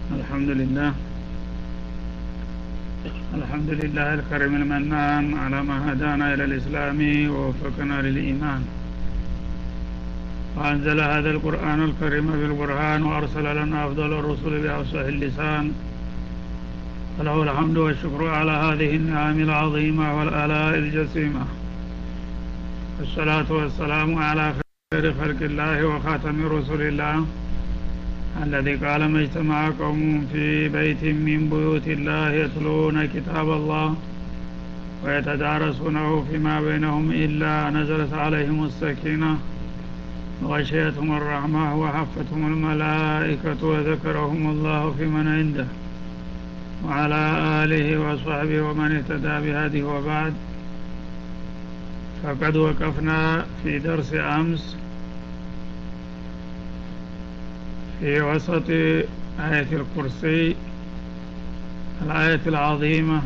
الحمد لله الحمد لله الكريم المنان على ما هدانا إلى الإسلام ووفقنا للإيمان وأنزل هذا القرآن الكريم بالقرآن وأرسل لنا أفضل الرسل بأفصح اللسان فله الحمد والشكر على هذه النعم العظيمة والآلاء الجسيمة والصلاة والسلام على خير خلق الله وخاتم رسل الله الذي قال ما اجتمع قوم في بيت من بيوت الله يتلون كتاب الله ويتدارسونه فيما بينهم إلا نزلت عليهم السكينة وغشيتهم الرحمة وحفتهم الملائكة وذكرهم الله في من عنده وعلى آله وصحبه ومن اهتدى بهذه وبعد فقد وقفنا في درس أمس في وسط آية الكرسي الآية العظيمة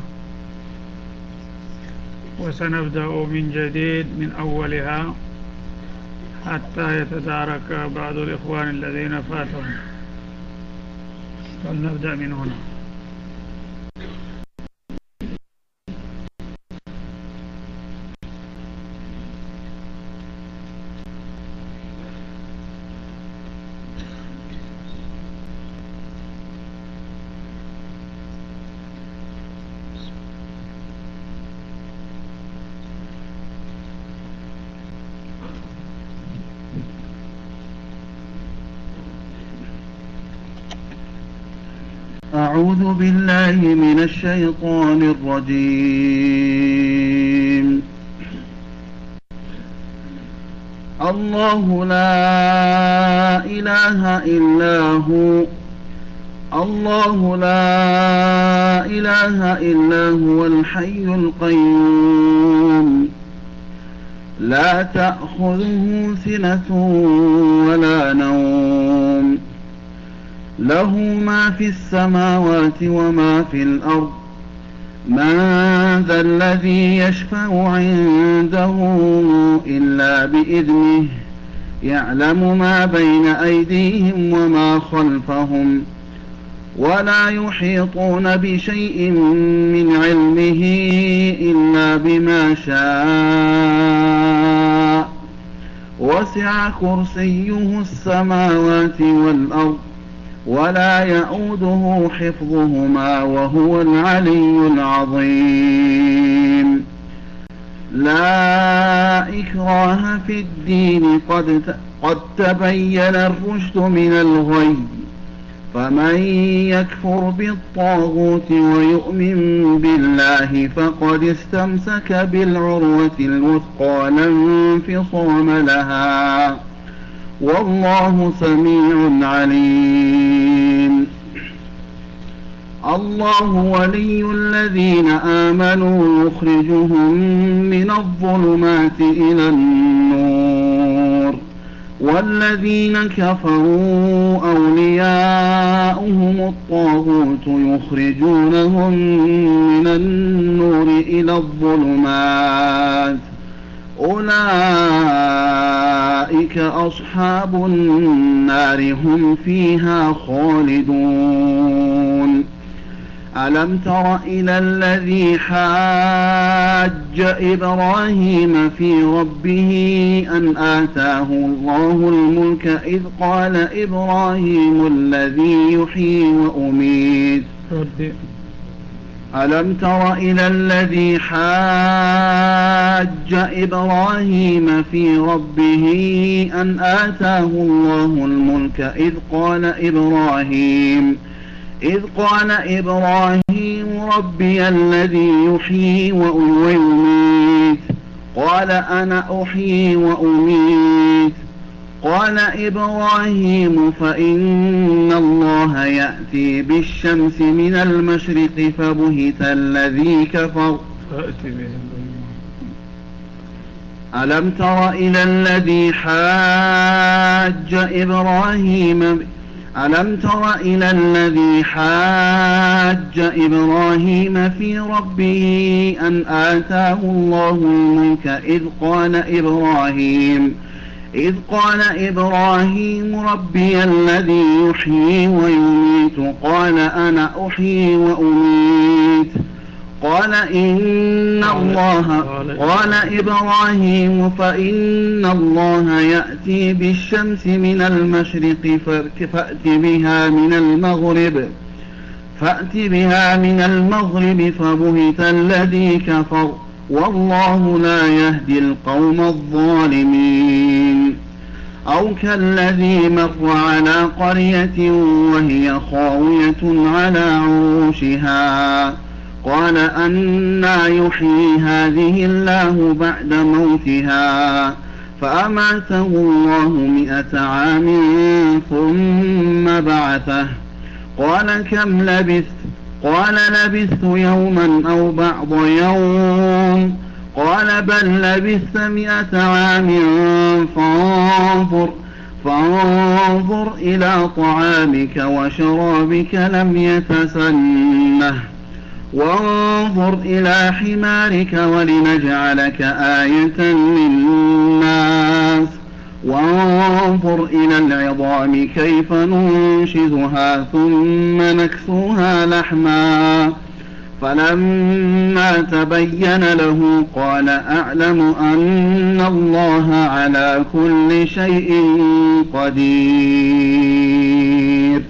وسنبدأ من جديد من أولها حتى يتدارك بعض الإخوان الذين فاتهم فلنبدأ من هنا أعوذ بالله من الشيطان الرجيم الله لا إله إلا هو الله لا إله إلا هو الحي القيوم لا تأخذه سنة ولا نوم له ما في السماوات وما في الأرض من ذا الذي يشفع عنده إلا بإذنه يعلم ما بين أيديهم وما خلفهم ولا يحيطون بشيء من علمه إلا بما شاء وسع كرسيه السماوات والأرض ولا يؤوده حفظهما وهو العلي العظيم لا إكراه في الدين قد قد تبين الرشد من الغي فمن يكفر بالطاغوت ويؤمن بالله فقد استمسك بالعروة الوثقى لا انفصام لها والله سميع عليم الله ولي الذين آمنوا يخرجهم من الظلمات إلى النور والذين كفروا أولياؤهم الطاغوت يخرجونهم من النور إلى الظلمات أولئك أصحاب النار هم فيها خالدون ألم تر إلى الذي حاج إبراهيم في ربه أن آتاه الله الملك إذ قال إبراهيم الذي يحيي وأميت ألم تر إلى الذي حاج إبراهيم في ربه أن آتاه الله الملك إذ قال إبراهيم إذ قال إبراهيم ربي الذي يحيي ويميت قال أنا أحيي وأميت قال إبراهيم فإن الله يأتي بالشمس من المشرق فبهت الذي كفر ألم تر إلى الذي حاج إبراهيم ألم تر إلى الذي حاج إبراهيم في ربه أن آتاه الله الملك إذ قال إبراهيم إذ قال إبراهيم ربي الذي يحيي ويميت قال أنا أحيي وأميت قال إن الله قال إبراهيم فإن الله يأتي بالشمس من المشرق فأت بها من المغرب فأت بها من المغرب فبهت الذي كفر والله لا يهدي القوم الظالمين أو كالذي مر على قرية وهي خاوية على عروشها قال أنا يحيي هذه الله بعد موتها فأماته الله مئة عام ثم بعثه قال كم لبثت قال لبثت يوما أو بعض يوم قال بل لبثت مئة عام فانظر فانظر إلى طعامك وشرابك لم يتسنه وانظر إلى حمارك ولنجعلك آية للناس وانظر إلى العظام كيف ننشزها ثم نكسوها لحما فلما تبين له قال أعلم أن الله على كل شيء قدير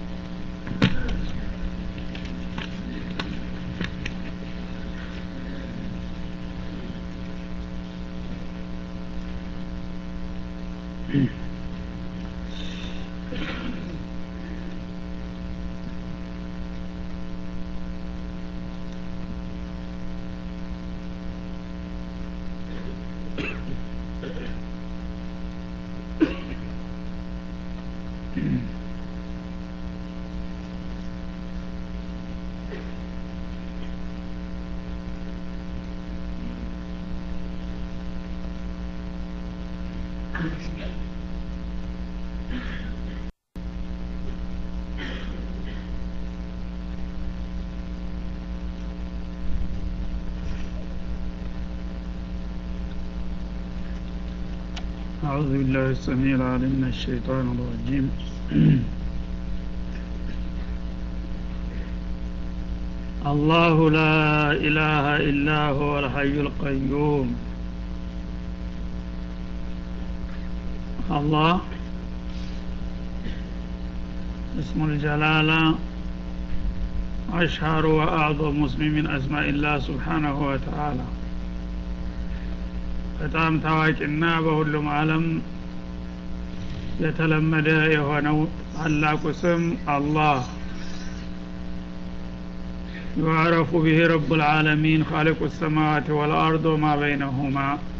أعوذ بالله السميع العليم من الشيطان الرجيم الله لا إله إلا هو الحي القيوم الله اسم الجلالة أشهر وأعظم اسم من أسماء الله سبحانه وتعالى በጣም ታዋቂና በሁሉም ዓለም የተለመደ የሆነው ታላቁ ስም አላህ ዩዕረፉ ብህ ረቡ ልዓለሚን ካሊቁ ሰማዋት ወልአርድ ወማ በይነሁማ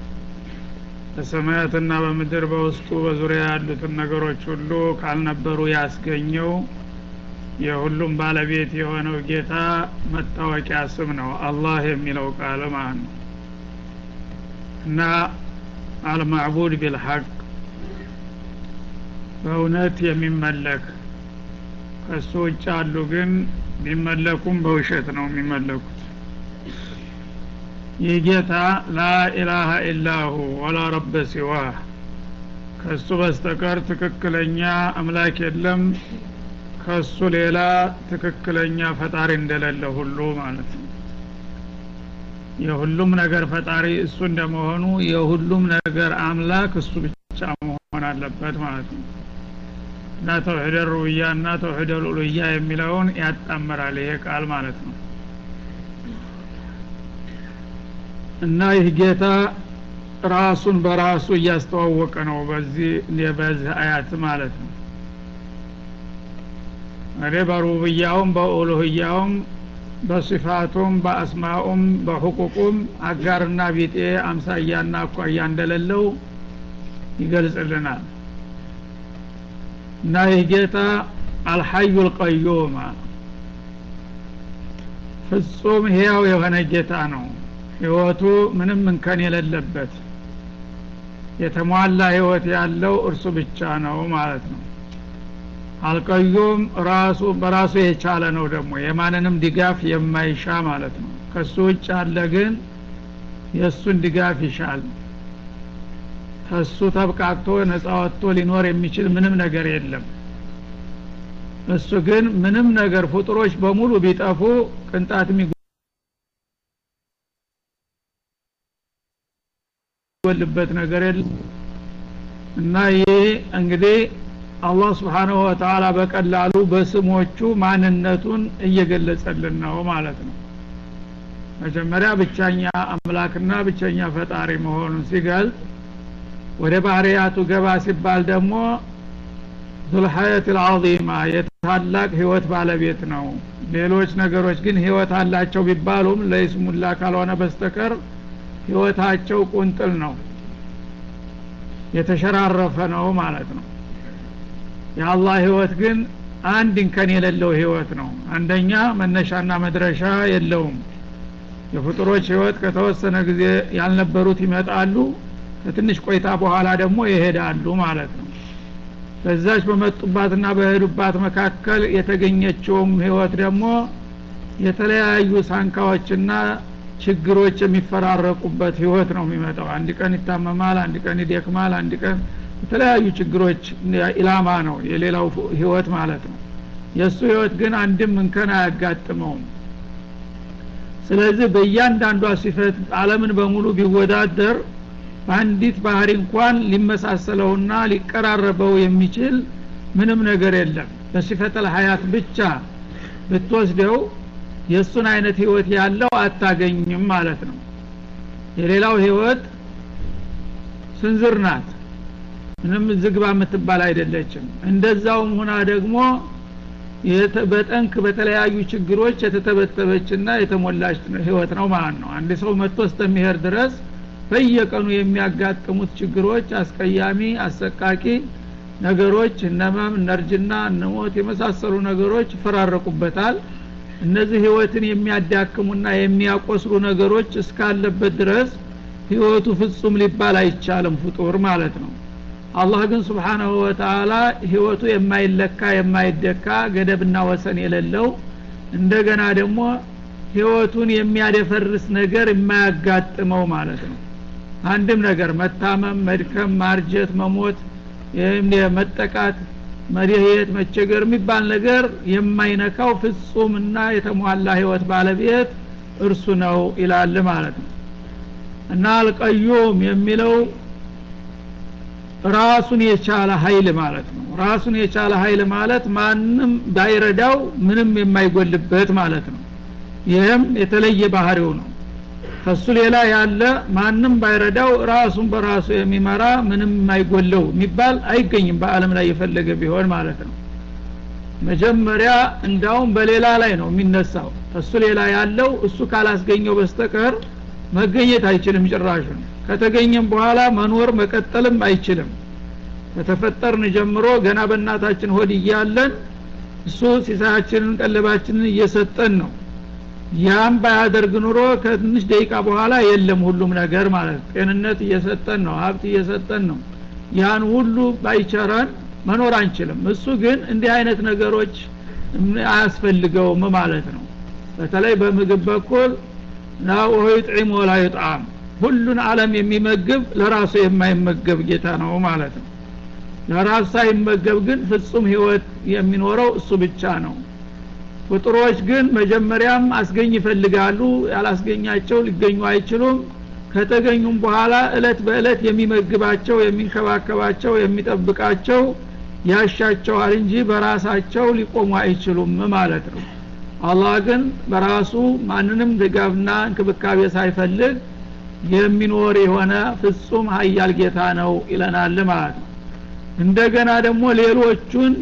በሰማያትና በምድር በውስጡ በዙሪያ ያሉትን ነገሮች ሁሉ ካልነበሩ ያስገኘው የሁሉም ባለቤት የሆነው ጌታ መታወቂያ ስም ነው አላህ የሚለው ቃል ማለት ነው እና አልማዕቡድ ቢልሐቅ በእውነት የሚመለክ ከሱ ውጭ አሉ ግን ቢመለኩም በውሸት ነው የሚመለኩት ይህ ጌታ ላኢላሀ ኢላሁ ወላ ረበ ሲዋህ ከሱ በስተቀር ትክክለኛ አምላክ የለም ከሱ ሌላ ትክክለኛ ፈጣሪ እንደሌለ ሁሉ ማለት ነው የሁሉም ነገር ፈጣሪ እሱ እንደመሆኑ የሁሉም ነገር አምላክ እሱ ብቻ መሆን አለበት ማለት ነው እና ተውሒደ ሩብያ እና ተውሒደ ሉሉያ የሚለውን ያጣምራል ይሄ ቃል ማለት ነው እና ይህ ጌታ ራሱን በራሱ እያስተዋወቀ ነው በዚህ በዚህ አያት ማለት ነው እኔ በሩብያውም በኡሉህያውም በሲፋቱም በአስማኡም በሕቁቁም አጋርና ቢጤ አምሳያና አኳያ እንደሌለው ይገልጽልናል እና ይህ ጌታ አልሐዩ ልቀዩም ፍጹም ህያው የሆነ ጌታ ነው ህይወቱ ምንም እንከን የሌለበት የተሟላ ህይወት ያለው እርሱ ብቻ ነው ማለት ነው አልቀዩም ራሱ በራሱ የቻለ ነው ደግሞ የማንንም ድጋፍ የማይሻ ማለት ነው ከሱ ውጭ አለ ግን የእሱን ድጋፍ ይሻል ከሱ ተብቃቅቶ ነጻ ወጥቶ ሊኖር የሚችል ምንም ነገር የለም እሱ ግን ምንም ነገር ፍጡሮች በሙሉ ቢጠፉ ቅንጣት የሚጎልበት ነገር የለም እና ይህ እንግዲህ አላህ ስብሓንሁ ወተላ በቀላሉ በስሞቹ ማንነቱን እየገለጸልን ነው ማለት ነው መጀመሪያ ብቸኛ አምላክና ብቸኛ ፈጣሪ መሆኑን ሲገልጽ ወደ ባህርያቱ ገባ ሲባል ደግሞ ዙልሐየት ልዓዚማ የታላቅ ህይወት ባለቤት ነው ሌሎች ነገሮች ግን ህይወት አላቸው ቢባሉም ለይስሙላ ካልሆነ በስተቀር ህይወታቸው ቁንጥል ነው የተሸራረፈ ነው ማለት ነው የአላህ ህይወት ግን አንድ እንከን የሌለው ህይወት ነው አንደኛ መነሻና መድረሻ የለውም የፍጡሮች ህይወት ከተወሰነ ጊዜ ያልነበሩት ይመጣሉ ከትንሽ ቆይታ በኋላ ደግሞ ይሄዳሉ ማለት ነው በዛች በመጡባትና በሄዱባት መካከል የተገኘችውም ህይወት ደግሞ የተለያዩ ሳንካዎችና ችግሮች የሚፈራረቁበት ህይወት ነው የሚመጣው አንድ ቀን ይታመማል አንድ ቀን ይደክማል አንድ ቀን የተለያዩ ችግሮች ኢላማ ነው የሌላው ህይወት ማለት ነው የእሱ ህይወት ግን አንድም እንከን አያጋጥመውም ስለዚህ በእያንዳንዷ ሲፈት አለምን በሙሉ ቢወዳደር በአንዲት ባህሪ እንኳን ሊመሳሰለውና ሊቀራረበው የሚችል ምንም ነገር የለም በሲፈተል ሀያት ብቻ ብትወስደው የእሱን አይነት ህይወት ያለው አታገኝም ማለት ነው የሌላው ህይወት ስንዝር ናት ምንም ዝግባ የምትባል አይደለችም እንደዛውም ሁና ደግሞ በጠንክ በተለያዩ ችግሮች የተተበተበችና የተሞላች ህይወት ነው ማለት ነው አንድ ሰው መጥቶ እስከሚሄድ ድረስ በየቀኑ የሚያጋጥሙት ችግሮች አስቀያሚ አሰቃቂ ነገሮች እነመም እነርጅና እነሞት የመሳሰሉ ነገሮች ይፈራረቁበታል እነዚህ ህይወትን የሚያዳክሙና የሚያቆስሉ ነገሮች እስካለበት ድረስ ህይወቱ ፍጹም ሊባል አይቻልም ፍጡር ማለት ነው አላህ ግን ስብሓናሁ ወተላ ህይወቱ የማይለካ የማይደካ ገደብና ወሰን የሌለው እንደገና ደግሞ ህይወቱን የሚያደፈርስ ነገር የማያጋጥመው ማለት ነው አንድም ነገር መታመም መድከም ማርጀት መሞት መጠቃት መድሄት መቸገር የሚባል ነገር የማይነካው ፍጹምና የተሟላ ህይወት ባለቤት እርሱ ነው ይላል ማለት ነው እና አልቀዩም የሚለው ራሱን የቻለ ሀይል ማለት ነው ራሱን የቻለ ሀይል ማለት ማንም ባይረዳው ምንም የማይጎልበት ማለት ነው ይህም የተለየ ባህሪው ነው ከሱ ሌላ ያለ ማንም ባይረዳው ራሱን በራሱ የሚመራ ምንም የማይጎለው የሚባል አይገኝም በአለም ላይ የፈለገ ቢሆን ማለት ነው መጀመሪያ እንዳውም በሌላ ላይ ነው የሚነሳው ከሱ ሌላ ያለው እሱ ካላስገኘው በስተቀር መገኘት አይችልም ጭራሹን ከተገኘም በኋላ መኖር መቀጠልም አይችልም ከተፈጠርን ጀምሮ ገና በእናታችን ሆድ እያለን እሱ ሲሳያችንን ቀለባችንን እየሰጠን ነው ያም ባያደርግ ኑሮ ከትንሽ ደቂቃ በኋላ የለም ሁሉም ነገር ማለት ጤንነት እየሰጠን ነው ሀብት እየሰጠን ነው ያን ሁሉ ባይቸረን መኖር አንችልም እሱ ግን እንዲህ አይነት ነገሮች አያስፈልገውም ማለት ነው በተለይ በምግብ በኩል ላ ወሆ ዩጥዒም ወላ ዩጥዓም ሁሉን አለም የሚመግብ ለራሱ የማይመገብ ጌታ ነው ማለት ነው ለራሱ ሳይመገብ ግን ፍጹም ህይወት የሚኖረው እሱ ብቻ ነው ፍጡሮች ግን መጀመሪያም አስገኝ ይፈልጋሉ ያላስገኛቸው ሊገኙ አይችሉም ከተገኙም በኋላ እለት በእለት የሚመግባቸው የሚንከባከባቸው የሚጠብቃቸው ያሻቸዋል እንጂ በራሳቸው ሊቆሙ አይችሉም ማለት ነው አላህ ግን በራሱ ማንንም ድጋፍና እንክብካቤ ሳይፈልግ የሚኖር የሆነ ፍጹም ሀያል ጌታ ነው ይለናል ማለት ነው እንደገና ደግሞ ሌሎቹን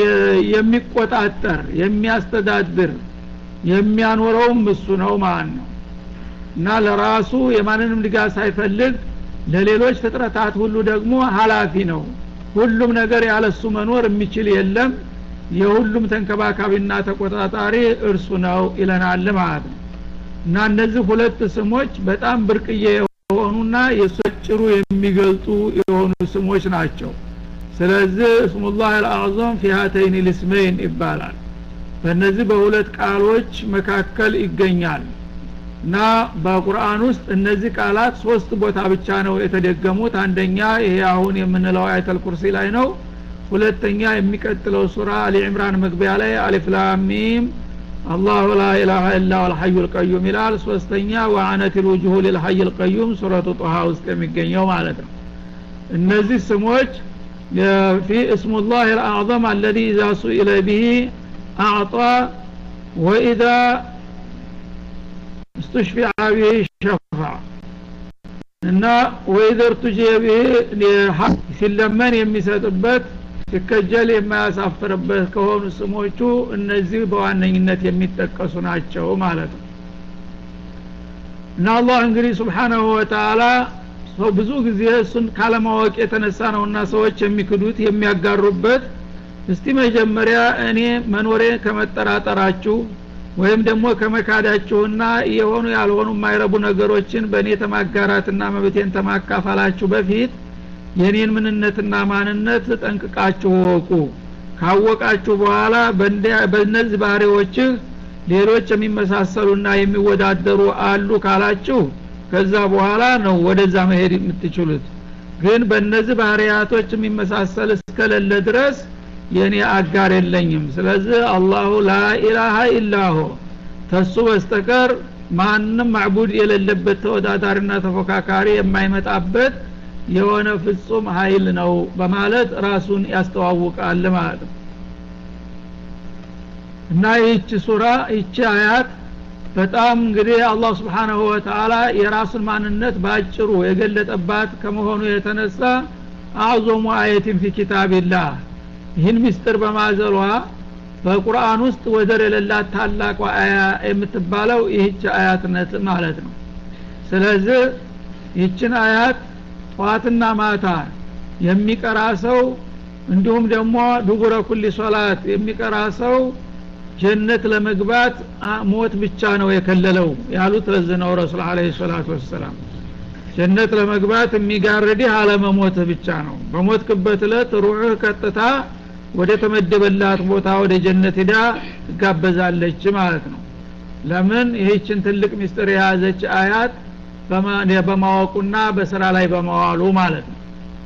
የሚቆጣጠር የሚያስተዳድር የሚያኖረውም እሱ ነው ማለት ነው እና ለራሱ የማንንም ድጋፍ ሳይፈልግ ለሌሎች ፍጥረታት ሁሉ ደግሞ ሀላፊ ነው ሁሉም ነገር ያለሱ መኖር የሚችል የለም የሁሉም ተንከባካቢና ተቆጣጣሪ እርሱ ነው ይለናል ማለት ነው እና እነዚህ ሁለት ስሞች በጣም ብርቅዬ የሆኑና የሰጭሩ የሚገልጡ የሆኑ ስሞች ናቸው ስለዚህ እስሙላህ አልአዕظም ፊ ሀተይን ልስመይን ይባላል በእነዚህ በሁለት ቃሎች መካከል ይገኛል እና በቁርአን ውስጥ እነዚህ ቃላት ሶስት ቦታ ብቻ ነው የተደገሙት አንደኛ ይሄ አሁን የምንለው አያተል ኩርሲ ላይ ነው ሁለተኛ የሚቀጥለው ሱራ አሊ ዕምራን መግቢያ ላይ አሊፍላሚም አላሁ ላ ኢላሀ ኢላ ወልሐዩ ልቀዩም ይላል ሶስተኛ ወአነት ልውጅሁ ልልሐይ ልቀዩም ሱረቱ ጦሃ ውስጥ የሚገኘው ማለት ነው እነዚህ ስሞች في اسم الله الأعظم الذي إذا سئل به أعطى وإذا استشفع به شفع እና ወይዘር ቱጀ ሲለመን የሚሰጥበት ሲከጀል የማያሳፍርበት ከሆኑ ስሞቹ እነዚህ በዋነኝነት የሚጠቀሱ ናቸው ማለት ነው እና አላህ እንግዲህ ስብሓናሁ ወተአላ ሰው ብዙ ጊዜ እሱን ካለማወቅ የተነሳ ነውና ሰዎች የሚክዱት የሚያጋሩበት እስቲ መጀመሪያ እኔ መኖሬ ከመጠራጠራችሁ ወይም ደግሞ ከመካዳችሁና የሆኑ ያልሆኑ የማይረቡ ነገሮችን በእኔ ተማጋራትና መብቴን ተማካፈላችሁ በፊት የኔን ምንነትና ማንነት ጠንቅቃችሁ ወቁ ካወቃችሁ በኋላ በእነዚህ ባህሪዎችህ ሌሎች የሚመሳሰሉና የሚወዳደሩ አሉ ካላችሁ ከዛ በኋላ ነው ወደዛ መሄድ የምትችሉት ግን በእነዚህ ባህርያቶች የሚመሳሰል እስከሌለ ድረስ የእኔ አጋር የለኝም ስለዚህ አላሁ ላኢላሃ ኢላሁ ተሱ በስተቀር ማንም ማዕቡድ የሌለበት ተወዳዳሪና ተፎካካሪ የማይመጣበት የሆነ ፍጹም ሀይል ነው በማለት ራሱን ያስተዋውቃል ማለት ነው እና ይህች ሱራ ይቺ አያት በጣም እንግዲህ አላህ ስብሓናሁ ወተአላ የራሱን ማንነት በአጭሩ የገለጠባት ከመሆኑ የተነሳ አዕዞሙ አየትን ፊ ኪታቢላህ ይህን ምስጢር በማዘሏ በቁርአን ውስጥ ወደር የሌላት ታላቋ አያ የምትባለው ይህች አያትነት ማለት ነው ስለዚህ ይችን አያት ጠዋትና ማታ የሚቀራ ሰው እንዲሁም ደግሞ ድጉረ ኩሊ ሶላት የሚቀራ ሰው ጀነት ለመግባት ሞት ብቻ ነው የከለለው ያሉት ለዚህ ነው ረሱል አለ ሰላቱ ወሰላም ጀነት ለመግባት የሚጋርድህ አለመሞትህ ብቻ ነው በሞትክበት እለት ሩዕህ ቀጥታ ወደ ተመደበላት ቦታ ወደ ጀነት ሂዳ ትጋበዛለች ማለት ነው ለምን ይህችን ትልቅ ሚስጥር የያዘች አያት በማወቁና በስራ ላይ በመዋሉ ማለት ነው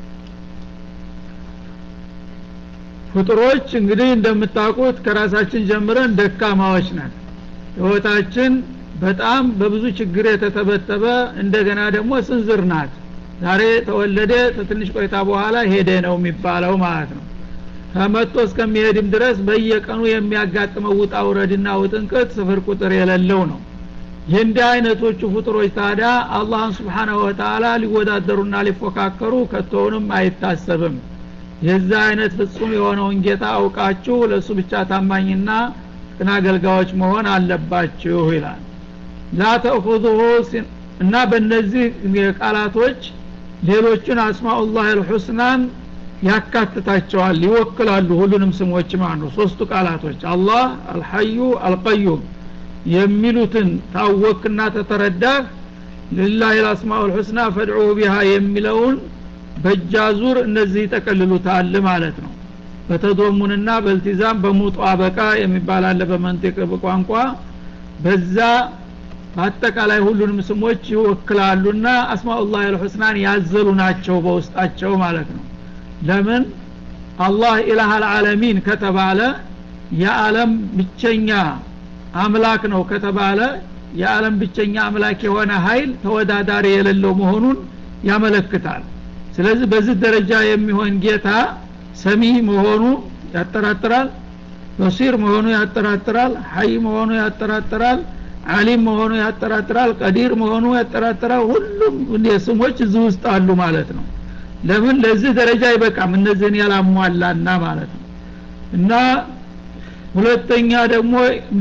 ፍጡሮች እንግዲህ እንደምታውቁት ከራሳችን ጀምረን ደካማዎች ነን ህይወታችን በጣም በብዙ ችግር የተተበተበ እንደገና ደግሞ ስንዝር ናት ዛሬ ተወለደ ትንሽ ቆይታ በኋላ ሄደ ነው የሚባለው ማለት ነው ከመጥቶ እስከሚሄድም ድረስ በየቀኑ የሚያጋጥመው ውጣ ውረድና ውጥንቅት ስፍር ቁጥር የሌለው ነው የእንዲህ አይነቶቹ ፍጡሮች ታዲያ አላህን ስብሓናሁ ወተአላ ሊወዳደሩና ሊፎካከሩ ከቶውንም አይታሰብም የዛ አይነት ፍጹም የሆነውን ጌታ አውቃችሁ ለእሱ ብቻ ታማኝና ቅን አገልጋዮች መሆን አለባችሁ ይላል ላ ተእኹዙሁ እና በእነዚህ ቃላቶች ሌሎቹን አስማኡላህ አልሑስናን ያካትታቸዋል ይወክላሉ ሁሉንም ስሞች ማለት ነው ሶስቱ ቃላቶች አላህ አልሐዩ አልቀዩም የሚሉትን ታወክና ተተረዳህ ልላህ ልአስማኡ ልሑስና ፈድዑ ቢሃ የሚለውን በእጃዙር እነዚህ ይጠቀልሉታል ማለት ነው በተዶሙንና በልቲዛም በሙጡ አበቃ የሚባል አለ በመንጢቅ ቋንቋ በዛ በአጠቃላይ ሁሉንም ስሞች ይወክላሉና አስማኡላህ አልሑስናን ያዘሉ ናቸው በውስጣቸው ማለት ነው ለምን አላህ ኢላህ አልዓለሚን ከተባለ የዓለም ብቸኛ አምላክ ነው ከተባለ የዓለም ብቸኛ አምላክ የሆነ ሀይል ተወዳዳሪ የሌለው መሆኑን ያመለክታል ስለዚህ በዚህ ደረጃ የሚሆን ጌታ ሰሚ መሆኑ ያጠራጥራል በሲር መሆኑ ያጠራጥራል ሀይ መሆኑ ያጠራጥራል አሊም መሆኑ ያጠራጥራል ቀዲር መሆኑ ያጠራጥራል ሁሉም ስሞች እዚህ ውስጥ አሉ ማለት ነው ለምን ለዚህ ደረጃ አይበቃም እነዚህን ያላሟላና ማለት ነው እና ሁለተኛ ደግሞ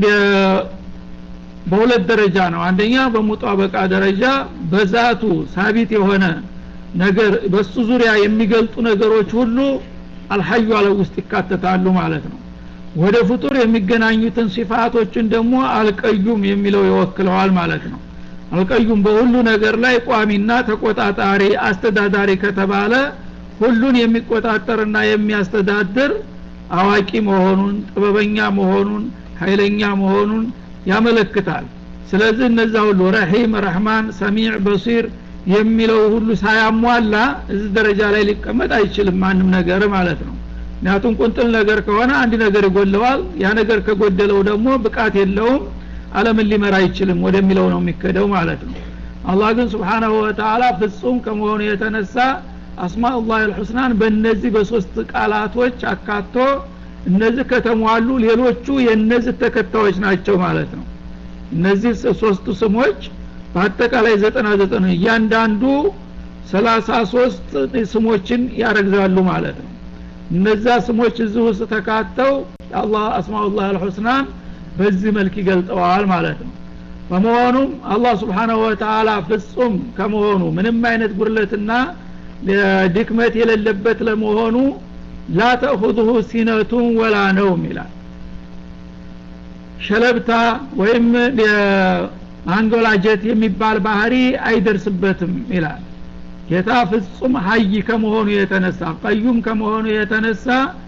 በሁለት ደረጃ ነው አንደኛ በሙጣበቃ ደረጃ በዛቱ ሳቢት የሆነ ነገር በሱ ዙሪያ የሚገልጡ ነገሮች ሁሉ አልሐዩ አለ ውስጥ ይካተታሉ ማለት ነው ወደ ፍጡር የሚገናኙትን ሲፋቶችን ደግሞ አልቀዩም የሚለው ይወክለዋል ማለት ነው አልቀዩም በሁሉ ነገር ላይ ቋሚና ተቆጣጣሪ አስተዳዳሪ ከተባለ ሁሉን የሚቆጣጠርና የሚያስተዳድር አዋቂ መሆኑን ጥበበኛ መሆኑን ኃይለኛ መሆኑን ያመለክታል ስለዚህ እነዛ ሁሉ ረሂም ረህማን ሰሚዕ በሲር የሚለው ሁሉ ሳያሟላ እዚህ ደረጃ ላይ ሊቀመጥ አይችልም ማንም ነገር ማለት ነው ምክንያቱም ቁንጥል ነገር ከሆነ አንድ ነገር ይጎለዋል ያ ነገር ከጎደለው ደግሞ ብቃት የለውም አለምን ሊመራ አይችልም ወደሚለው ነው የሚከደው ማለት ነው አላህ ግን ስብሓናሁ ወተላ ፍጹም ከመሆኑ የተነሳ አስማኡላህ ልሑስናን በእነዚህ በሶስት ቃላቶች አካቶ እነዚህ ከተሟሉ ሌሎቹ የእነዚህ ተከታዮች ናቸው ማለት ነው እነዚህ ሶስቱ ስሞች በአጠቃላይ ዘጠና ዘጠኝ እያንዳንዱ ሰላሳ ሶስት ስሞችን ያረግዛሉ ማለት ነው እነዛ ስሞች እዚህ ውስጥ ተካተው የአላህ አስማኡላህ አልሑስናን በዚህ መልክ ይገልጠዋል ማለት ነው በመሆኑም አላህ ስብሓናሁ ወተላ ፍጹም ከመሆኑ ምንም አይነት ጉድለትና ድክመት የሌለበት ለመሆኑ ላ ተእኹዙሁ ሲነቱን ወላ ነውም ይላል ሸለብታ ወይም አንጎላጀት የሚባል ባህሪ አይደርስበትም ይላል ጌታ ፍጹም ሀይ ከመሆኑ የተነሳ ቀዩም ከመሆኑ የተነሳ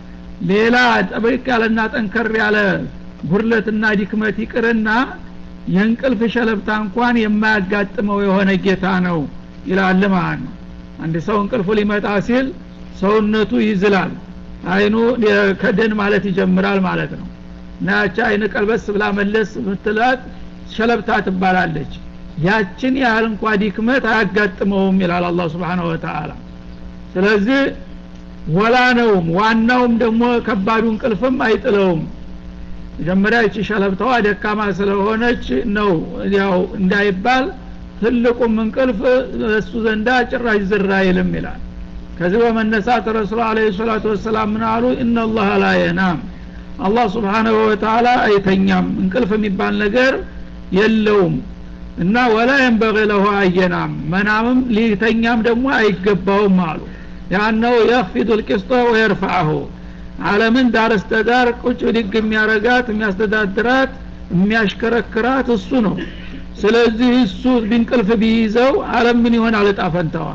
ሌላ ጠበቅ ያለና ጠንከር ያለ ጉርለትና ዲክመት ይቅርና የእንቅልፍ ሸለብታ እንኳን የማያጋጥመው የሆነ ጌታ ነው ይላል ማለት ነው አንድ ሰው እንቅልፉ ሊመጣ ሲል ሰውነቱ ይዝላል አይኑ ከደን ማለት ይጀምራል ማለት ነው እና ያቺ አይን ቀልበስ ብላ መለስ ምትላት ሸለብታ ትባላለች ያችን ያህል እንኳ ዲክመት አያጋጥመውም ይላል አላህ ስብሓን ወተላ ስለዚህ ወላ ነውም ዋናውም ደግሞ ከባዱ እንቅልፍም አይጥለውም መጀመሪያ ይቺ ሸለብታዋ ደካማ ስለሆነች ነው ያው እንዳይባል ትልቁም እንቅልፍ እሱ ዘንዳ ጭራሽ ዝራ አይልም ይላል ከዚህ በመነሳት ረሱል አለ ሰላቱ ወሰላም ምን አሉ እናላህ ላ የናም አላህ ስብሓናሁ ወተላ አይተኛም እንቅልፍ የሚባል ነገር የለውም እና ወላ የንበغ ለሁ አየናም መናምም ሊተኛም ደግሞ አይገባውም አሉ ያነው የፊዱ ልቅስጦ ወየርፋአሁ አለምን ዳርስተዳር ቁጭ ድግ የሚያረጋት የሚያስተዳድራት የሚያሽከረክራት እሱ ነው ስለዚህ እሱ ቢንቅልፍ ቢይዘው አለም ምን ይሆናል እጣ ፈንታዋ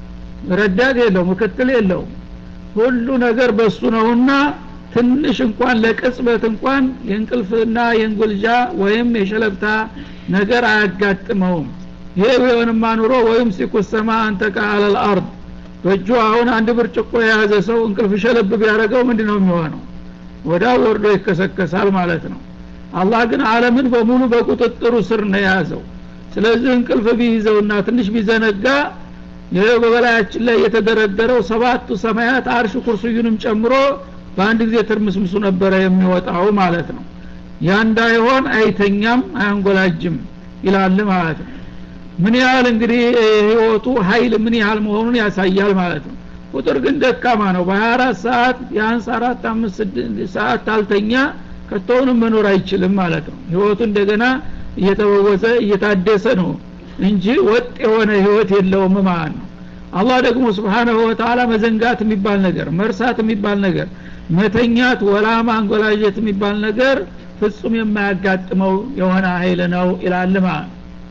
ረዳት የለው ምክትል የለው ሁሉ ነገር በሱ ነውና ትንሽ እንኳን ለቅጽበት እንኳን የእንቅልፍና የእንጉልጃ ወይም የሸለብታ ነገር አያጋጥመውም ይሄ ቢሆንማ ኑሮ ወይም ሲኩሰማ አንተ ቃለል አርድ በእጁ አሁን አንድ ብርጭቆ የያዘ ሰው እንቅልፍ ሸለብ ቢያደረገው ምንድ ነው የሚሆነው ወዳ ወርዶ ይከሰከሳል ማለት ነው አላህ ግን አለምን በሙሉ በቁጥጥሩ ስር ነው የያዘው ስለዚህ እንቅልፍ ቢይዘውና ትንሽ ቢዘነጋ ይህ በበላያችን ላይ የተደረደረው ሰባቱ ሰማያት አርሽ ኩርሱዩንም ጨምሮ በአንድ ጊዜ ትርምስምሱ ነበረ የሚወጣው ማለት ነው ያ እንዳይሆን አይተኛም አያንጎላጅም ይላል ማለት ነው ምን ያህል እንግዲህ ህይወቱ ሀይል ምን ያህል መሆኑን ያሳያል ማለት ነው ቁጥር ግን ደካማ ነው በ24 ሰዓት የአንስ አራት አምስት ሰዓት ታልተኛ ከቶውንም መኖር አይችልም ማለት ነው ህይወቱ እንደገና እየተበወዘ እየታደሰ ነው እንጂ ወጥ የሆነ ህይወት የለውም ማለት ነው አላህ ደግሞ ስብሓናሁ ወተላ መዘንጋት የሚባል ነገር መርሳት የሚባል ነገር መተኛት ወላ ማንጎላጀት የሚባል ነገር ፍጹም የማያጋጥመው የሆነ ኃይል ነው ይላል ማለት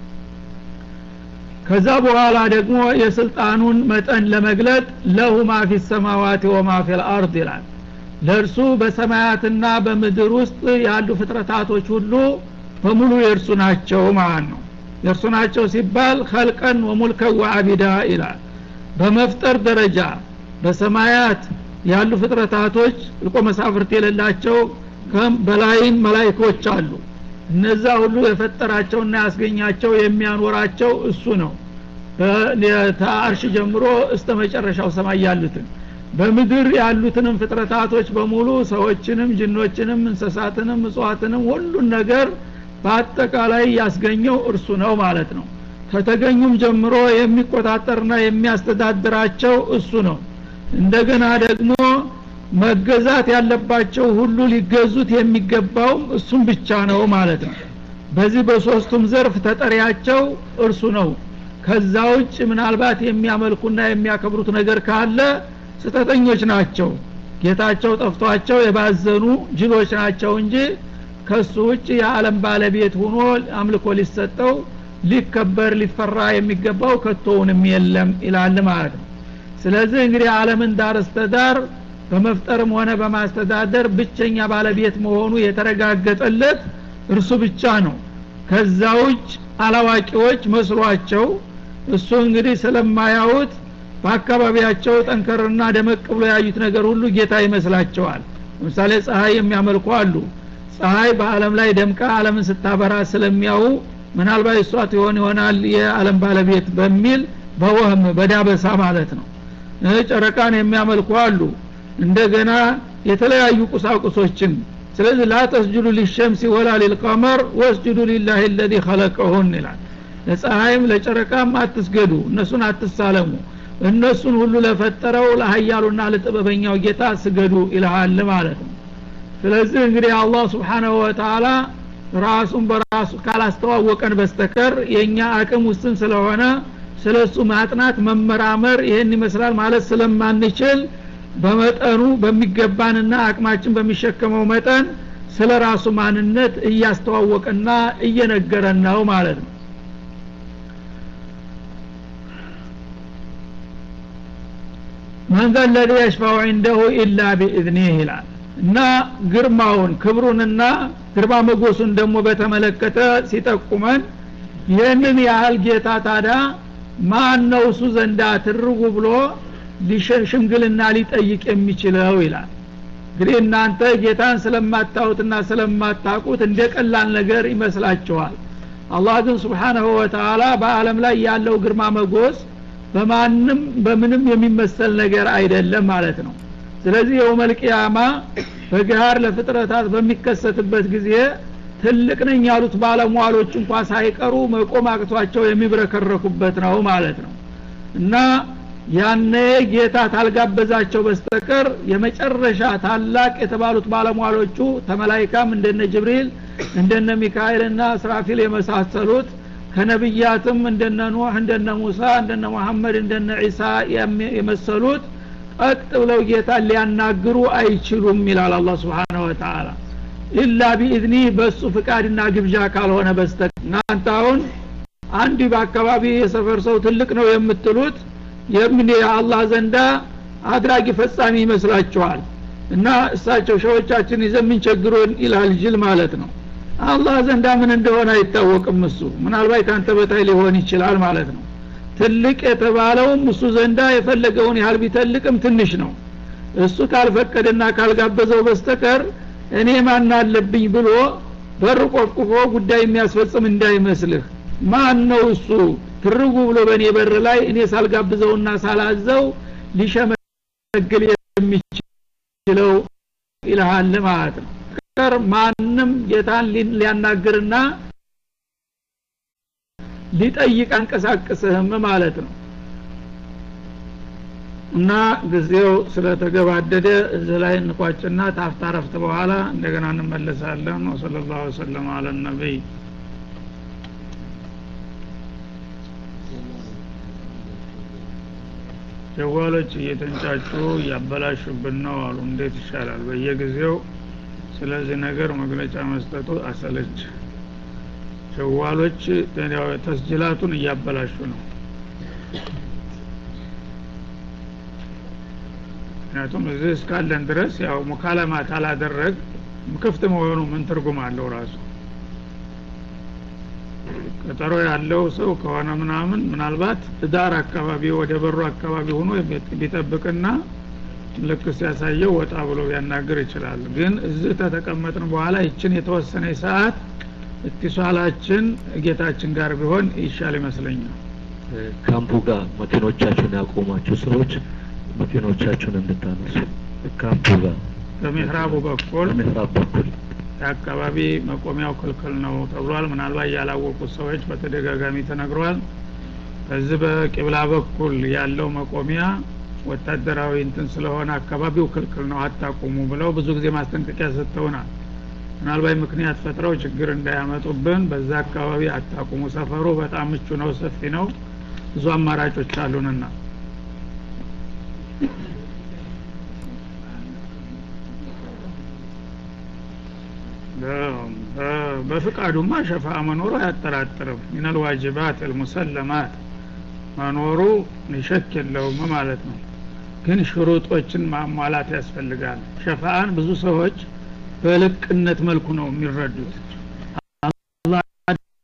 ከዛ በኋላ ደግሞ የስልጣኑን መጠን ለመግለጥ ለሁ ማ ፊ ሰማዋት ወማ ፊ ልአርድ ይላል ለእርሱ በሰማያትና በምድር ውስጥ ያሉ ፍጥረታቶች ሁሉ በሙሉ የእርሱ ናቸው ማለት ነው የእርሱ ናቸው ሲባል ከልቀን ወሙልከን ወአቢዳ ይላል በመፍጠር ደረጃ በሰማያት ያሉ ፍጥረታቶች ልቆ መሳፍርት የሌላቸው በላይም መላይኮች አሉ እነዛ ሁሉ የፈጠራቸውና ያስገኛቸው የሚያኖራቸው እሱ ነው ከአርሽ ጀምሮ እስተ መጨረሻው ሰማይ ያሉትን በምድር ያሉትንም ፍጥረታቶች በሙሉ ሰዎችንም ጅኖችንም እንስሳትንም እጽዋትንም ሁሉን ነገር በአጠቃላይ ያስገኘው እርሱ ነው ማለት ነው ከተገኙም ጀምሮ የሚቆጣጠርና የሚያስተዳድራቸው እሱ ነው እንደገና ደግሞ መገዛት ያለባቸው ሁሉ ሊገዙት የሚገባውም እሱም ብቻ ነው ማለት ነው በዚህ በሶስቱም ዘርፍ ተጠሪያቸው እርሱ ነው ከዛ ውጭ ምናልባት የሚያመልኩና የሚያከብሩት ነገር ካለ ስተተኞች ናቸው ጌታቸው ጠፍቷቸው የባዘኑ ጅሎች ናቸው እንጂ ከሱ ውጭ የዓለም ባለቤት ሆኖ አምልኮ ሊሰጠው ሊከበር ሊፈራ የሚገባው ከቶውንም የለም ይላል ማለት ነው ስለዚህ እንግዲህ አለምን ዳር እስተዳር በመፍጠርም ሆነ በማስተዳደር ብቸኛ ባለቤት መሆኑ የተረጋገጠለት እርሱ ብቻ ነው ከዛ ውጭ አላዋቂዎች መስሏቸው እሱ እንግዲህ ስለማያዩት በአካባቢያቸው ጠንከርና ደመቅ ብሎ ያዩት ነገር ሁሉ ጌታ ይመስላቸዋል ለምሳሌ ፀሐይ የሚያመልኩ አሉ ፀሐይ በአለም ላይ ደምቃ አለምን ስታበራ ስለሚያው ምናልባት እሷ ትሆን ይሆናል የዓለም ባለቤት በሚል በወህም በዳበሳ ማለት ነው ጨረቃን የሚያመልኩ አሉ እንደገና የተለያዩ ቁሳቁሶችን ስለዚህ ላ ተስጁዱ ሊሸምሲ ወላ ሊልቀመር ወስጁዱ ሊላህ ለዚ ከለቀሁን ይላል ለፀሐይም ለጨረቃም አትስገዱ እነሱን አትሳለሙ እነሱን ሁሉ ለፈጠረው ለሀያሉና ለጥበበኛው ጌታ ስገዱ ይልሃል ማለት ነው ስለዚህ እንግዲህ አላህ ስብሓናሁ ወተላ ራሱን በራሱ ካላስተዋወቀን በስተከር የእኛ አቅም ውስን ስለሆነ ስለ እሱ ማጥናት መመራመር ይህን ይመስላል ማለት ስለማንችል በመጠኑ በሚገባንና አቅማችን በሚሸከመው መጠን ስለ ራሱ ማንነት እያስተዋወቀና እየነገረን ነው ማለት ነው መን ዘ ለዚ የሽፋው ዒንደሁ ኢላ ቢኢዝኒህ ይላል እና ግርማውን ክብሩንና ግርማ መጎሱን ደግሞ በተመለከተ ሲጠቁመን ይህንን ያህል ጌታ ታዳ ማን ነው እሱ ዘንዳ ትርጉ ብሎ ሽምግልና ሊጠይቅ የሚችለው ይላል እንግዲህ እናንተ ጌታን ስለማታዩትና ስለማታቁት እንደ ቀላል ነገር ይመስላችኋል አላህ ግን ስብሓናሁ ወተላ በአለም ላይ ያለው ግርማ መጎስ በማንም በምንም የሚመሰል ነገር አይደለም ማለት ነው ስለዚህ የውመልቅያማ በገሃር ለፍጥረታት በሚከሰትበት ጊዜ ትልቅ ነኝ ያሉት ባለሟሎች እንኳ ሳይቀሩ መቆም አቅቷቸው የሚብረከረኩበት ነው ማለት ነው እና ያነ ጌታ ታልጋበዛቸው በስተቀር የመጨረሻ ታላቅ የተባሉት ባለሟሎቹ ተመላይካም እንደነ ጅብሪል እንደነ ሚካኤልና እስራፊል የመሳሰሉት ከነቢያትም እንደነ ኑህ እንደነ ሙሳ እንደነ መሐመድ እንደነ ዒሳ የመሰሉት ቀጥ ብለው ጌታ ሊያናግሩ አይችሉም ይላል አላ ስብሓን ወተላ ኢላ ቢኢዝኒ በእሱ ፍቃድና ግብዣ ካልሆነ በስተቀር እናንተ አሁን አንድ በአካባቢ የሰፈር ሰው ትልቅ ነው የምትሉት የምን የአላህ ዘንዳ አድራጊ ፈጻሚ ይመስላችኋል እና እሳቸው ሸዎቻችን ይዘን ምን ቸግሮን ይላል ጅል ማለት ነው አላህ ዘንዳ ምን እንደሆነ አይታወቅም እሱ ምናልባት ከአንተ በታይ ሊሆን ይችላል ማለት ነው ትልቅ የተባለውም እሱ ዘንዳ የፈለገውን ያህል ቢተልቅም ትንሽ ነው እሱ ካልፈቀደና ካልጋበዘው በስተቀር እኔ ማን አለብኝ ብሎ በር ቆፍቁፎ ጉዳይ የሚያስፈጽም እንዳይመስልህ ማን ነው እሱ ትርጉ ብሎ በእኔ በር ላይ እኔ ሳልጋብዘውና ሳላዘው ሊሸመግል የሚችለው ይልሃል ማለት ነው ቀር ማንም ጌታን ሊያናግርና ሊጠይቅ አንቀሳቅስህም ማለት ነው እና ጊዜው ስለተገባደደ እዚህ ላይ እንቋጭና ታፍታ ረፍት በኋላ እንደገና እንመለሳለን ወሰለ ላሁ ወሰለም አለ ነቢይ ጀዋሎች እየተንጫጩ እያበላሹብን ነው አሉ እንዴት ይሻላል በየጊዜው ስለዚህ ነገር መግለጫ መስጠቱ አሰለች ጀዋሎች ተስጅላቱን እያበላሹ ነው ምክንያቱም እዚህ እስካለን ድረስ ያው ሙካለማ ካላደረግ ክፍት መሆኑ ምን ትርጉም አለው ራሱ ቀጠሮ ያለው ሰው ከሆነ ምናምን ምናልባት ዳር አካባቢ ወደ በሩ አካባቢ ሆኖ ቢጠብቅና ልክ ሲያሳየው ወጣ ብሎ ቢያናግር ይችላል ግን እዚህ ተተቀመጥን በኋላ ይችን የተወሰነ ሰዓት እትሷላችን ጌታችን ጋር ቢሆን ይሻል ይመስለኛል ካምፑ ጋር መኪኖቻችሁን ያቆማችሁ ሰዎች መኪኖቻችሁን እንድታነሱ ካምፑ ጋር በሚህራቡ በኩል በምዕራብ በኩል የአካባቢ መቆሚያው ክልክል ነው ተብሏል ምናልባት ያላወቁት ሰዎች በተደጋጋሚ ተነግሯል ከዚህ በቂብላ በኩል ያለው መቆሚያ ወታደራዊ እንትን ስለሆነ አካባቢው ክልክል ነው አታቁሙ ብለው ብዙ ጊዜ ማስጠንቀቂያ ሰጥተውናል ምናልባት ምክንያት ፈጥረው ችግር እንዳያመጡብን በዛ አካባቢ አታቁሙ ሰፈሩ በጣም ምቹ ነው ሰፊ ነው ብዙ አማራጮች አሉንና በፍቃዱማ ሸፋ መኖሩ አያጠራጥርም ሚነል ዋጅባት አልሙሰለማት መኖሩ ሸክ የለውም ማለት ነው ግን ሽሩጦችን ማሟላት ያስፈልጋል ሸፋአን ብዙ ሰዎች በልቅነት መልኩ ነው የሚረዱት አላህ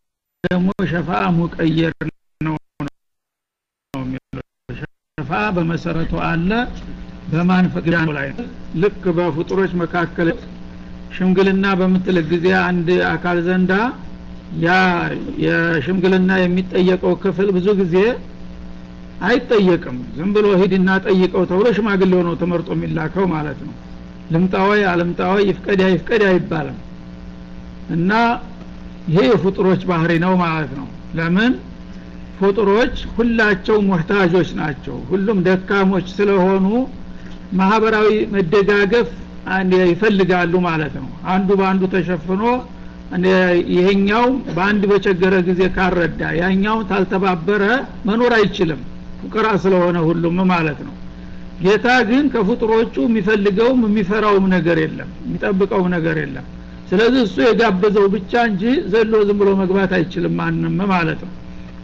ሸፋ ሙቀየር ነው የሚለው ሸፋ በመሰረቱ አለ በማን ፈቅዳ ላይ ልክ በፍጡሮች መካከል ሽምግልና በምትል ጊዜ አንድ አካል ዘንዳ ያ የሽምግልና የሚጠየቀው ክፍል ብዙ ጊዜ አይጠየቅም ዝም ብሎ ሂድና ጠይቀው ተብሎ ሽማግሌ ሆኖ ተመርጦ የሚላከው ማለት ነው ልምጣወይ አልምጣወይ ይፍቀድ ይፍቀድ አይባልም እና ይሄ የፍጡሮች ባህሪ ነው ማለት ነው ለምን ፍጡሮች ሁላቸው ሙህታጆች ናቸው ሁሉም ደካሞች ስለሆኑ ማህበራዊ መደጋገፍ ይፈልጋሉ ማለት ነው አንዱ በአንዱ ተሸፍኖ ይሄኛው በአንድ በቸገረ ጊዜ ካረዳ ያኛው ታልተባበረ መኖር አይችልም ፉቅራ ስለሆነ ሁሉም ማለት ነው ጌታ ግን ከፍጡሮቹ የሚፈልገውም የሚፈራውም ነገር የለም የሚጠብቀውም ነገር የለም ስለዚህ እሱ የጋበዘው ብቻ እንጂ ዘሎ ዝም ብሎ መግባት አይችልም ማንም ማለት ነው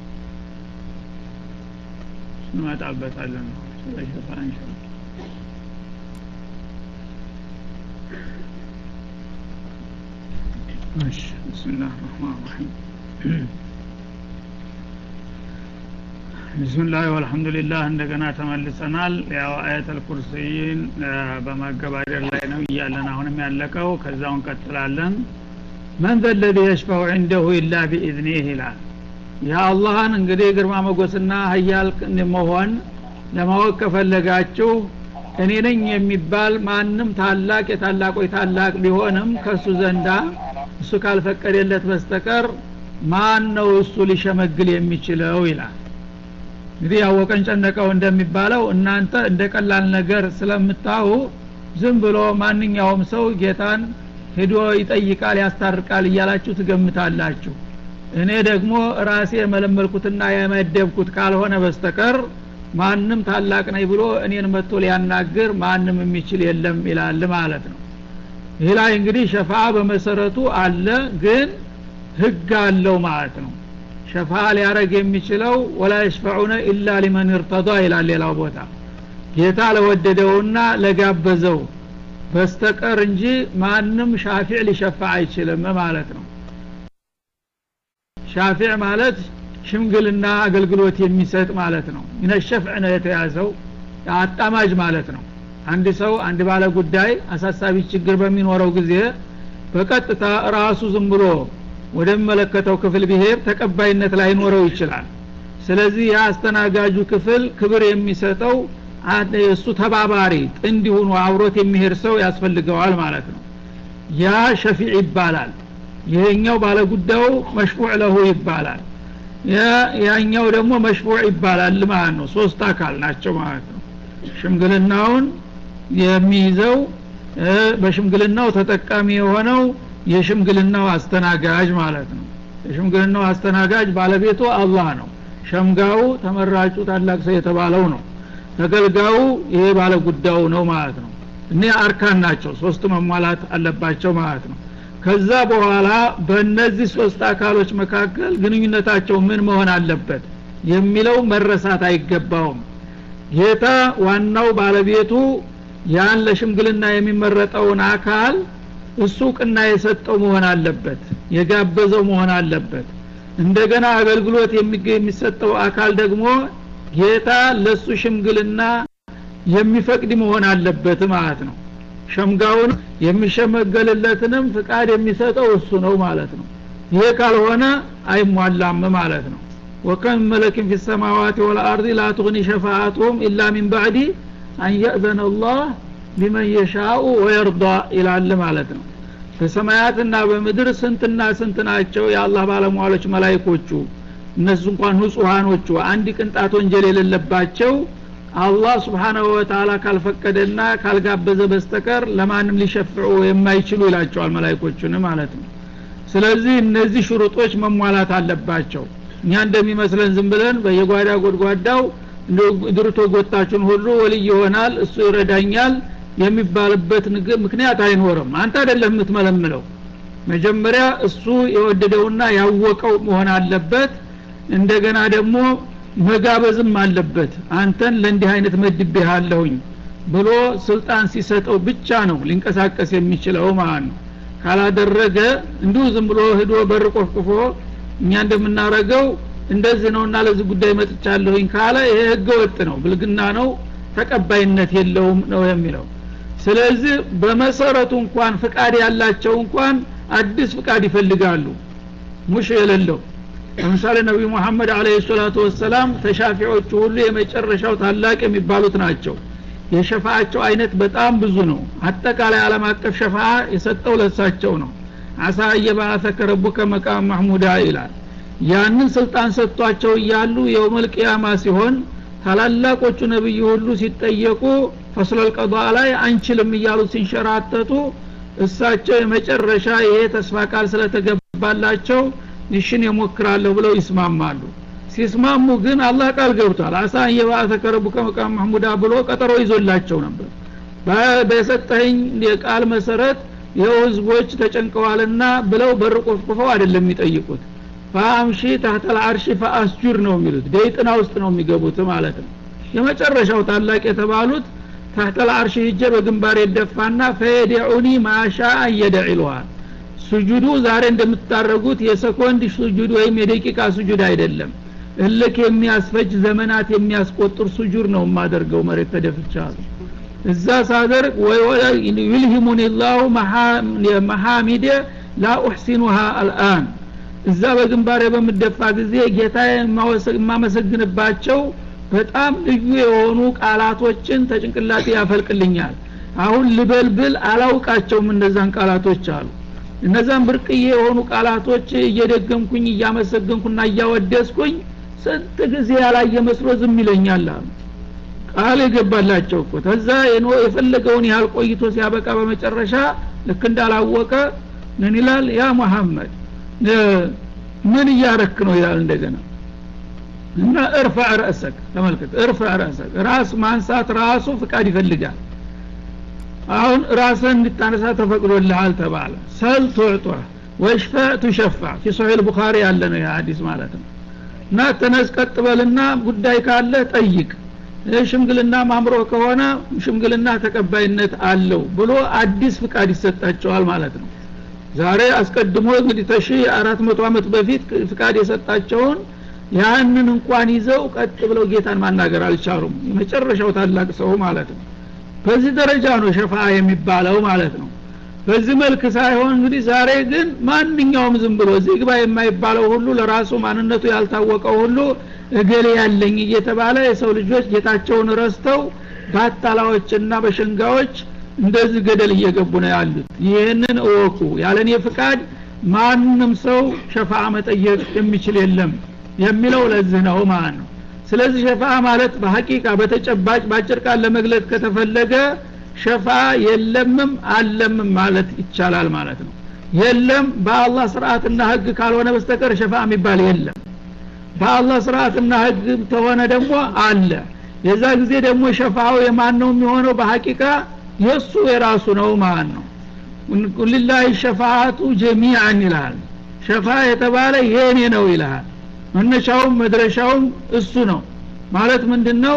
እንመጣበታለን ስለሸፋ እንሻላ بسم الله الرحمن الرحيم ቢስሚላህ ወልሐምዱሊላህ እንደገና ተመልሰናል ያው አየተል ኩርሲይን በማገባደር ላይ ነው እያለን አሁንም ያለቀው ከዛው እንቀጥላለን መን ዘለዚ የሽፈው ዒንደሁ ኢላ ቢኢዝኒህ ይላል የአላህን እንግዲህ ግርማ መጎስና ሀያል መሆን ለማወቅ ከፈለጋችሁ እኔ ነኝ የሚባል ማንም ታላቅ የታላቆች ታላቅ ቢሆንም ከእሱ ዘንዳ እሱ ካልፈቀደለት በስተቀር ማን ነው እሱ ሊሸመግል የሚችለው ይላል እንግዲህ ያወቀን ጨነቀው እንደሚባለው እናንተ እንደ ቀላል ነገር ስለምታዩ ዝም ብሎ ማንኛውም ሰው ጌታን ሄዶ ይጠይቃል ያስታርቃል እያላችሁ ትገምታላችሁ እኔ ደግሞ ራሴ የመለመልኩትና የመደብኩት ካልሆነ በስተቀር ማንም ታላቅ ነኝ ብሎ እኔን መጥቶ ሊያናግር ማንም የሚችል የለም ይላል ማለት ነው ይህ ላይ እንግዲህ ሸፋ በመሰረቱ አለ ግን ህግ አለው ማለት ነው ሸፋ ሊያረግ የሚችለው ወላ የሽፈዑነ ኢላ ሊመን እርተዷ ይላል ሌላው ቦታ ጌታ ለወደደውና ለጋበዘው በስተቀር እንጂ ማንም ሻፊዕ ሊሸፋ አይችልም ማለት ነው ሻፊዕ ማለት ሽምግልና አገልግሎት የሚሰጥ ማለት ነው ሚነሸፍዕ ነው የተያዘው አጣማጅ ማለት ነው አንድ ሰው አንድ ባለ ጉዳይ አሳሳቢ ችግር በሚኖረው ጊዜ በቀጥታ ራሱ ዝም ብሎ ወደሚመለከተው ክፍል ብሄር ተቀባይነት ላይኖረው ይችላል ስለዚህ የአስተናጋጁ ክፍል ክብር የሚሰጠው እሱ ተባባሪ ጥንድ ሆኖ አብሮት የሚሄድ ሰው ያስፈልገዋል ማለት ነው ያ ሸፊዕ ይባላል ይሄኛው ባለጉዳዩ መሽፉዕ ለሁ ይባላል ያኛው ደግሞ መሽፉዕ ይባላል ማለት ነው ሶስት አካል ናቸው ማለት ነው ሽምግልናውን የሚይዘው በሽምግልናው ተጠቃሚ የሆነው የሽምግልናው አስተናጋጅ ማለት ነው የሽምግልናው አስተናጋጅ ባለቤቱ አላህ ነው ሸምጋው ተመራጩ ታላቅ ሰው የተባለው ነው ተገልጋዩ ይሄ ባለ ጉዳዩ ነው ማለት ነው እኔ አርካን ናቸው ሶስቱ መሟላት አለባቸው ማለት ነው ከዛ በኋላ በእነዚህ ሶስት አካሎች መካከል ግንኙነታቸው ምን መሆን አለበት የሚለው መረሳት አይገባውም ጌታ ዋናው ባለቤቱ ያን ለሽምግልና የሚመረጠውን አካል እሱ ቅና የሰጠው መሆን አለበት የጋበዘው መሆን አለበት እንደገና አገልግሎት የሚሰጠው አካል ደግሞ ጌታ ለሱ ሽምግልና የሚፈቅድ መሆን አለበት ማለት ነው ሸምጋውን የሚሸመገልለትንም ፍቃድ የሚሰጠው እሱ ነው ማለት ነው ይሄ ካልሆነ አይሟላም ማለት ነው ወከም መለክን ፊ ሰማዋት ወልአርድ ላ ትغኒ ሸፋአቱሁም ኢላ ሚን ባዕዲ አን የእዘነ አላህ ሊመን የሻኡ ወየርዳ ይላል ማለት ነው በሰማያትና በምድር ስንትና ስንት ናቸው የአላህ ባለሟሎች መላይኮቹ እነሱ እንኳን ንጹሐኖቹ አንድ ቅንጣት ወንጀል የሌለባቸው አላህ ስብሓናሁ ወተላ ካልፈቀደና ካልጋበዘ በስተቀር ለማንም ሊሸፍዑ የማይችሉ ይላቸዋል መላይኮቹን ማለት ነው ስለዚህ እነዚህ ሽሩጦች መሟላት አለባቸው እኛ እንደሚመስለን ዝም ብለን በየጓዳ ጎድጓዳው ድርቶ ጎታችን ሁሉ ወልይ ይሆናል እሱ ይረዳኛል የሚባልበት ምክንያት አይኖርም አንተ አይደለም የምትመለምለው መጀመሪያ እሱ የወደደውና ያወቀው መሆን አለበት እንደገና ደግሞ መጋበዝም አለበት አንተን ለእንዲህ አይነት መድቤሃለሁኝ ብሎ ስልጣን ሲሰጠው ብቻ ነው ሊንቀሳቀስ የሚችለው ማለት ነው ካላደረገ እንዲሁ ዝም ብሎ ህዶ በር ቆፍቅፎ እኛ እንደምናረገው እንደዚህ ነውና ለዚህ ጉዳይ መጥቻለሁኝ ካለ ይሄ ህገ ወጥ ነው ብልግና ነው ተቀባይነት የለውም ነው የሚለው ስለዚህ በመሰረቱ እንኳን ፍቃድ ያላቸው እንኳን አዲስ ፍቃድ ይፈልጋሉ ሙሽ የሌለው ለምሳሌ ነቢዩ ሙሐመድ አለህ ሰላቱ ወሰላም ተሻፊዎቹ ሁሉ የመጨረሻው ታላቅ የሚባሉት ናቸው የሸፋአቸው አይነት በጣም ብዙ ነው አጠቃላይ ዓለም አቀፍ ሸፋ የሰጠው ለሳቸው ነው አሳ እየባአሰከ ረቡከ መቃም ማህሙዳ ይላል ያንን ስልጣን ሰጥቷቸው እያሉ የውመል ቅያማ ሲሆን ታላላቆቹ ነብይ ሁሉ ሲጠየቁ ፈስለል ቀዷ ላይ አንችልም እያሉ ሲንሸራተቱ እሳቸው የመጨረሻ ይሄ ተስፋ ቃል ስለተገባላቸው ይሽን የሞክራለሁ ብለው ይስማማሉ ሲስማሙ ግን አላህ ቃል ገብቷል አሳ እየባአሰከ ረቡከ መቃም ማህሙዳ ብሎ ቀጠሮ ይዞላቸው ነበር በሰጠኸኝ የቃል መሰረት ይኸው ህዝቦች ተጨንቀዋልና ብለው በር ቆፍቁፈው አይደለም የሚጠይቁት ፈአምሺ ታህተል አርሺ ፈአስጁር ነው የሚሉት ደይጥና ውስጥ ነው የሚገቡት ማለት ነው የመጨረሻው ታላቅ የተባሉት ታህተል አርሺ ሂጀ በግንባር የደፋና ፈየዲዑኒ ማሻ እየደዕ ይለዋል ሱጁዱ ዛሬ እንደምታደረጉት የሰኮንድ ሱጁድ ወይም የደቂቃ ሱጁድ አይደለም እልክ የሚያስፈጅ ዘመናት የሚያስቆጥር ሱጁድ ነው የማደርገው መሬት ተደፍቻሉ እዛ ሳደርግ ዩልሂሙኒ ላሁ መሐሚደ ላ ኡሕሲኑሃ አልአን እዛ በግንባሬ በምደፋ ጊዜ ጌታ የማመሰግንባቸው በጣም ልዩ የሆኑ ቃላቶችን ተጭንቅላቴ ያፈልቅልኛል አሁን ልበልብል አላውቃቸውም እነዛን ቃላቶች አሉ እነዛን ብርቅዬ የሆኑ ቃላቶች እየደገምኩኝ እያመሰገንኩና እያወደስኩኝ ስንት ጊዜ ያላየ መስሎ ዝም ይለኛል አሉ ቃል የገባላቸው እኮ ተዛ የፈለገውን ያህል ቆይቶ ሲያበቃ በመጨረሻ ልክ እንዳላወቀ ምን ይላል ያ ሙሐመድ ምን እያረክ ነው ይላል እንደገና እና እርፋ ረእሰክ ተመልከት እርፋ ረእሰክ ራስ ማንሳት ራሱ ፍቃድ ይፈልጋል አሁን ራስን እንድታነሳ ተፈቅዶልሃል ተባለ ሰል ቱዕጧ ወሽፈ ቱሸፋ ፊ ሶሒል ቡኻሪ ያለ ነው የሀዲስ ማለት ነው እና ተነስ ቀጥበልና ጉዳይ ካለ ጠይቅ ሽምግልና ማምሮ ከሆነ ሽምግልና ተቀባይነት አለው ብሎ አዲስ ፍቃድ ይሰጣቸዋል ማለት ነው ዛሬ አስቀድሞ እንግዲህ ተሺ አራት መቶ አመት በፊት ፍቃድ የሰጣቸውን ያንን እንኳን ይዘው ቀጥ ብለው ጌታን ማናገር አልቻሉም የመጨረሻው ታላቅ ሰው ማለት ነው በዚህ ደረጃ ነው ሸፋ የሚባለው ማለት ነው በዚህ መልክ ሳይሆን እንግዲህ ዛሬ ግን ማንኛውም ዝም ብሎ እዚህ ግባ የማይባለው ሁሉ ለራሱ ማንነቱ ያልታወቀው ሁሉ እገሌ ያለኝ እየተባለ የሰው ልጆች ጌታቸውን ረስተው በአታላዎችና በሸንጋዎች እንደዚህ ገደል እየገቡ ነው ያሉት ይህንን እወቁ ያለኔ ፍቃድ ማንም ሰው ሸፋ መጠየቅ የሚችል የለም የሚለው ለዚህ ነው ማለት ነው ስለዚህ ሸፋ ማለት በሐቂቃ በተጨባጭ በአጭር ቃል ለመግለጽ ከተፈለገ ሸፋ የለምም አለምም ማለት ይቻላል ማለት ነው የለም በአላህ ስርዓትና ህግ ካልሆነ በስተቀር ሸፋ የሚባል የለም በአላህ ስርዓትና ህግ ተሆነ ደግሞ አለ የዛ ጊዜ ደግሞ ሸፋው የማን ነው የሚሆነው በሐቂቃ የእሱ የራሱ ነው ማለት ነው ቁልላህ ሸፋአቱ ጀሚአን ይልሃል ሸፋ የተባለ የኔ ነው ይልሃል መነሻውም መድረሻውም እሱ ነው ማለት ምንድን ነው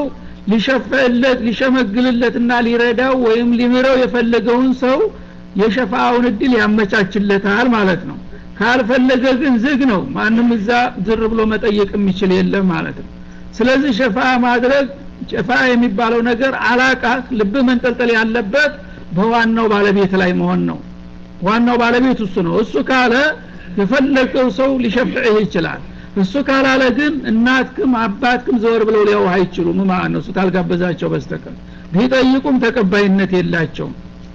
ሊሸፈለት ሊሸመግልለትና ሊረዳው ወይም ሊምረው የፈለገውን ሰው የሸፋውን እድል ያመቻችለታል ማለት ነው ካልፈለገ ግን ዝግ ነው ማንም እዛ ዝር ብሎ መጠየቅ የሚችል የለም ማለት ነው ስለዚህ ሸፋ ማድረግ ሸፋ የሚባለው ነገር አላቃ ልብህ መንጠልጠል ያለበት በዋናው ባለቤት ላይ መሆን ነው ዋናው ባለቤት እሱ ነው እሱ ካለ የፈለገው ሰው ሊሸፍዕህ ይችላል እሱ ካላለ ግን እናትክም አባትክም ዘወር ብለው ሊያውህ አይችሉም ማለት ነው እሱ ታልጋበዛቸው በስተቀር ቢጠይቁም ተቀባይነት የላቸውም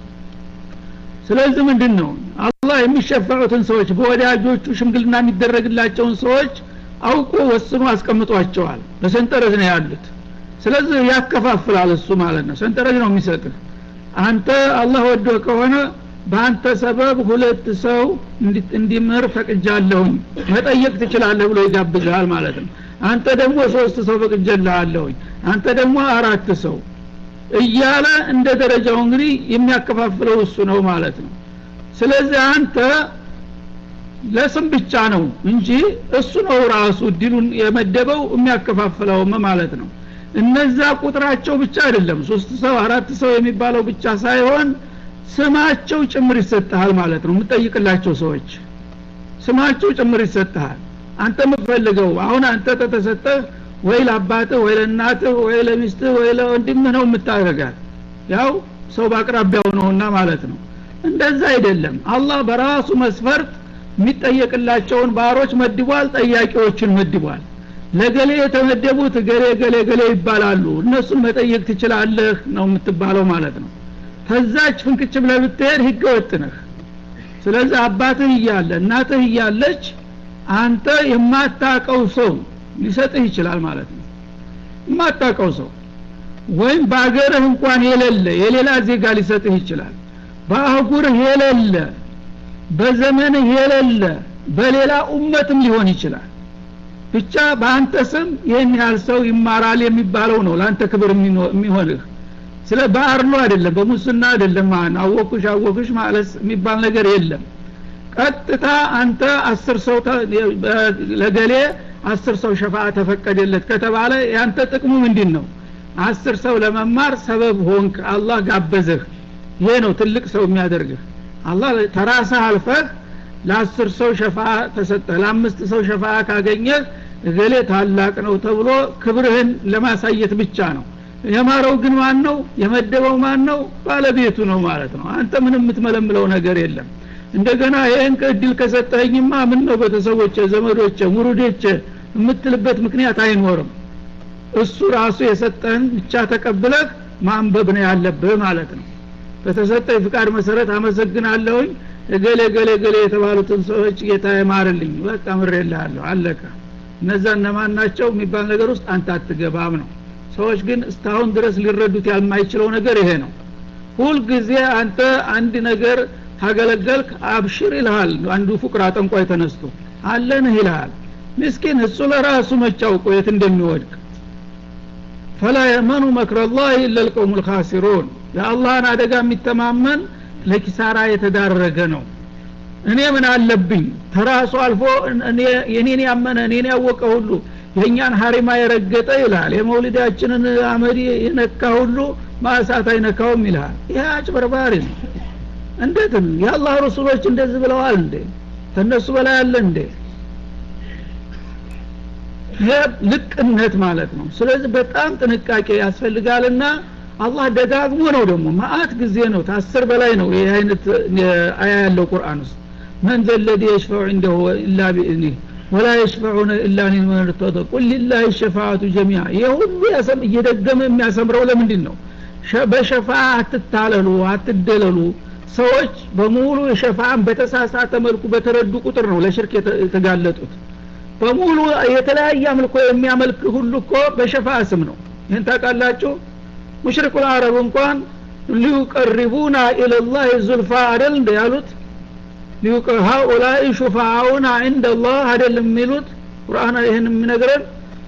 ስለዚህ ምንድን ነው አላህ የሚሸፈዑትን ሰዎች በወዳጆቹ ሽምግልና የሚደረግላቸውን ሰዎች አውቆ ወስኖ አስቀምጧቸዋል በሰንጠረዥ ነው ያሉት ስለዚህ ያከፋፍላል እሱ ማለት ነው ሰንጠረዥ ነው የሚሰጥህ አንተ አላህ ወዶ ከሆነ በአንተ ሰበብ ሁለት ሰው እንዲምር ፈቅጃለሁኝ መጠየቅ ትችላለህ ብሎ ይጋብዝሃል ማለት ነው አንተ ደግሞ ሶስት ሰው ፈቅጀልሃለሁኝ አንተ ደግሞ አራት ሰው እያለ እንደ ደረጃው እንግዲህ የሚያከፋፍለው እሱ ነው ማለት ነው ስለዚህ አንተ ለስም ብቻ ነው እንጂ እሱ ነው ራሱ እድሉን የመደበው የሚያከፋፍለውም ማለት ነው እነዛ ቁጥራቸው ብቻ አይደለም ሶስት ሰው አራት ሰው የሚባለው ብቻ ሳይሆን ስማቸው ጭምር ይሰጥሃል ማለት ነው የምጠይቅላቸው ሰዎች ስማቸው ጭምር ይሰጥሃል አንተ የምትፈልገው አሁን አንተ ተተሰጠህ ወይ ለአባትህ ወይ ለእናትህ ወይ ለሚስትህ ወይ ለወንድምህ ነው የምታደርጋት ያው ሰው በአቅራቢያው ነውና ማለት ነው እንደዛ አይደለም አላህ በራሱ መስፈርት የሚጠየቅላቸውን ባሮች መድቧል ጠያቂዎችን መድቧል ለገሌ የተመደቡት ገሌ ገሌ ገሌ ይባላሉ እነሱን መጠየቅ ትችላለህ ነው የምትባለው ማለት ነው ከዛች ፍንክች ብለህ ብትሄድ ህገ ወጥ ነህ ስለዚህ አባትህ እያለ እናትህ እያለች አንተ የማታቀው ሰው ሊሰጥህ ይችላል ማለት ነው የማታቀው ሰው ወይም በአገርህ እንኳን የሌለ የሌላ ዜጋ ሊሰጥህ ይችላል በአህጉርህ የሌለ በዘመንህ የሌለ በሌላ ኡመትም ሊሆን ይችላል ብቻ በአንተ ስም ይህን ያህል ሰው ይማራል የሚባለው ነው ለአንተ ክብር የሚሆንህ ስለ በአርሎ አይደለም በሙስና አይደለም ማን አወኩሽ አወኩሽ ማለት የሚባል ነገር የለም ቀጥታ አንተ አስር ሰው ለገሌ አስር ሰው ሸፋ ተፈቀደለት ከተባለ ያንተ ጥቅሙ ምንድን ነው አስር ሰው ለመማር ሰበብ ሆንክ አላህ ጋበዘህ ይሄ ነው ትልቅ ሰው የሚያደርግህ አላህ ተራስህ አልፈህ ለአስር ሰው ሸፋ ተሰጠህ ለአምስት ሰው ሸፋ ካገኘህ እገሌ ታላቅ ነው ተብሎ ክብርህን ለማሳየት ብቻ ነው የማረው ግን ማን ነው የመደበው ማን ነው ባለቤቱ ነው ማለት ነው አንተ ምንም የምትመለምለው ነገር የለም እንደገና ይህን እድል ከሰጠኸኝማ ምን ነው ቤተሰቦቼ ዘመዶቼ ሙሩዶቼ የምትልበት ምክንያት አይኖርም እሱ ራሱ የሰጠህን ብቻ ተቀብለህ ማንበብ ነው ያለብህ ማለት ነው በተሰጠ ፍቃድ መሰረት አመሰግናለሁኝ እገሌ ገሌ ገሌ የተባሉትን ሰዎች ጌታ ይማርልኝ በቃ ምሬልሃለሁ አለቀ እነዛ እነማን ናቸው የሚባል ነገር ውስጥ አንተ አትገባም ነው ሰዎች ግን እስካሁን ድረስ ሊረዱት ያልማይችለው ነገር ይሄ ነው ሁልጊዜ አንተ አንድ ነገር ታገለገልክ አብሽር ይልሃል አንዱ ፉቅራ ጠንቋይ ተነስቶ አለንህ ይልሃል ምስኪን እሱ ለራሱ መቻውቆ የት እንደሚወድቅ ፈላ የመኑ መክረላህ ኢላ ልቀውም ልካሲሩን የአላህን አደጋ የሚተማመን ለኪሳራ የተዳረገ ነው እኔ ምን አለብኝ ተራሱ አልፎ የኔን ያመነ እኔን ያወቀ ሁሉ የእኛን ሀሪማ የረገጠ ይልሃል የመውሊዳችንን አመዲ የነካ ሁሉ ማእሳት አይነካውም ይልሃል ይህ አጭበርባሪ ነው እንዴትም የአላህ ረሱሎች እንደዚህ ብለዋል እንዴ ከእነሱ በላይ አለ እንዴ ይሄ ልቅነት ማለት ነው ስለዚህ በጣም ጥንቃቄ ያስፈልጋልና አላህ ደጋግሞ ነው ደግሞ ማአት ጊዜ ነው ታስር በላይ ነው ይህ አይነት አያ ያለው ቁርአን ውስጥ መን ዘለዲ የሽፈዑ እንደሁ ኢላ ቢእዝኒህ ወላ የሽፈዑነ ኢላ ሊመን ርተደ ቁል ሊላህ ሸፋአቱ ጀሚዓ ይህ ሁሉ እየደገመ የሚያሰምረው ለምንድን ነው በሸፋ አትታለሉ አትደለሉ ሰዎች በሙሉ የሸፋን በተሳሳተ መልኩ በተረዱ ቁጥር ነው ለሽርክ የተጋለጡት በሙሉ የተለያየ አምልኮ የሚያመልክ ሁሉ እኮ በሸፋ ስም ነው ይህን ታውቃላችሁ ሙሽሪኩ አረብ እንኳን ሊዩቀሪቡና ኢለላህ ዙልፋ አደል እንደ ያሉት ሀኡላይ ሹፋአውና ዕንደ ላህ አደለም የሚሉት ቁርአን ይህን የሚነግረን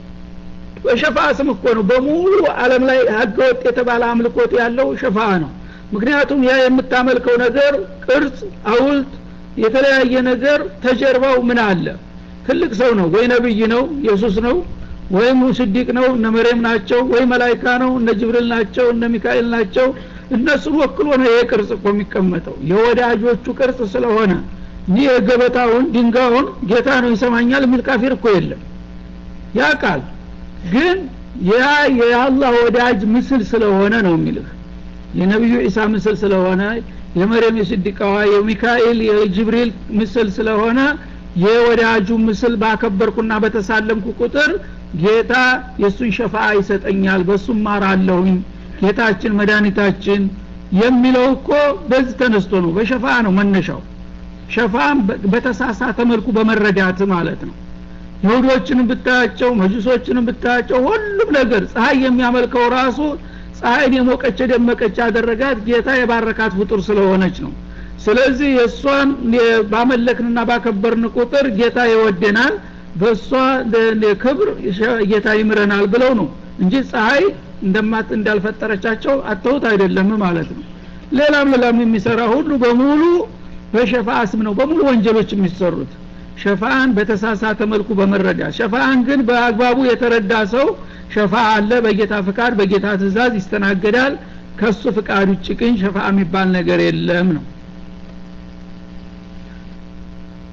በሸፋ ስም እኮ ነው በሙሉ አለም ላይ ህገወጥ የተባለ አምልኮት ያለው ሸፋ ነው ምክንያቱም ያ የምታመልከው ነገር ቅርጽ አውልት የተለያየ ነገር ተጀርባው ምን አለ ትልቅ ሰው ነው ወይ ነብይ ነው ኢየሱስ ነው ወይም ስዲቅ ነው እነ መሬም ናቸው ወይ መላይካ ነው እነ ጅብሪል ናቸው እነ ሚካኤል ናቸው እነሱን ወክሎ ነው ይሄ ቅርጽ እኮ የሚቀመጠው የወዳጆቹ ቅርጽ ስለሆነ ይህ የገበታውን ድንጋውን ጌታ ነው ይሰማኛል የሚል ካፊር እኮ የለም ያ ቃል ግን ያ የአላህ ወዳጅ ምስል ስለሆነ ነው የሚልህ የነቢዩ ዒሳ ምስል ስለሆነ የመርየም የስዲቃዋ የሚካኤል የጅብሪል ምስል ስለሆነ የወዳጁ ምስል ባከበርኩና በተሳለምኩ ቁጥር ጌታ የእሱን ሸፋ ይሰጠኛል በሱም ማራለሁኝ ጌታችን መድኃኒታችን የሚለው እኮ በዚህ ተነስቶ ነው በሸፋ ነው መነሻው ሸፋን በተሳሳተ መልኩ በመረዳት ማለት ነው ይሁዶችንም ብታያቸው መጁሶችንም ብታያቸው ሁሉም ነገር ፀሐይ የሚያመልከው ራሱ ፀሐይን የሞቀች የደመቀች ያደረጋት ጌታ የባረካት ፍጡር ስለሆነች ነው ስለዚህ የእሷን ባመለክንና ባከበርን ቁጥር ጌታ ይወደናል በእሷ ክብር ጌታ ይምረናል ብለው ነው እንጂ ፀሐይ እንደማት እንዳልፈጠረቻቸው አተውት አይደለም ማለት ነው ሌላም ሌላም የሚሰራ ሁሉ በሙሉ በሸፋ ስም ነው በሙሉ ወንጀሎች የሚሰሩት ሸፋን በተሳሳተ መልኩ በመረዳት ሸፋን ግን በአግባቡ የተረዳ ሰው ሸፋ አለ በጌታ ፍቃድ በጌታ ትእዛዝ ይስተናገዳል ከሱ ፍቃድ ውጭ ግን ሸፋ የሚባል ነገር የለም ነው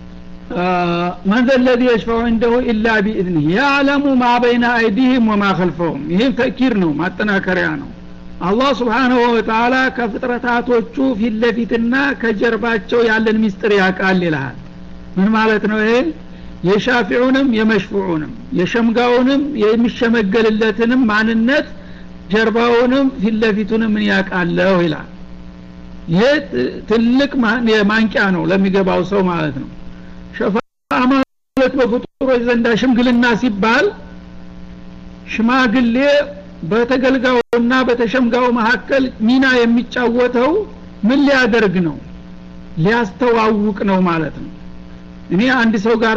መን ዘለዚ የሽፈዑ እንደሁ ኢላ ቢኢዝኒህ ያዕለሙ ማ በይነ አይዲህም ወማ ከልፈውም ይህም ተእኪር ነው ማጠናከሪያ ነው አላህ ስብሓንሁ ወተላ ከፍጥረታቶቹ ፊት ለፊትና ከጀርባቸው ያለን ሚስጥር ያውቃል ይልሃል ምን ማለት ነው ይሄ የሻፊዑንም የመሽፉዑንም የሸምጋውንም የሚሸመገልለትንም ማንነት ጀርባውንም ፊት ለፊቱንም ምን ያውቃለሁ ይላል ይሄ ትልቅ ማንቂያ ነው ለሚገባው ሰው ማለት ነው ሸፋ ማለት በፍጡሮች ዘንዳ ሽምግልና ሲባል ሽማግሌ በተገልጋዩና በተሸምጋዩ መካከል ሚና የሚጫወተው ምን ሊያደርግ ነው ሊያስተዋውቅ ነው ማለት ነው እኔ አንድ ሰው ጋር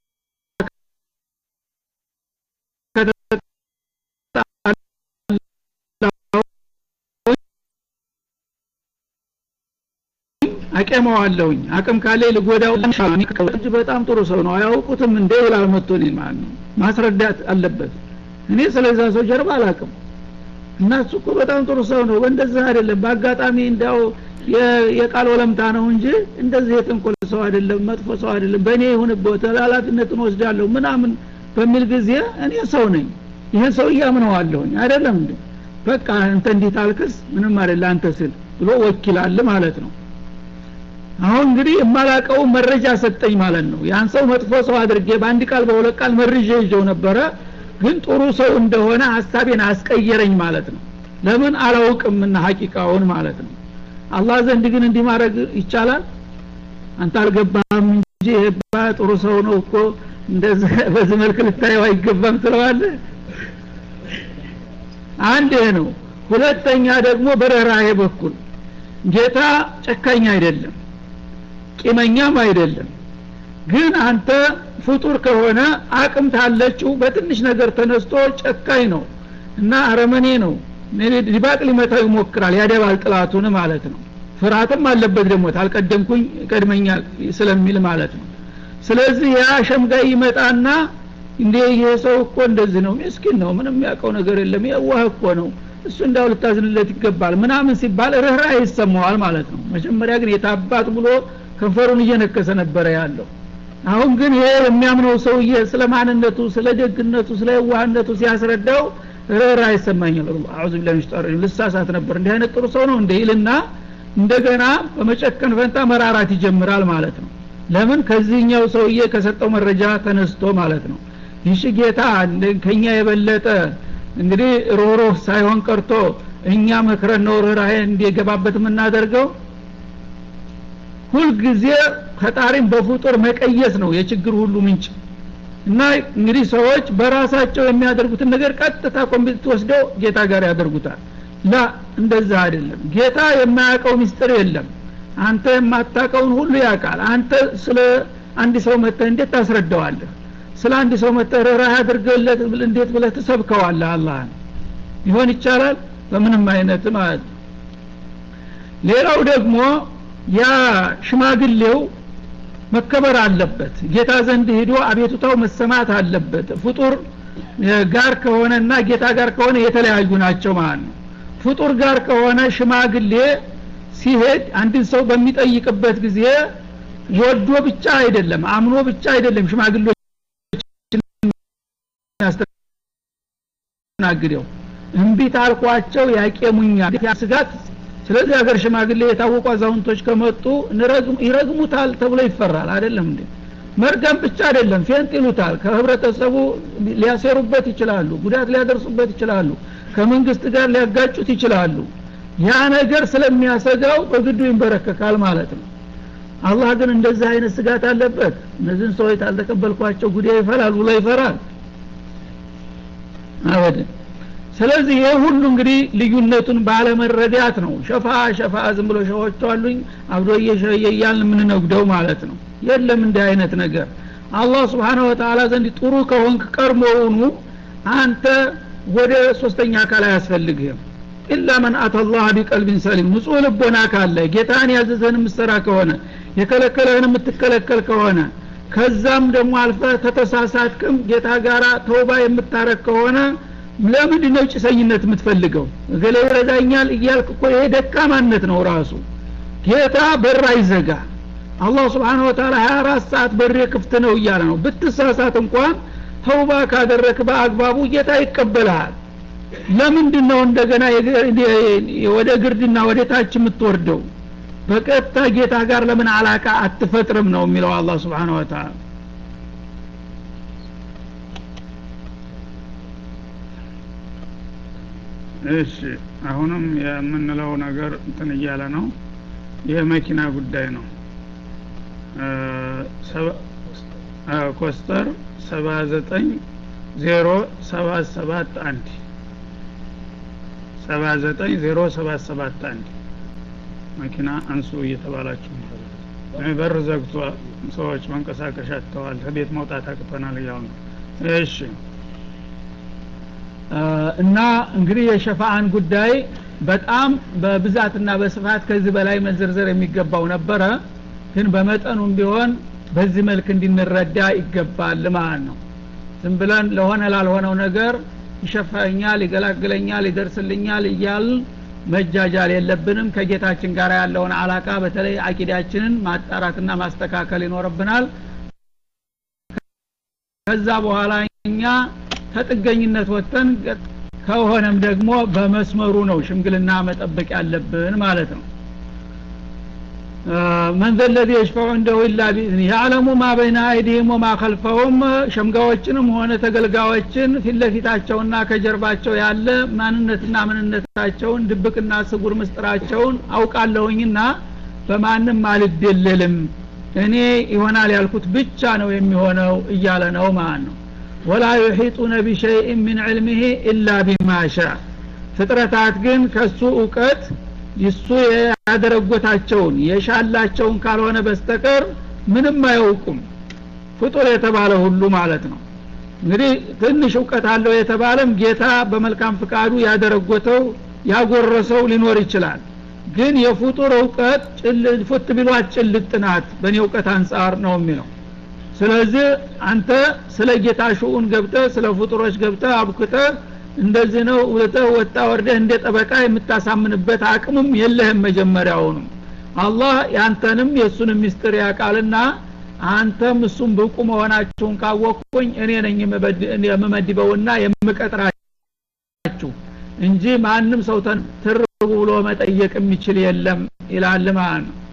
አቀመዋለሁኝ አቅም ካለ ልጎዳው እጅ በጣም ጥሩ ሰው ነው አያውቁትም እንደ ይላል መጥቶኝ ማለት ነው ማስረዳት አለበት እኔ ስለዛ ሰው ጀርባ አላቅም እና እሱ እኮ በጣም ጥሩ ሰው ነው በእንደዚህ አይደለም በአጋጣሚ እንዲያው የቃል ወለምታ ነው እንጂ እንደዚህ የጥንቆል ሰው አይደለም መጥፎ ሰው አይደለም በእኔ ይሁንበት ኃላፊነትን ወስዳለሁ ምናምን በሚል ጊዜ እኔ ሰው ነኝ ይህን ሰው እያምነዋለሁኝ አይደለም እንዴ በቃ አንተ እንዲህ ታልክስ ምንም አይደለ አንተ ስል ብሎ ወኪላል ማለት ነው አሁን እንግዲህ የማላቀው መረጃ ሰጠኝ ማለት ነው ያን ሰው መጥፎ ሰው አድርጌ በአንድ ቃል በሁለት ቃል መርዤ ይዤው ነበረ ግን ጥሩ ሰው እንደሆነ ሀሳቤን አስቀየረኝ ማለት ነው ለምን አላውቅምና ሀቂቃውን ማለት ነው አላህ ዘንድ ግን እንዲህ ማድረግ ይቻላል አንተ አልገባም እንጂ ይሄባ ጥሩ ሰው ነው እኮ እንደዚህ በዚህ መልክ ልታየው አይገባም ትለዋለህ አንድ ይሄ ነው ሁለተኛ ደግሞ በረራሄ በኩል ጌታ ጨካኝ አይደለም ቂመኛም አይደለም ግን አንተ ፍጡር ከሆነ አቅም ታለችው በትንሽ ነገር ተነስቶ ጨካኝ ነው እና አረመኔ ነው ሊባቅ ሊመታው ይሞክራል ያደባል ጥላቱን ማለት ነው ፍርሃትም አለበት ደግሞ ታልቀደምኩኝ ቀድመኛል ስለሚል ማለት ነው ስለዚህ ያ ሸምጋይ ይመጣና እንዴ ይሄ ሰው እኮ እንደዚህ ነው ምስኪን ነው ምንም ያውቀው ነገር የለም የዋህ እኮ ነው እሱ እንዳው ልታዝንለት ይገባል ምናምን ሲባል ርኅራ ይሰማዋል ማለት ነው መጀመሪያ ግን የታባት ብሎ ከንፈሩን እየነከሰ ነበረ ያለው አሁን ግን ይሄ የሚያምነው ሰውዬ ስለ ማንነቱ ስለ ደግነቱ ስለ የዋህነቱ ሲያስረዳው ርኅራ ይሰማኛል አዑዙ ቢላሂ ሚነሽ ሸይጣን ልሳሳት ነበር እንዲህ አይነት ጥሩ ሰው ነው እንደ ይልና እንደገና በመጨከን ፈንታ መራራት ይጀምራል ማለት ነው ለምን ከዚህኛው ሰውዬ ከሰጠው መረጃ ተነስቶ ማለት ነው ይሽ ጌታ ከኛ የበለጠ እንግዲህ ሮሮህ ሳይሆን ቀርቶ እኛ መክረን ነው ርኅራሄ እንዲገባበት የምናደርገው ሁልጊዜ ፈጣሪን በፍጡር መቀየስ ነው የችግር ሁሉ ምንጭ እና እንግዲህ ሰዎች በራሳቸው የሚያደርጉትን ነገር ቀጥታ ኮምፒውተር ወስደው ጌታ ጋር ያደርጉታል ላ እንደዛ አይደለም ጌታ የማያውቀው ሚስጥር የለም አንተ የማታውቀውን ሁሉ ያውቃል አንተ ስለ አንድ ሰው መጥተህ እንዴት ታስረዳዋለህ ስለ አንድ ሰው መጥተህ ርኅራህ አድርገለት እንዴት ብለህ ትሰብከዋለህ አላህን ይሆን ይቻላል በምንም አይነት ማለት ነው ሌላው ደግሞ ያ ሽማግሌው መከበር አለበት ጌታ ዘንድ ሂዶ አቤቱታው መሰማት አለበት ፍጡር ጋር ከሆነና ጌታ ጋር ከሆነ የተለያዩ ናቸው ማለት ነው ፍጡር ጋር ከሆነ ሽማግሌ ሲሄድ አንድን ሰው በሚጠይቅበት ጊዜ ወዶ ብቻ አይደለም አምኖ ብቻ አይደለም ሽማግሌዎች ያስተናግደው እምቢት አልኳቸው ያቄሙኛል ስጋት ስለዚህ ሀገር ሽማግሌ የታወቁ አዛውንቶች ከመጡ ይረግሙታል ተብሎ ይፈራል አይደለም እንዴ መርገም ብቻ አይደለም ፌንጥ ይሉታል ከህብረተሰቡ ሊያሴሩበት ይችላሉ ጉዳት ሊያደርሱበት ይችላሉ ከመንግስት ጋር ሊያጋጩት ይችላሉ ያ ነገር ስለሚያሰጋው በግዱ ይንበረከካል ማለት ነው አላህ ግን እንደዚህ አይነት ስጋት አለበት እነዚህን ሰዎች ታልተቀበልኳቸው ጉዳይ ይፈራል ብሎ ይፈራል አበደን ስለዚህ ይህ ሁሉ እንግዲህ ልዩነቱን ባለመረዳት ነው ሸፋ ሸፋ ዝም ብሎ ሸዎቹ አሉኝ አብዶ እየሸየ እያልን የምንነጉደው ማለት ነው የለም እንዲህ አይነት ነገር አላህ ስብሓነሁ ወተላ ዘንድ ጥሩ ከሆንክ ቀድሞውኑ አንተ ወደ ሶስተኛ አካል አያስፈልግህም ኢላ መን አተላህ ቢቀልቢን ሰሊም ንጹህ ልቦና ካለ ጌታን ያዘዘህን የምትሰራ ከሆነ የከለከለህን የምትከለከል ከሆነ ከዛም ደግሞ አልፈ ተተሳሳትክም ጌታ ጋር ተውባ የምታረግ ከሆነ ለምንድ ነው ጭሰኝነት የምትፈልገው እገሌ ይረዳኛል እያልክ እኮ ይሄ ደካማነት ነው ራሱ ጌታ በር አይዘጋ አላህ ስብሓን ወተላ ሀያ አራት ሰዓት በሬ ክፍት ነው እያለ ነው ብትሳሳት እንኳን ተውባ ካደረክ በአግባቡ ጌታ ይቀበልሃል ለምንድን ነው እንደገና ወደ ግርድና ወደ ታች የምትወርደው በቀጥታ ጌታ ጋር ለምን አላቃ አትፈጥርም ነው የሚለው አላህ ስብሓን ወተላ እሺ አሁንም የምንለው ነገር እንትን እያለ ነው የመኪና ጉዳይ ነው ኮስተር ሰባ ዘጠኝ ዜሮ ሰባት ሰባት አንድ ሰባ ዘጠኝ ዜሮ ሰባት ሰባት አንድ መኪና አንሱ እየተባላችሁ በር ዘግቶ ሰዎች መንቀሳቀሻ አጥተዋል ከቤት መውጣት አቅቶናል እያሉ ነው እሺ እና እንግዲህ የሸፋአን ጉዳይ በጣም በብዛትና በስፋት ከዚህ በላይ መዘርዘር የሚገባው ነበረ ግን በመጠኑም ቢሆን በዚህ መልክ እንድንረዳ ይገባል ማለት ነው ዝም ብለን ለሆነ ላልሆነው ነገር ይሸፋኛል ይገላግለኛል ይደርስልኛል እያል መጃጃል የለብንም ከጌታችን ጋር ያለውን አላቃ በተለይ አቂዳችንን ማጣራትና ማስተካከል ይኖርብናል ከዛ በኋላ እኛ ከጥገኝነት ወጥተን ከሆነም ደግሞ በመስመሩ ነው ሽምግልና መጠበቅ ያለብን ማለት ነው መን ዘለዚ የሽፈዑ እንደሁ ኢላ ቢእዝኒ ያዕለሙ ማ በይነ አይዲህም ወማ ከልፈውም ሸምጋዎችንም ሆነ ተገልጋዮችን ፊት ለፊታቸውና ከጀርባቸው ያለ ማንነትና ምንነታቸውን ድብቅና ስጉር ምስጥራቸውን አውቃለሁኝና በማንም አልደለልም እኔ ይሆናል ያልኩት ብቻ ነው የሚሆነው እያለ ነው ማለት ነው ወላ ዩሒጡነ ቢሸይእን ምን ዕልምህ ኢላ ቢማ ሻ ፍጥረታት ግን ከሱ እውቀት ይሱ ያደረጎታቸውን የሻላቸውን ካልሆነ በስተቀር ምንም አያውቁም ፍጡር የተባለ ሁሉ ማለት ነው እንግዲህ ትንሽ እውቀት አለው የተባለም ጌታ በመልካም ፍቃዱ ያደረጎተው ያጎረሰው ሊኖር ይችላል ግን የፍጡር እውቀት ፉት ቢሏት ጭልጥ ናት በእኔ እውቀት አንጻር ነው የሚለው ስለዚህ አንተ ስለ ጌታ ሽኡን ገብተ ስለ ፍጡሮች ገብተ አብክተ እንደዚህ ነው ውለተህ ወጣ ወርደህ እንደ ጠበቃ የምታሳምንበት አቅምም የለህም መጀመሪያውንም አላህ ያንተንም የእሱንም ሚስጥር ያውቃልና አንተም እሱም ብቁ መሆናችሁን ካወቅኩኝ እኔ ነኝ የምመድበውና የምቀጥራችሁ እንጂ ማንም ሰው ትር ብሎ መጠየቅ የሚችል የለም ይላል ማለት ነው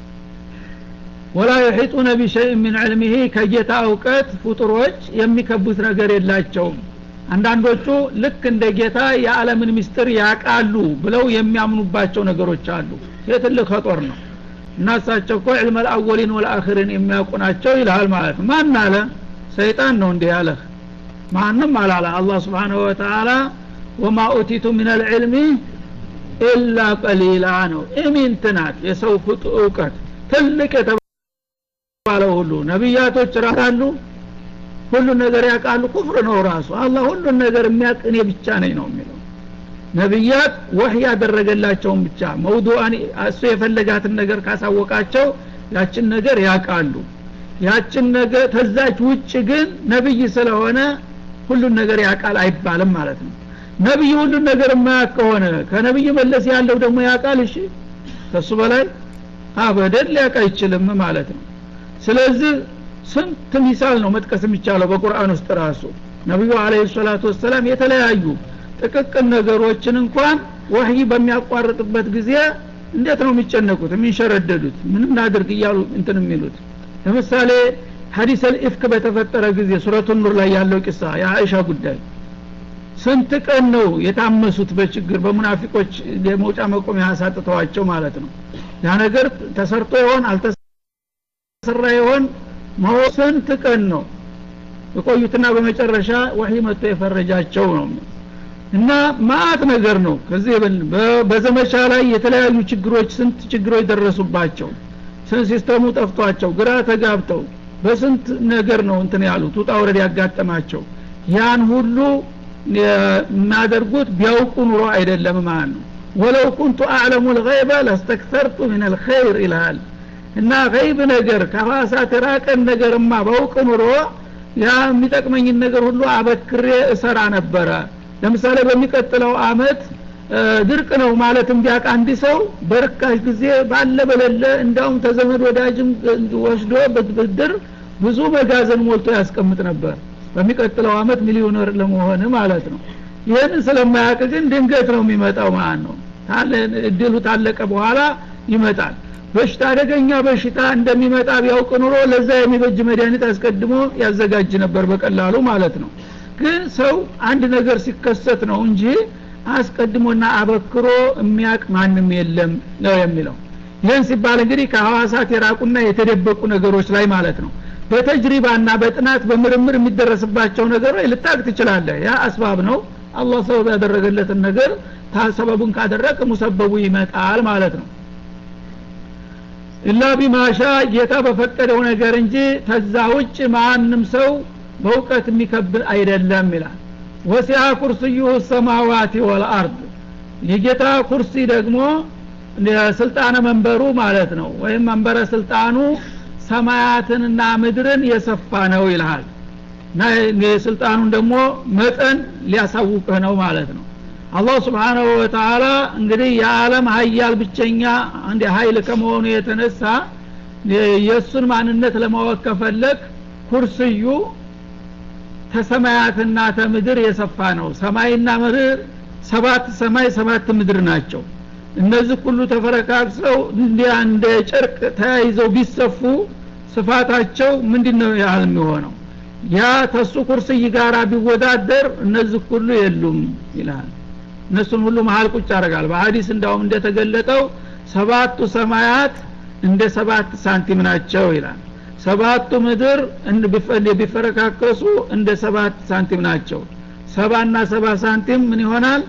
ወላ የሒጡነ ቢሸይእ ምን ዕልምህ ከጌታ እውቀት ፍጡሮች የሚከቡት ነገር የላቸውም አንዳንዶቹ ልክ እንደ ጌታ የዓለምን ምስጢር ያቃሉ ብለው የሚያምኑባቸው ነገሮች አሉ ይህ ትልቅ ከጦር ነው እና እሳቸው እኮ ዕልመ ልአወሊን ወልአክሪን የሚያውቁ ናቸው ይልሃል ማለት ነው ማን አለ ሰይጣን ነው እንዲህ ያለህ ማንም አላለ አላህ ስብሓንሁ ወተላ ወማ ኡቲቱ ምን ልዕልሚ ኢላ ቀሊላ ነው ኢሚንት ናት የሰው ፍጡ እውቀት ትልቅ የተባለው ሁሉ ነቢያቶች ራሳሉ ሁሉን ነገር ያውቃሉ ኩፍር ነው ራሱ አላህ ሁሉን ነገር የሚያውቅ እኔ ብቻ ነኝ ነው የሚለው ነቢያት ወህይ ያደረገላቸውን ብቻ መውዱአን እሱ የፈለጋትን ነገር ካሳወቃቸው ያችን ነገር ያውቃሉ ያችን ነገር ተዛች ውጭ ግን ነብይ ስለሆነ ሁሉን ነገር ያውቃል አይባልም ማለት ነው ነብይ ሁሉን ነገር የማያውቅ ከሆነ ከነብይ መለስ ያለው ደግሞ ያውቃል እሺ ከሱ በላይ አበደን ሊያውቅ አይችልም ማለት ነው ስለዚህ ስንት ሚሳል ነው መጥቀስ የሚቻለው በቁርአን ውስጥ ራሱ ነቢዩ አለህ ሰላቱ ወሰላም የተለያዩ ጥቅቅን ነገሮችን እንኳን ወህይ በሚያቋርጥበት ጊዜ እንዴት ነው የሚጨነቁት የሚንሸረደዱት ምን እናድርግ እያሉ እንትን የሚሉት ለምሳሌ ሀዲስ አልኢፍክ በተፈጠረ ጊዜ ሱረቱ ኑር ላይ ያለው ቂሳ የአይሻ ጉዳይ ስንት ቀን ነው የታመሱት በችግር በሙናፊቆች የመውጫ መቆሚያ ያሳጥተዋቸው ማለት ነው ያ ነገር ተሰርቶ ይሆን አልተሰራ ይሆን ስንት ቀን ነው የቆዩትና በመጨረሻ ወህይ መጥቶ የፈረጃቸው ነው እና ማአት ነገር ነው ከዚህ በዘመቻ ላይ የተለያዩ ችግሮች ስንት ችግሮች ደረሱባቸው ስንት ሲስተሙ ጠፍቷቸው ግራ ተጋብተው በስንት ነገር ነው እንትን ያሉት ውጣ ወረድ ያጋጠማቸው ያን ሁሉ የሚያደርጉት ቢያውቁ ኑሮ አይደለም ማለት ነው ወለው ኩንቱ አዕለሙ ልገይበ ለስተክተርቱ ምን ልኸይር ይልሃል እና ገይብ ነገር ከፋሳት ራቀን ነገርማ በውቅ ኑሮ ያ የሚጠቅመኝን ነገር ሁሉ አበክሬ እሰራ ነበረ ለምሳሌ በሚቀጥለው አመት ድርቅ ነው ማለትም ቢያቅ አንድ ሰው በርካሽ ጊዜ ባለ በሌለ እንዳውም ተዘመድ ወዳጅም ወስዶ ብድር ብዙ መጋዘን ሞልቶ ያስቀምጥ ነበር በሚቀጥለው አመት ሚሊዮነር ለመሆን ማለት ነው ይህን ስለማያውቅ ግን ድንገት ነው የሚመጣው ማለት ነው እድሉ ታለቀ በኋላ ይመጣል በሽታ አደገኛ በሽታ እንደሚመጣ ቢያውቅ ኑሮ ለዛ የሚበጅ መድኃኒት አስቀድሞ ያዘጋጅ ነበር በቀላሉ ማለት ነው ግን ሰው አንድ ነገር ሲከሰት ነው እንጂ አስቀድሞና አበክሮ የሚያቅ ማንም የለም ነው የሚለው ይህን ሲባል እንግዲህ ከሐዋሳት የራቁና የተደበቁ ነገሮች ላይ ማለት ነው በተጅሪባና በጥናት በምርምር የሚደረስባቸው ነገሮች ልታቅ ትችላለህ ያ አስባብ ነው አላህ ሰበብ ያደረገለትን ነገር ሰበቡን ካደረግ ሙሰበቡ ይመጣል ማለት ነው ኢላ ቢማሻ ጌታ በፈቀደው ነገር እንጂ ተዛ ውጭ ማንም ሰው በእውቀት የሚከብል አይደለም ይላል ወሲያ ኩርስዩሁ ሰማዋት ወልአርድ የጌታ ኩርሲ ደግሞ ስልጣነ መንበሩ ማለት ነው ወይም መንበረ ስልጣኑ ሰማያትንና ምድርን የሰፋ ነው ይልሃል እና የስልጣኑን ደግሞ መጠን ሊያሳውቅህ ነው ማለት ነው አላህ ስብሓናሁ ወተላ እንግዲህ የዓለም ሀያል ብቸኛ አንድ ሀይል ከመሆኑ የተነሳ የእሱን ማንነት ለማወቅ ከፈለግ ኩርስዩ ተሰማያትና ተምድር የሰፋ ነው ሰማይና ምድር ሰባት ሰማይ ሰባት ምድር ናቸው እነዚህ ሁሉ ተፈረካክሰው እንደ ጨርቅ ተያይዘው ቢሰፉ ስፋታቸው ምንድን ነው ያህል የሚሆነው ያ ተሱ ኩርስይ ጋር ቢወዳደር እነዚህ ሁሉ የሉም ይልሃል እነሱን ሁሉ መሀል ቁጭ ያደርጋል በሀዲስ እንዳውም እንደተገለጠው ሰባቱ ሰማያት እንደ ሰባት ሳንቲም ናቸው ይላል ሰባቱ ምድር ቢፈረካከሱ እንደ ሰባት ሳንቲም ናቸው ሰባና ሰባ ሳንቲም ምን ይሆናል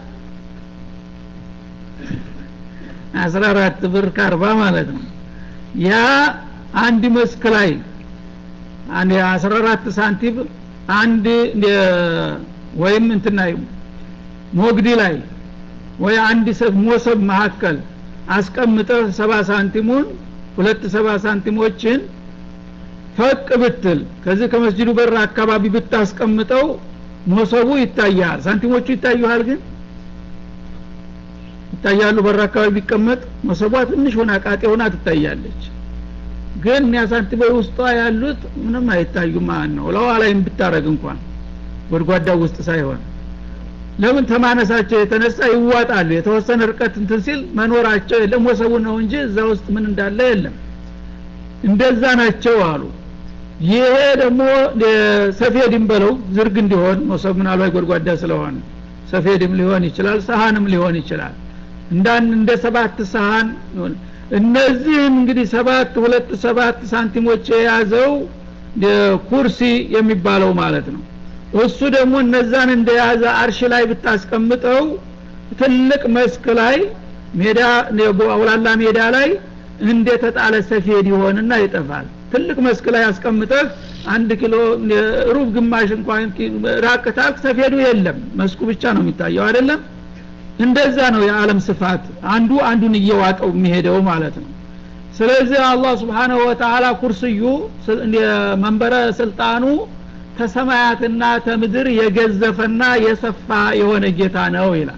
አስራ አራት ብር ከአርባ ማለት ነው ያ አንድ መስክ ላይ አንድ አስራ አራት ሳንቲም አንድ ወይም እንትና ሞግዲ ላይ ወይ አንድ ሞሰብ መካከል አስቀምጠህ ሰባ ሳንቲሙን ሁለት ሰባ ሳንቲሞችን ፈቅ ብትል ከዚህ ከመስጅዱ በር አካባቢ ብታስቀምጠው ሞሰቡ ይታያል ሳንቲሞቹ ይታዩሃል ግን ይታያሉ በር አካባቢ ቢቀመጥ መሰቧ ትንሽ ሆና ቃጤ ሆና ትታያለች ግን እኒያ ሳንቲሞች ውስጧ ያሉት ምንም አይታዩም ማለት ነው ለዋ ላይም ብታረግ እንኳን ጎድጓዳው ውስጥ ሳይሆን ለምን ተማነሳቸው የተነሳ ይዋጣሉ የተወሰነ ርቀት እንትን ሲል መኖራቸው የለም ወሰቡ ነው እንጂ እዛ ውስጥ ምን እንዳለ የለም እንደዛ ናቸው አሉ ይሄ ደግሞ ሰፌድም በለው ዝርግ እንዲሆን መሶብ ምናልባት ጎድጓዳ ስለሆነ ሰፌድም ሊሆን ይችላል ሰሀንም ሊሆን ይችላል እንዳን እንደ ሰባት ሰሀን እነዚህም እንግዲህ ሰባት ሁለት ሰባት ሳንቲሞች የያዘው ኩርሲ የሚባለው ማለት ነው እሱ ደግሞ እነዛን እንደያዘ አርሽ ላይ ብታስቀምጠው ትልቅ መስክ ላይ ሜዳ አውላላ ሜዳ ላይ እንደተጣለ ሰፌድ ይሆንና ይጠፋል ትልቅ መስክ ላይ አስቀምጠህ አንድ ኪሎ ሩብ ግማሽ እንኳን ራቅታል ሰፌዱ የለም መስኩ ብቻ ነው የሚታየው አይደለም እንደዛ ነው የዓለም ስፋት አንዱ አንዱን እየዋጠው የሚሄደው ማለት ነው ስለዚህ አላህ ስብሓንሁ ወተላ ኩርስዩ መንበረ ስልጣኑ ተሰማያትና ተምድር የገዘፈና የሰፋ የሆነ ጌታ ነው ይላል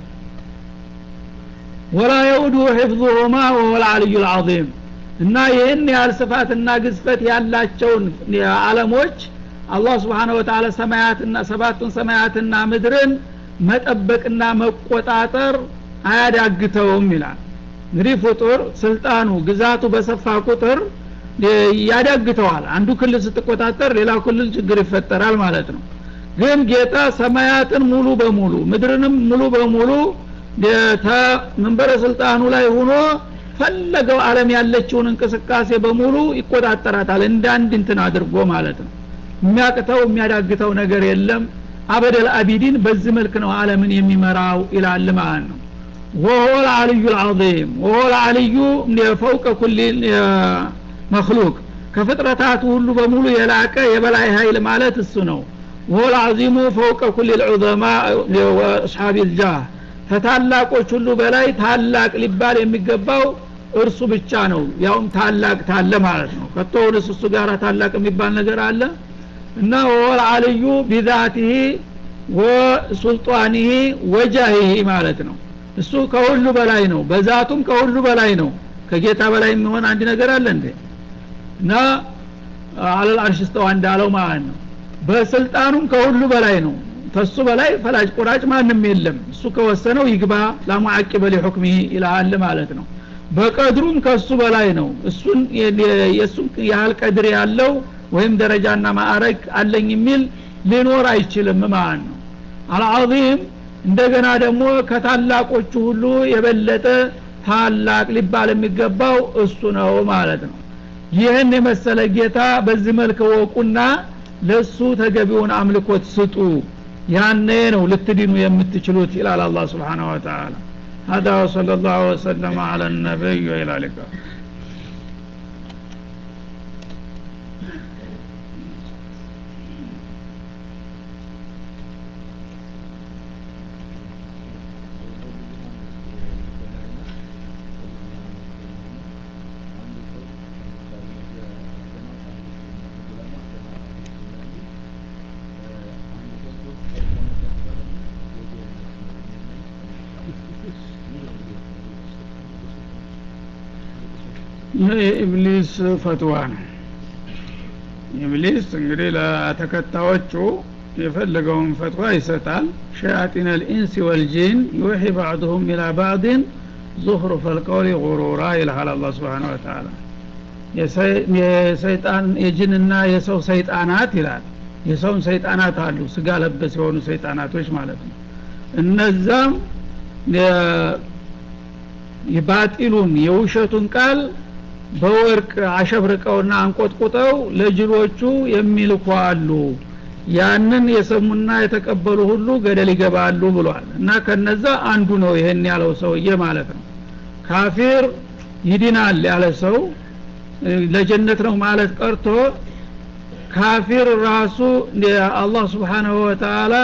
ወላ የውዱ ሕፍظሁማ ወሁል አልዩ ልዓظም እና ይህን ያህል ስፋትና ግዝፈት ያላቸውን አለሞች አላህ ስብሓን ወተላ ሰማያትና ሰባቱን ሰማያትና ምድርን መጠበቅና መቆጣጠር አያዳግተውም ይላል እንግዲህ ፍጡር ስልጣኑ ግዛቱ በሰፋ ቁጥር ያዳግተዋል አንዱ ክልል ስትቆጣጠር ሌላው ክልል ችግር ይፈጠራል ማለት ነው ግን ጌታ ሰማያትን ሙሉ በሙሉ ምድርንም ሙሉ በሙሉ መንበረ ስልጣኑ ላይ ሆኖ ፈለገው አለም ያለችውን እንቅስቃሴ በሙሉ ይቆጣጠራታል እንደ አንድ እንትን አድርጎ ማለት ነው የሚያቅተው የሚያዳግተው ነገር የለም አበደል አቢዲን በዚህ መልክ ነው አለምን የሚመራው ይላል ማለት ነው ወሆ ልአልዩ ልዓظም ወሆ ልአልዩ ፈውቀ ኩል መክሉቅ ከፍጥረታቱ ሁሉ በሙሉ የላቀ የበላይ ኃይል ማለት እሱ ነው ወሆ ልዓዚሙ ፈውቀ ኩል ልዑዘማ ወአስሓብ ልጃህ ከታላቆች ሁሉ በላይ ታላቅ ሊባል የሚገባው እርሱ ብቻ ነው ያውም ታላቅ ታለ ማለት ነው ከቶውንስ እሱ ጋር ታላቅ የሚባል ነገር አለ እና ወል አልዩ ቢዛቲህ ወሱልጣኒህ ወጃሂህ ማለት ነው እሱ ከሁሉ በላይ ነው በዛቱም ከሁሉ በላይ ነው ከጌታ በላይ የሚሆን አንድ ነገር አለ እንዴ እና አለል አርሽ ስተዋ እንዳለው ማለት ነው በስልጣኑም ከሁሉ በላይ ነው ተሱ በላይ ፈላጭ ቆራጭ ማንም የለም እሱ ከወሰነው ይግባ ላሙዓቂበ ሊሑክሚሂ ይልሃል ማለት ነው በቀድሩም ከሱ በላይ ነው እሱን የእሱን ያህል ቀድር ያለው ወይም ደረጃና ማዕረግ አለኝ የሚል ሊኖር አይችልም ማለት ነው አልዓዚም እንደገና ደግሞ ከታላቆቹ ሁሉ የበለጠ ታላቅ ሊባል የሚገባው እሱ ነው ማለት ነው ይህን የመሰለ ጌታ በዚህ መልክ ወቁና ለሱ ተገቢውን አምልኮት ስጡ ያኔ ነው ልትድኑ የምትችሉት ይላል አላህ ስብሓንሁ ወተላ هذا وصلى الله وسلم على النبي وإلى اللقاء ይህ የኢብሊስ ፈትዋ ነው ኢብሊስ እንግዲህ ለተከታዮቹ የፈለገውን ፈትዋ ይሰጣል ሸያጢን ልኢንስ ወልጂን ዩሒ ባዕድሁም ኢላ ባዕድን ዙህሩፈ ልቀውሊ ጉሩራ ይልሃል አላ ስብሓን ወተላ የሰይጣን የጅንና የሰው ሰይጣናት ይላል የሰውን ሰይጣናት አሉ ስጋ ለበስ የሆኑ ሰይጣናቶች ማለት ነው እነዛም የባጢሉን የውሸቱን ቃል በወርቅ አሸብርቀውና አንቆጥቁጠው ለጅሎቹ የሚልኩ አሉ ያንን የሰሙና የተቀበሉ ሁሉ ገደል ይገባሉ ብሏል እና ከነዛ አንዱ ነው ይሄን ያለው ሰውዬ ማለት ነው ካፊር ይድናል ያለ ሰው ለጀነት ነው ማለት ቀርቶ ካፊር ራሱ አላህ ስብሓናሁ ወተላ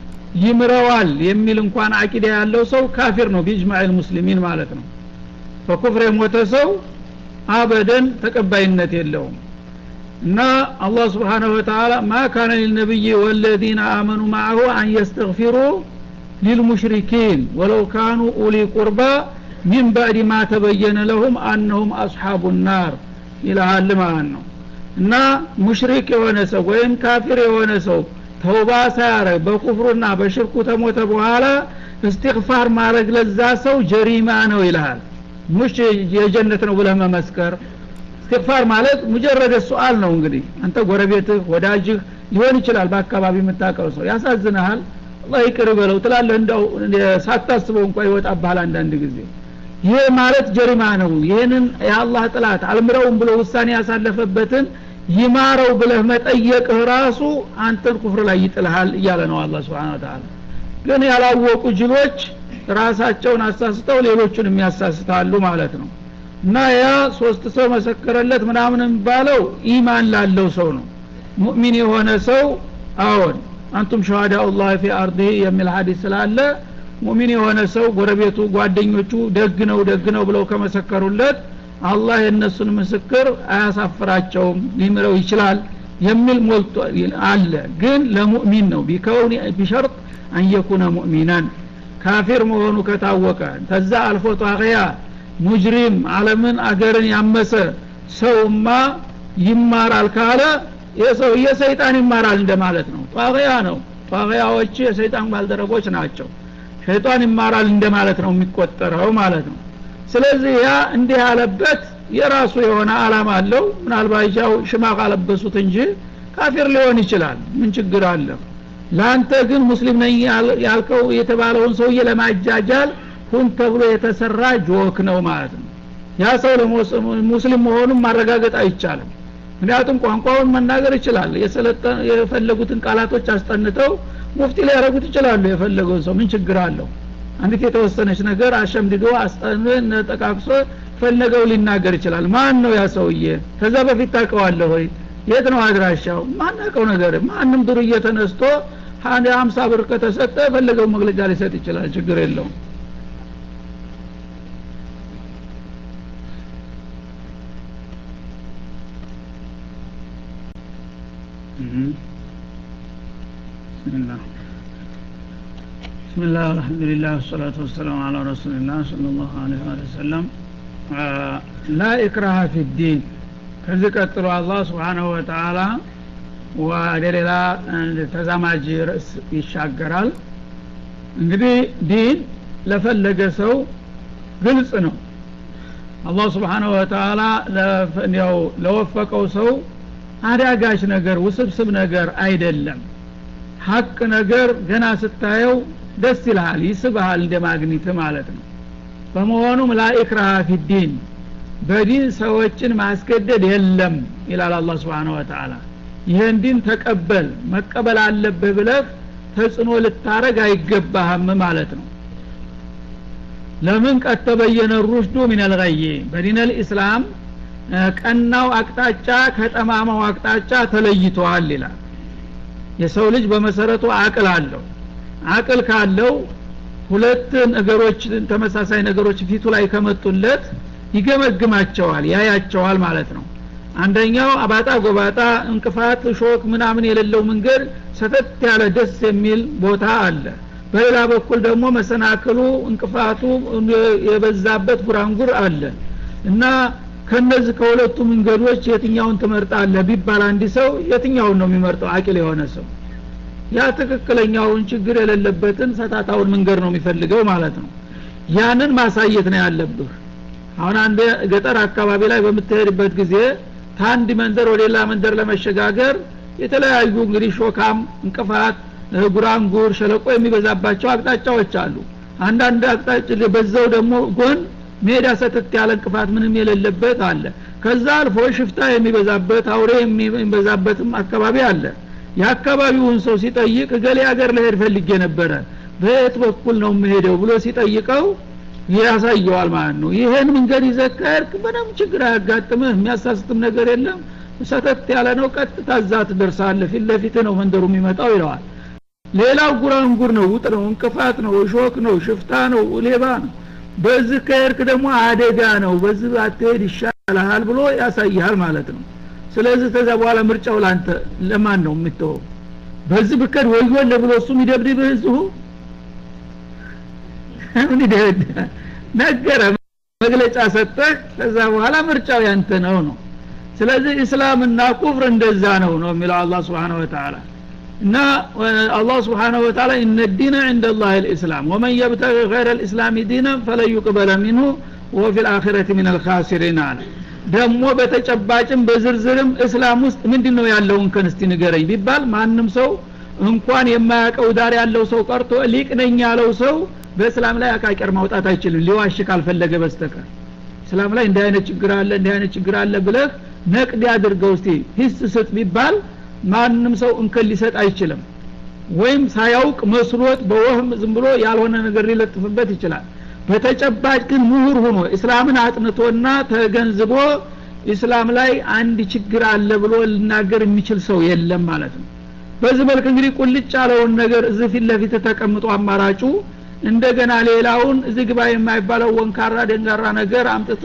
ይምረዋል የሚል እንኳን አቂዳ ያለው ሰው ካፊር ነው ቢጅማዕ ሙስሊሚን ማለት ነው በኩፍር የሞተ ሰው አበደን ተቀባይነት የለውም እና አላህ ስብሓንሁ ወተላ ማ ካነ ሊልነቢይ ወለዚነ አመኑ ማዕሁ አን የስተግፊሩ ሊልሙሽሪኪን ወለው ካኑ ኡሊ ቁርባ ሚን ባዕድ ማ ተበየነ ለሁም አነሁም አስሓቡ ናር ይልሃል ማለት ነው እና ሙሽሪክ የሆነ ሰው ወይም ካፊር የሆነ ሰው ተውባ ሳያረግ በኩፍሩና በሽርኩ ተሞተ በኋላ እስትግፋር ማድረግ ለዛ ሰው ጀሪማ ነው ይልሃል ሙሽ የጀነት ነው ብለህ መመስከር እስትግፋር ማለት ሙጀረደ ሱአል ነው እንግዲህ አንተ ጎረቤትህ ወዳጅህ ሊሆን ይችላል በአካባቢ የምታውቀው ሰው ያሳዝንሃል አላህ ይቅር በለው ትላለህ እንደው ሳታስበው እንኳ ይወጣብሃል አንዳንድ ጊዜ ይህ ማለት ጀሪማ ነው ይህንን የአላህ ጥላት አልምረውም ብሎ ውሳኔ ያሳለፈበትን ይማረው ብለህ መጠየቅህ ራሱ አንተን ኩፍር ላይ ይጥልሃል እያለ ነው አላ ስብን ተላ ግን ያላወቁ ጅሎች ራሳቸውን አሳስተው ሌሎቹን የሚያሳስታሉ ማለት ነው እና ያ ሶስት ሰው መሰከረለት ምናምን የሚባለው ኢማን ላለው ሰው ነው ሙእሚን የሆነ ሰው አዎን አንቱም ሸሃዳ ላህ ፊ አርድህ የሚል ሀዲስ ስላለ ሙሚን የሆነ ሰው ጎረቤቱ ጓደኞቹ ደግ ነው ደግ ነው ብለው ከመሰከሩለት አላህ የእነሱን ምስክር አያሳፍራቸውም ሊምረው ይችላል የሚል ሞልቶ አለ ግን ለሙእሚን ነው ቢከውን ቢሸርጥ አንየኩነ ሙእሚናን ካፊር መሆኑ ከታወቀ ተዛ አልፎ ጣቅያ ሙጅሪም አለምን አገርን ያመሰ ሰውማ ይማራል ካለ የሰውዬ ሰይጣን ይማራል እንደማለት ነው ጣቅያ ነው ጣቅያዎች የሰይጣን ባልደረቦች ናቸው ሸይጣን ይማራል እንደማለት ነው የሚቆጠረው ማለት ነው ስለዚህ ያ እንዲህ ያለበት የራሱ የሆነ አላማ አለው ምናልባት ያው ሽማ ካለበሱት እንጂ ካፊር ሊሆን ይችላል ምን ችግር አለ ለአንተ ግን ሙስሊም ነኝ ያልከው የተባለውን ሰውዬ ለማጃጃል ሁን ተብሎ የተሰራ ጆክ ነው ማለት ነው ያ ሰው ሙስሊም መሆኑን ማረጋገጥ አይቻልም ምክንያቱም ቋንቋውን መናገር ይችላል የፈለጉትን ቃላቶች አስጠንተው ሙፍቲ ሊያደረጉት ይችላሉ የፈለገውን ሰው ምን ችግር አለው አንዲት የተወሰነች ነገር አሸምድዶ አስጠን ጠቃቅሶ ፈለገው ሊናገር ይችላል ማን ነው ያ ሰውዬ ከዛ በፊት ታውቀዋለህ ሆይ የት ነው አድራሻው ማናቀው ነገር ማንም ዱርዬ ተነስቶ ሀምሳ ብር ከተሰጠ የፈለገው መግለጫ ሊሰጥ ይችላል ችግር የለውም بسم الله بسم الله والحمد لله والصلاة والسلام على رسول الله صلى الله عليه وآله وسلم آه لا إكراه في الدين ከዚህ ቀጥሎ አላህ ስብሓናሁ ወተአላ ወደ ሌላ ተዛማጅ ርዕስ ይሻገራል እንግዲህ ዲን ለፈለገ ሰው ግልጽ ነው አላህ ስብሓናሁ ወተአላ ያው ለወፈቀው ሰው አዳጋች ነገር ውስብስብ ነገር አይደለም ሀቅ ነገር ገና ስታየው ደስ ይልሃል ይስብሃል እንደ ማግኒት ማለት ነው በመሆኑም ላኢክራሃ ፊዲን በዲን ሰዎችን ማስገደድ የለም ይላል አላህ ስብሓን ወተአላ ይህን ዲን ተቀበል መቀበል አለብህ ብለህ ተጽዕኖ ልታረግ አይገባህም ማለት ነው ለምን ቀድ ተበየነ ሩሽዱ ሚነልገይ በዲን ልእስላም ቀናው አቅጣጫ ከጠማማው አቅጣጫ ተለይተዋል ይላል የሰው ልጅ በመሰረቱ አቅል አለው አቅል ካለው ሁለት ነገሮች ተመሳሳይ ነገሮች ፊቱ ላይ ከመጡለት ይገመግማቸዋል ያያቸዋል ማለት ነው አንደኛው አባጣ ጎባጣ እንቅፋት ሾክ ምናምን የሌለው መንገድ ሰተት ያለ ደስ የሚል ቦታ አለ በሌላ በኩል ደግሞ መሰናክሉ እንቅፋቱ የበዛበት ጉራንጉር አለ እና ከነዚህ ከሁለቱ መንገዶች የትኛውን ትመርጣለህ ቢባል አንድ ሰው የትኛውን ነው የሚመርጠው አቂል የሆነ ሰው ያ ትክክለኛውን ችግር የሌለበትን ሰታታውን መንገድ ነው የሚፈልገው ማለት ነው ያንን ማሳየት ነው ያለብህ አሁን አንድ ገጠር አካባቢ ላይ በምትሄድበት ጊዜ ከአንድ መንደር ወደ ሌላ መንደር ለመሸጋገር የተለያዩ እንግዲህ ሾካም እንቅፋት ጉራንጉር ሸለቆ የሚበዛባቸው አቅጣጫዎች አሉ አንዳንድ አቅጣጭ በዛው ደግሞ ጎን ሜዳ ሰተት ያለ እንቅፋት ምንም የሌለበት አለ ከዛ አልፎ ሽፍታ የሚበዛበት አውሬ የሚበዛበትም አካባቢ አለ የአካባቢውን ሰው ሲጠይቅ እገሌ ሀገር ለሄድ ፈልጌ ነበረ በየት በኩል ነው የምሄደው ብሎ ሲጠይቀው ያሳየዋል ማለት ነው ይህን መንገድ ይዘከርክ ምንም ችግር አያጋጥምህ የሚያሳስትም ነገር የለም ሰተት ያለ ነው ቀጥታ እዛ ትደርሳለህ ፊት ለፊት ነው መንደሩ የሚመጣው ይለዋል ሌላው ጉራንጉር ነው ውጥ ነው እንቅፋት ነው ሾክ ነው ሽፍታ ነው ሌባ ነው በዚህ ከሄድክ ደግሞ አደጋ ነው በዚህ አትሄድ ይሻልሃል ብሎ ያሳይሃል ማለት ነው ስለዚህ ከዛ በኋላ ምርጫው ላንተ ለማን ነው የምትወው በዚህ ብከድ ወዮለ ብሎ እሱ የሚደብድብህ እዚሁ ምን ይደድ ነገረ መግለጫ ሰጠህ ከዛ በኋላ ምርጫው ያንተ ነው ነው ስለዚህ እስላምና ኩፍር እንደዛ ነው ነው የሚለው አላህ Subhanahu Wa Ta'ala እና አላህ Subhanahu Wa Ta'ala ان الدين عند الله الاسلام ومن يبتغي غير الاسلام دينا فلن يقبل منه وهو في الاخره من الخاسرين አለ ደግሞ በተጨባጭም በዝርዝርም እስላም ውስጥ ምንድነው ያለውን ከንስቲ ንገረኝ ቢባል ማንም ሰው እንኳን የማያውቀው ዳር ያለው ሰው ቀርቶ ሊቅ ነኝ ያለው ሰው በእስላም ላይ አቃቂር ማውጣት አይችልም ሊዋሽ ካልፈለገ በስተቀር እስላም ላይ እንዲህ አይነት ችግር አለ እንዲህ አይነት ችግር አለ ብለህ ነቅድ ያድርገው እስቲ ሂስ ስጥ ቢባል ማንም ሰው እንከን ሊሰጥ አይችልም ወይም ሳያውቅ መስሎት በወህም ዝም ብሎ ያልሆነ ነገር ሊለጥፍበት ይችላል በተጨባጭ ግን ምሁር ሆኖ እስላምን አጥንቶና ተገንዝቦ እስላም ላይ አንድ ችግር አለ ብሎ ልናገር የሚችል ሰው የለም ማለት ነው በዚህ መልክ እንግዲህ ቁልጭ ያለውን ነገር እዚህ ፊት ለፊት ተቀምጦ አማራጩ እንደገና ሌላውን እዚህ ግባ የማይባለው ወንካራ ደንጋራ ነገር አምጥተ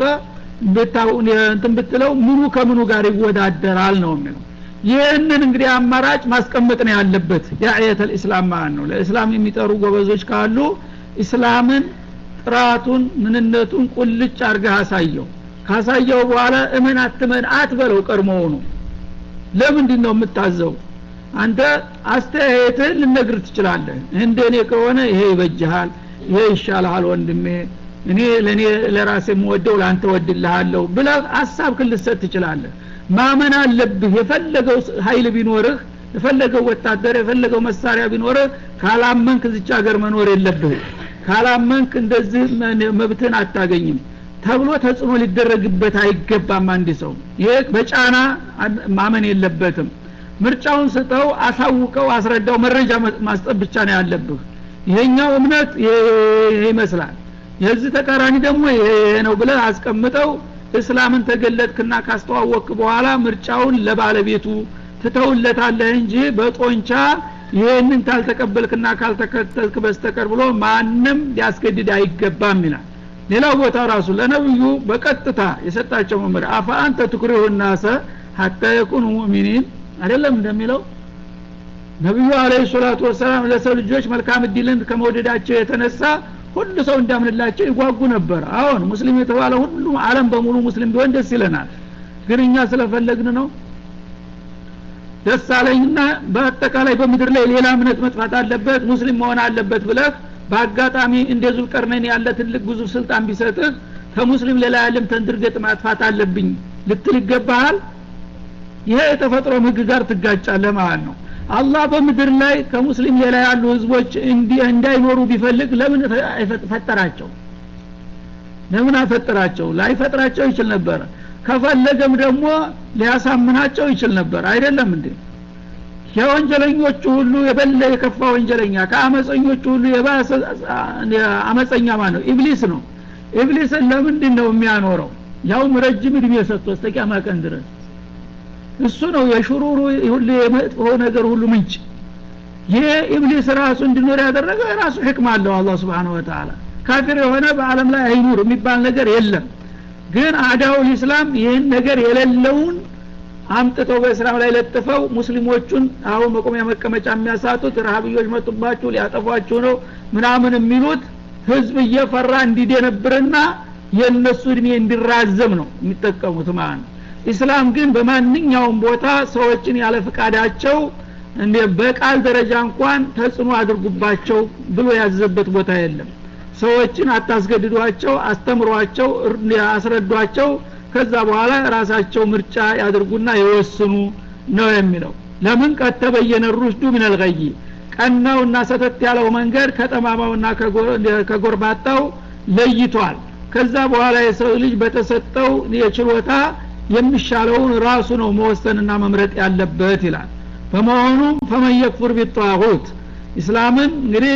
እንትን ብትለው ምኑ ከምኑ ጋር ይወዳደራል ነው የሚለው ይህንን እንግዲህ አማራጭ ማስቀመጥ ነው ያለበት የአየተ ልእስላም ማለት ነው ለእስላም የሚጠሩ ጎበዞች ካሉ እስላምን ጥራቱን ምንነቱን ቁልጭ አርገህ አሳየው ካሳየው በኋላ እመን አትመን አትበለው ቀድሞውኑ ለምንድን ነው የምታዘው አንተ አስተያየትህን ልነግር ትችላለህ እንደ እኔ ከሆነ ይሄ ይበጅሃል ይሄ ይሻልሃል ወንድሜ እኔ ለእኔ ለራሴ የምወደው ለአንተ ወድልሃለሁ ብለህ ሀሳብ ክልሰጥ ትችላለህ ማመን አለብህ የፈለገው ሀይል ቢኖርህ የፈለገው ወታደር የፈለገው መሳሪያ ቢኖርህ ካላመንክ ዝቻ ሀገር መኖር የለብህም ካላመንክ እንደዚህ መብትህን አታገኝም ተብሎ ተጽዕኖ ሊደረግበት አይገባም አንድ ሰው ይህ በጫና ማመን የለበትም ምርጫውን ስጠው አሳውቀው አስረዳው መረጃ ማስጠት ብቻ ነው ያለብህ ይሄኛው እምነት ይሄ ይመስላል የዚህ ተቃራኒ ደግሞ ይሄ ነው ብለህ አስቀምጠው እስላምን ተገለጥክና ካስተዋወቅክ በኋላ ምርጫውን ለባለቤቱ ትተውለታለህ እንጂ በጦንቻ ይህንን ካልተቀበልክና ካልተከተልክ በስተቀር ብሎ ማንም ሊያስገድድ አይገባም ይላል ሌላው ቦታ ራሱ ለነብዩ በቀጥታ የሰጣቸው መመሪያ አፋ አንተ ትኩሪሁ ናሰ ሀታ የኩኑ ሙእሚኒን አይደለም እንደሚለው ነቢዩ አለ ሰላቱ ወሰላም ለሰው ልጆች መልካም እድልን ከመውደዳቸው የተነሳ ሁሉ ሰው እንዳምንላቸው ይጓጉ ነበር አሁን ሙስሊም የተባለ ሁሉ አለም በሙሉ ሙስሊም ቢሆን ደስ ይለናል ግን እኛ ስለፈለግን ነው ደስ አለኝና በአጠቃላይ በምድር ላይ ሌላ እምነት መጥፋት አለበት ሙስሊም መሆን አለበት ብለህ በአጋጣሚ እንደ ዙልቀርነን ያለ ትልቅ ግዙፍ ስልጣን ቢሰጥህ ከሙስሊም ሌላ ያለም ተንድርገጥ ማጥፋት አለብኝ ልትል ይገባሃል ይሄ የተፈጥሮ ህግ ጋር ትጋጫለህ ማለት ነው አላህ በምድር ላይ ከሙስሊም ሌላ ያሉ ህዝቦች እንዳይኖሩ ቢፈልግ ለምን ፈጠራቸው ለምን አፈጠራቸው ላይፈጥራቸው ይችል ነበረ ከፈለገም ደግሞ ሊያሳምናቸው ይችል ነበር አይደለም እንዴ የወንጀለኞቹ ሁሉ የበለ የከፋ ወንጀለኛ ከአመፀኞቹ ሁሉ የባሰ አመፀኛ ማለት ነው ኢብሊስ ነው ኢብሊስን ለምንድን ነው የሚያኖረው ያውም ረጅም እድሜ ሰጥቶ እስከ ቀን ድረስ እሱ ነው የሽሩሩ ሁሉ የመጥፎ ነገር ሁሉ ምንጭ ይሄ ኢብሊስ ራሱ እንዲኖር ያደረገው የራሱ ሕክም አለው አላህ ስብሓን ወተላ ካፊር የሆነ በአለም ላይ አይኑር የሚባል ነገር የለም ግን አዳውል ኢስላም ይህን ነገር የሌለውን አምጥተው በእስላም ላይ ለጥፈው ሙስሊሞቹን አሁን መቆሚያ መቀመጫ የሚያሳጡት ረሀብዮች መጡባችሁ ሊያጠፏችሁ ነው ምናምን የሚሉት ህዝብ እየፈራ እንዲደነብርና የእነሱ እድሜ እንዲራዘም ነው የሚጠቀሙት ማለት ነው ኢስላም ግን በማንኛውም ቦታ ሰዎችን ያለ ፍቃዳቸው እንደ በቃል ደረጃ እንኳን ተጽዕኖ አድርጉባቸው ብሎ ያዘበት ቦታ የለም ሰዎችን አታስገድዷቸው አስተምሯቸው አስረዷቸው ከዛ በኋላ ራሳቸው ምርጫ ያድርጉና የወስኑ ነው የሚለው ለምን ቀድ ተበየነ ሩሽዱ ምን አልገይ ቀናውና ሰተት ያለው መንገድ ከጠማማውና ከጎርባጣው ለይቷል ከዛ በኋላ የሰው ልጅ በተሰጠው የችሎታ የሚሻለውን ራሱ ነው መወሰንና መምረጥ ያለበት ይላል በመሆኑም ፈመን የክፉር ቢጣሁት ኢስላምን እንግዲህ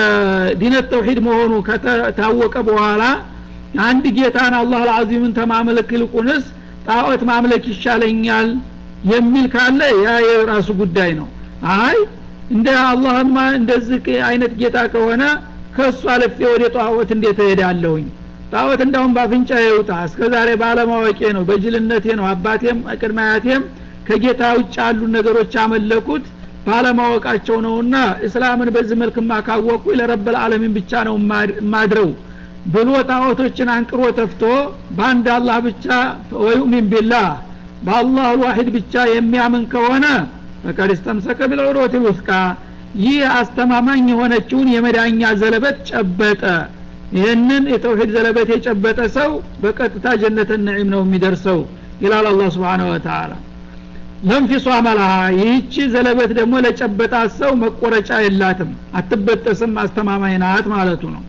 ዲነት ተውሂድ መሆኑ ከታወቀ በኋላ አንድ ጌታን አላህ አልዓዚምን ተማምለክ ይልቁንስ ጣዖት ማምለክ ይሻለኛል የሚል ካለ ያ የራሱ ጉዳይ ነው አይ እንደ አላህማ እንደዚህ አይነት ጌታ ከሆነ ከእሱ አለፌ ወደ ጣዖት እንዴት እሄዳለሁኝ ጣዖት እንዳሁን ባፍንጫ ይውጣ እስከ ዛሬ ባለማወቄ ነው በጅልነቴ ነው አባቴም ቅድመ አያቴም ከጌታ ውጭ ያሉ ነገሮች አመለኩት ባለማወቃቸው ነውና እስላምን በዚህ መልክማ ካወቁ ለረበል አለሚን ብቻ ነው ማድረው ብሎ ጣዖቶችን አንቅሮ ተፍቶ በአንድ አላህ ብቻ ወዩሚን ቢላህ በአላህ ልዋሂድ ብቻ የሚያምን ከሆነ ፈቀድ እስተምሰከ ቢልዑሮት ልውስቃ ይህ አስተማማኝ የሆነችውን የመዳኛ ዘለበት ጨበጠ ይህንን የተውሂድ ዘለበት የጨበጠ ሰው በቀጥታ ጀነተ ነዒም ነው የሚደርሰው ይላል አላህ ስብሓን ወተላ ለንፊሷ መላሃ ይህቺ ዘለበት ደግሞ ለጨበጣት ሰው መቆረጫ የላትም አትበጠስም አስተማማኝ ናት ማለቱ ነው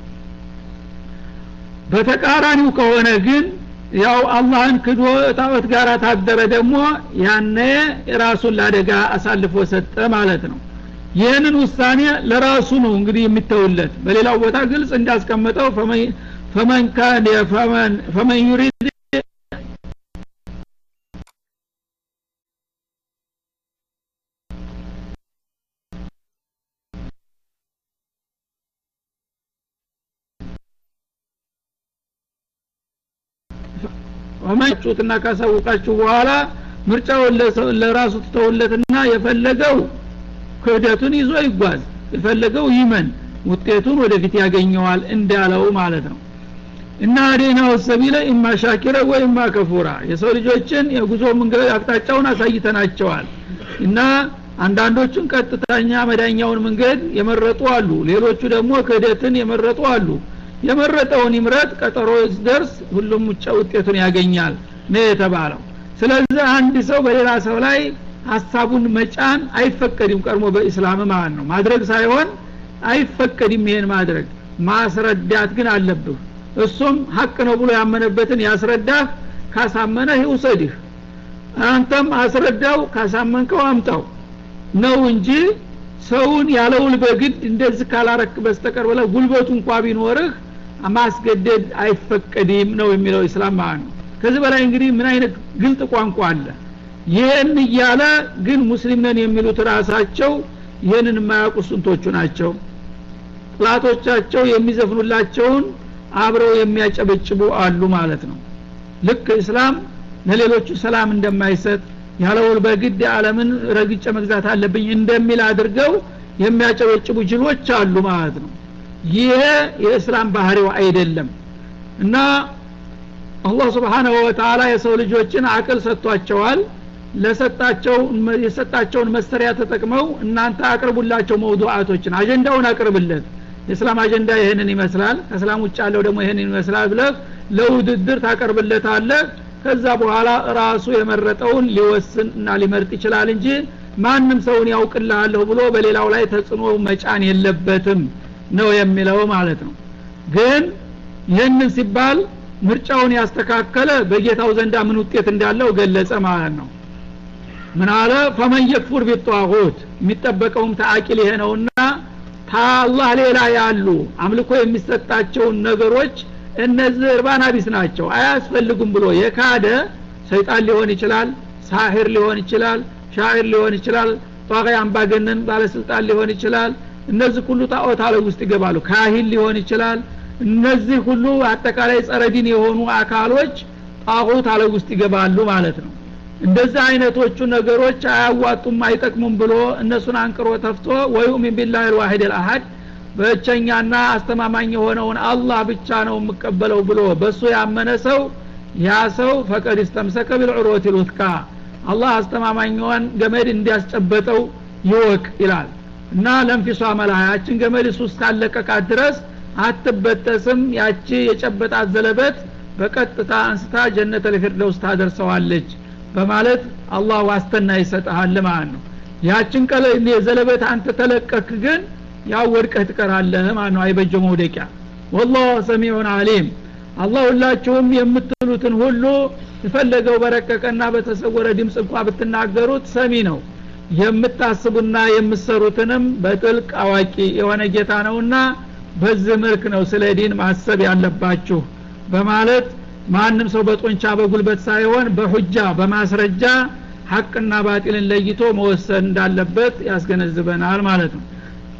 በተቃራኒው ከሆነ ግን ያው አላህን ክዶ ጣዖት ጋር ታደረ ደግሞ ያነ ራሱን ለአደጋ አሳልፎ ሰጠ ማለት ነው ይህንን ውሳኔ ለራሱ ነው እንግዲህ የሚተውለት በሌላው ቦታ ግልጽ እንዳስቀመጠው ፈመን ካን ፈመን ዩሪድ ወመጩትና ካሳውቃችሁ በኋላ ምርጫውን ለራሱ ትተውለትና የፈለገው ክህደቱን ይዞ ይጓዝ የፈለገው ይመን ውጤቱን ወደፊት ያገኘዋል እንዳለው ማለት ነው እና አዴናው ሰቢለ ኢማ ሻኪረ ወኢማ ከፉራ የሰው ልጆችን የጉዞ መንገድ አቅጣጫውን አሳይተናቸዋል እና አንዳንዶቹን ቀጥተኛ መዳኛውን መንገድ የመረጡ አሉ ሌሎቹ ደግሞ ክህደትን የመረጡ አሉ የመረጠውን ይምረጥ ቀጠሮ ደርስ ሁሉም ውጫ ውጤቱን ያገኛል ነው የተባለው ስለዚህ አንድ ሰው በሌላ ሰው ላይ ሀሳቡን መጫን አይፈቀድም ቀድሞ በኢስላም ማለት ነው ማድረግ ሳይሆን አይፈቀድም ይሄን ማድረግ ማስረዳት ግን አለብህ እሱም ሀቅ ነው ብሎ ያመነበትን ያስረዳህ ካሳመነህ ይውሰድህ አንተም አስረዳው ካሳመንከው አምጣው ነው እንጂ ሰውን ያለውል በግድ እንደዚህ ካላረክ በስተቀር ብለ ጉልበቱ እንኳ ቢኖርህ ማስገደድ አይፈቀድም ነው የሚለው ኢስላም ማለት ነው ከዚህ በላይ እንግዲህ ምን አይነት ግልጥ ቋንቋ አለ ይህን እያለ ግን ሙስሊም ነን የሚሉት ራሳቸው ይህንን የማያውቁ ስንቶቹ ናቸው ጥላቶቻቸው የሚዘፍኑላቸውን አብረው የሚያጨበጭቡ አሉ ማለት ነው ልክ እስላም ለሌሎቹ ሰላም እንደማይሰጥ ያለውል በግድ ዓለምን ረግጬ መግዛት አለብኝ እንደሚል አድርገው የሚያጨበጭቡ ጅሎች አሉ ማለት ነው ይሄ የእስላም ባህሪው አይደለም እና አላህ ስብሓናሁ ወተላ የሰው ልጆችን አቅል ሰጥቷቸዋል ለሰጣቸው የሰጣቸውን መሰሪያ ተጠቅመው እናንተ አቅርቡላቸው መውዱዓቶችን አጀንዳውን አቅርብለት የእስላም አጀንዳ ይህንን ይመስላል ከእስላም ውጭ ያለው ደግሞ ይህንን ይመስላል ብለህ ለውድድር ታቀርብለታለህ ከዛ በኋላ ራሱ የመረጠውን ሊወስን እና ሊመርጥ ይችላል እንጂ ማንም ሰውን ያውቅልሃለሁ ብሎ በሌላው ላይ ተጽዕኖ መጫን የለበትም ነው የሚለው ማለት ነው ግን ይህንን ሲባል ምርጫውን ያስተካከለ በጌታው ዘንዳ ምን ውጤት እንዳለው ገለጸ ማለት ነው ምን አለ ፈመን የክፉር ቢጧሁት የሚጠበቀውም ተአቂል ይሄ ነውና ታአላህ ሌላ ያሉ አምልኮ የሚሰጣቸውን ነገሮች እነዚህ እርባና ቢስ ናቸው አያስፈልጉም ብሎ የካደ ሰይጣን ሊሆን ይችላል ሳሂር ሊሆን ይችላል ሻዕር ሊሆን ይችላል ጧቂ አምባገነን ባለስልጣን ሊሆን ይችላል እነዚህ ሁሉ ጣዖት አለ ውስጥ ይገባሉ ካሂን ሊሆን ይችላል እነዚህ ሁሉ አጠቃላይ ጸረዲን የሆኑ አካሎች ጣዖት አለ ውስጥ ይገባሉ ማለት ነው እንደዚህ አይነቶቹ ነገሮች አያዋጡም አይጠቅሙም ብሎ እነሱን አንቅሮ ተፍቶ ወዩሚን ቢላህ ልዋሂድ ልአሀድ በእቸኛና አስተማማኝ የሆነውን አላህ ብቻ ነው የምቀበለው ብሎ በእሱ ያመነ ሰው ያ ሰው ፈቀድ እስተምሰከ ቢልዑሮት ልውትካ አላህ አስተማማኝዋን ገመድ እንዲያስጨበጠው ይወቅ ይላል እና ለንፊሷ መላያችን ገመድ እሱ እስካለቀቃት ድረስ አትበጠስም ያቺ የጨበጣት ዘለበት በቀጥታ አንስታ ጀነተ ልፊርደውስ ታደርሰዋለች በማለት አላህ ዋስተና ይሰጠሃል ማለት ነው ያችን ቀለ የዘለበት አንተ ተለቀክ ግን ያው ወድቀህ ትቀራለህ ማለት ነው አይበጀ መውደቂያ ወላሁ ሰሚዑን አሊም አላህ ሁላችሁም የምትሉትን ሁሉ የፈለገው በረቀቀና በተሰወረ ድምፅ እንኳ ብትናገሩት ሰሚ ነው የምታስቡና የምትሰሩትንም በጥልቅ አዋቂ የሆነ ጌታ ነውና በዚህ መልክ ነው ስለ ዲን ማሰብ ያለባችሁ በማለት ማንም ሰው በጦንቻ በጉልበት ሳይሆን በሁጃ በማስረጃ ሀቅና ባጢልን ለይቶ መወሰን እንዳለበት ያስገነዝበናል ማለት ነው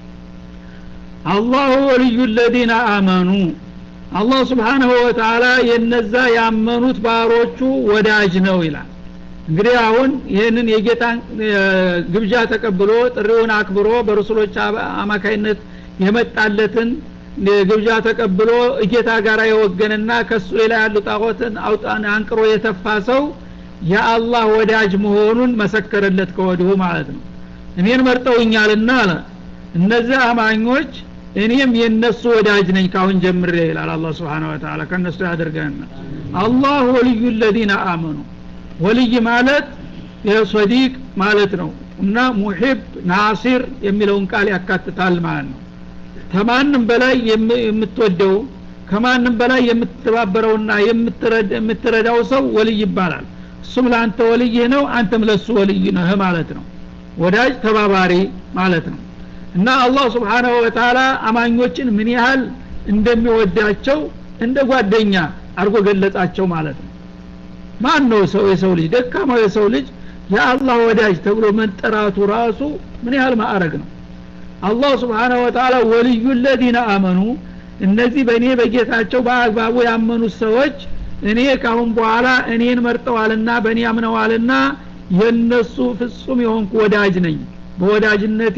አላሁ ወልዩ ለዚነ አመኑ አላህ ስብሓንሁ ወተላ የነዛ ያመኑት ባሮቹ ወዳጅ ነው ይላል እንግዲህ አሁን ይህንን የጌታን ግብዣ ተቀብሎ ጥሪውን አክብሮ በረሱሎች አማካይነት የመጣለትን ግብዣ ተቀብሎ እጌታ ጋር የወገንና ከሱ ሌላ ያሉ ጣዖትን አውጣን አንቅሮ የተፋ ሰው የአላህ ወዳጅ መሆኑን መሰከረለት ከወዲሁ ማለት ነው እኔን መርጠውኛልና አለ እነዚህ አማኞች እኔም የነሱ ወዳጅ ነኝ ካሁን ጀምሬ ይላል አላ ስብን ወተላ ከእነሱ ያደርገና አላህ ወልዩ ለዚነ አመኑ ወልይ ማለት የሶዲቅ ማለት ነው እና ሙሒብ ናሲር የሚለውን ቃል ያካትታል ማለት ነው ከማንም በላይ የምትወደው ከማንም በላይ የምትተባበረውና የምትረዳው ሰው ወልይ ይባላል እሱም ለአንተ ወልይህ ነው አንተም ለሱ ወልይ ነህ ማለት ነው ወዳጅ ተባባሪ ማለት ነው እና አላህ ስብሓናሁ ወተላ አማኞችን ምን ያህል እንደሚወዳቸው እንደ ጓደኛ አድርጎ ገለጻቸው ማለት ነው ማን ነው ሰው የሰው ልጅ ደካማው የሰው ልጅ የአላህ ወዳጅ ተብሎ መጠራቱ ራሱ ምን ያህል ማዕረግ ነው አላህ ስብሓናሁ ወተላ ወልዩ ለዚነ አመኑ እነዚህ በእኔ በጌታቸው በአግባቡ ያመኑት ሰዎች እኔ ካሁን በኋላ እኔን መርጠዋልና በእኔ አምነዋልና የነሱ ፍጹም የሆንኩ ወዳጅ ነኝ በወዳጅነቴ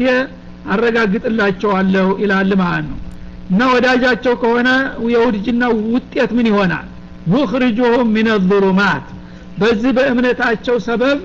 አረጋግጥላቸዋለሁ ይላል ማለት ነው እና ወዳጃቸው ከሆነ የውድጅና ውጤት ምን ይሆናል ዩኽርጁሁም ሚን ظሉማት በዚህ በእምነታቸው ሰበብ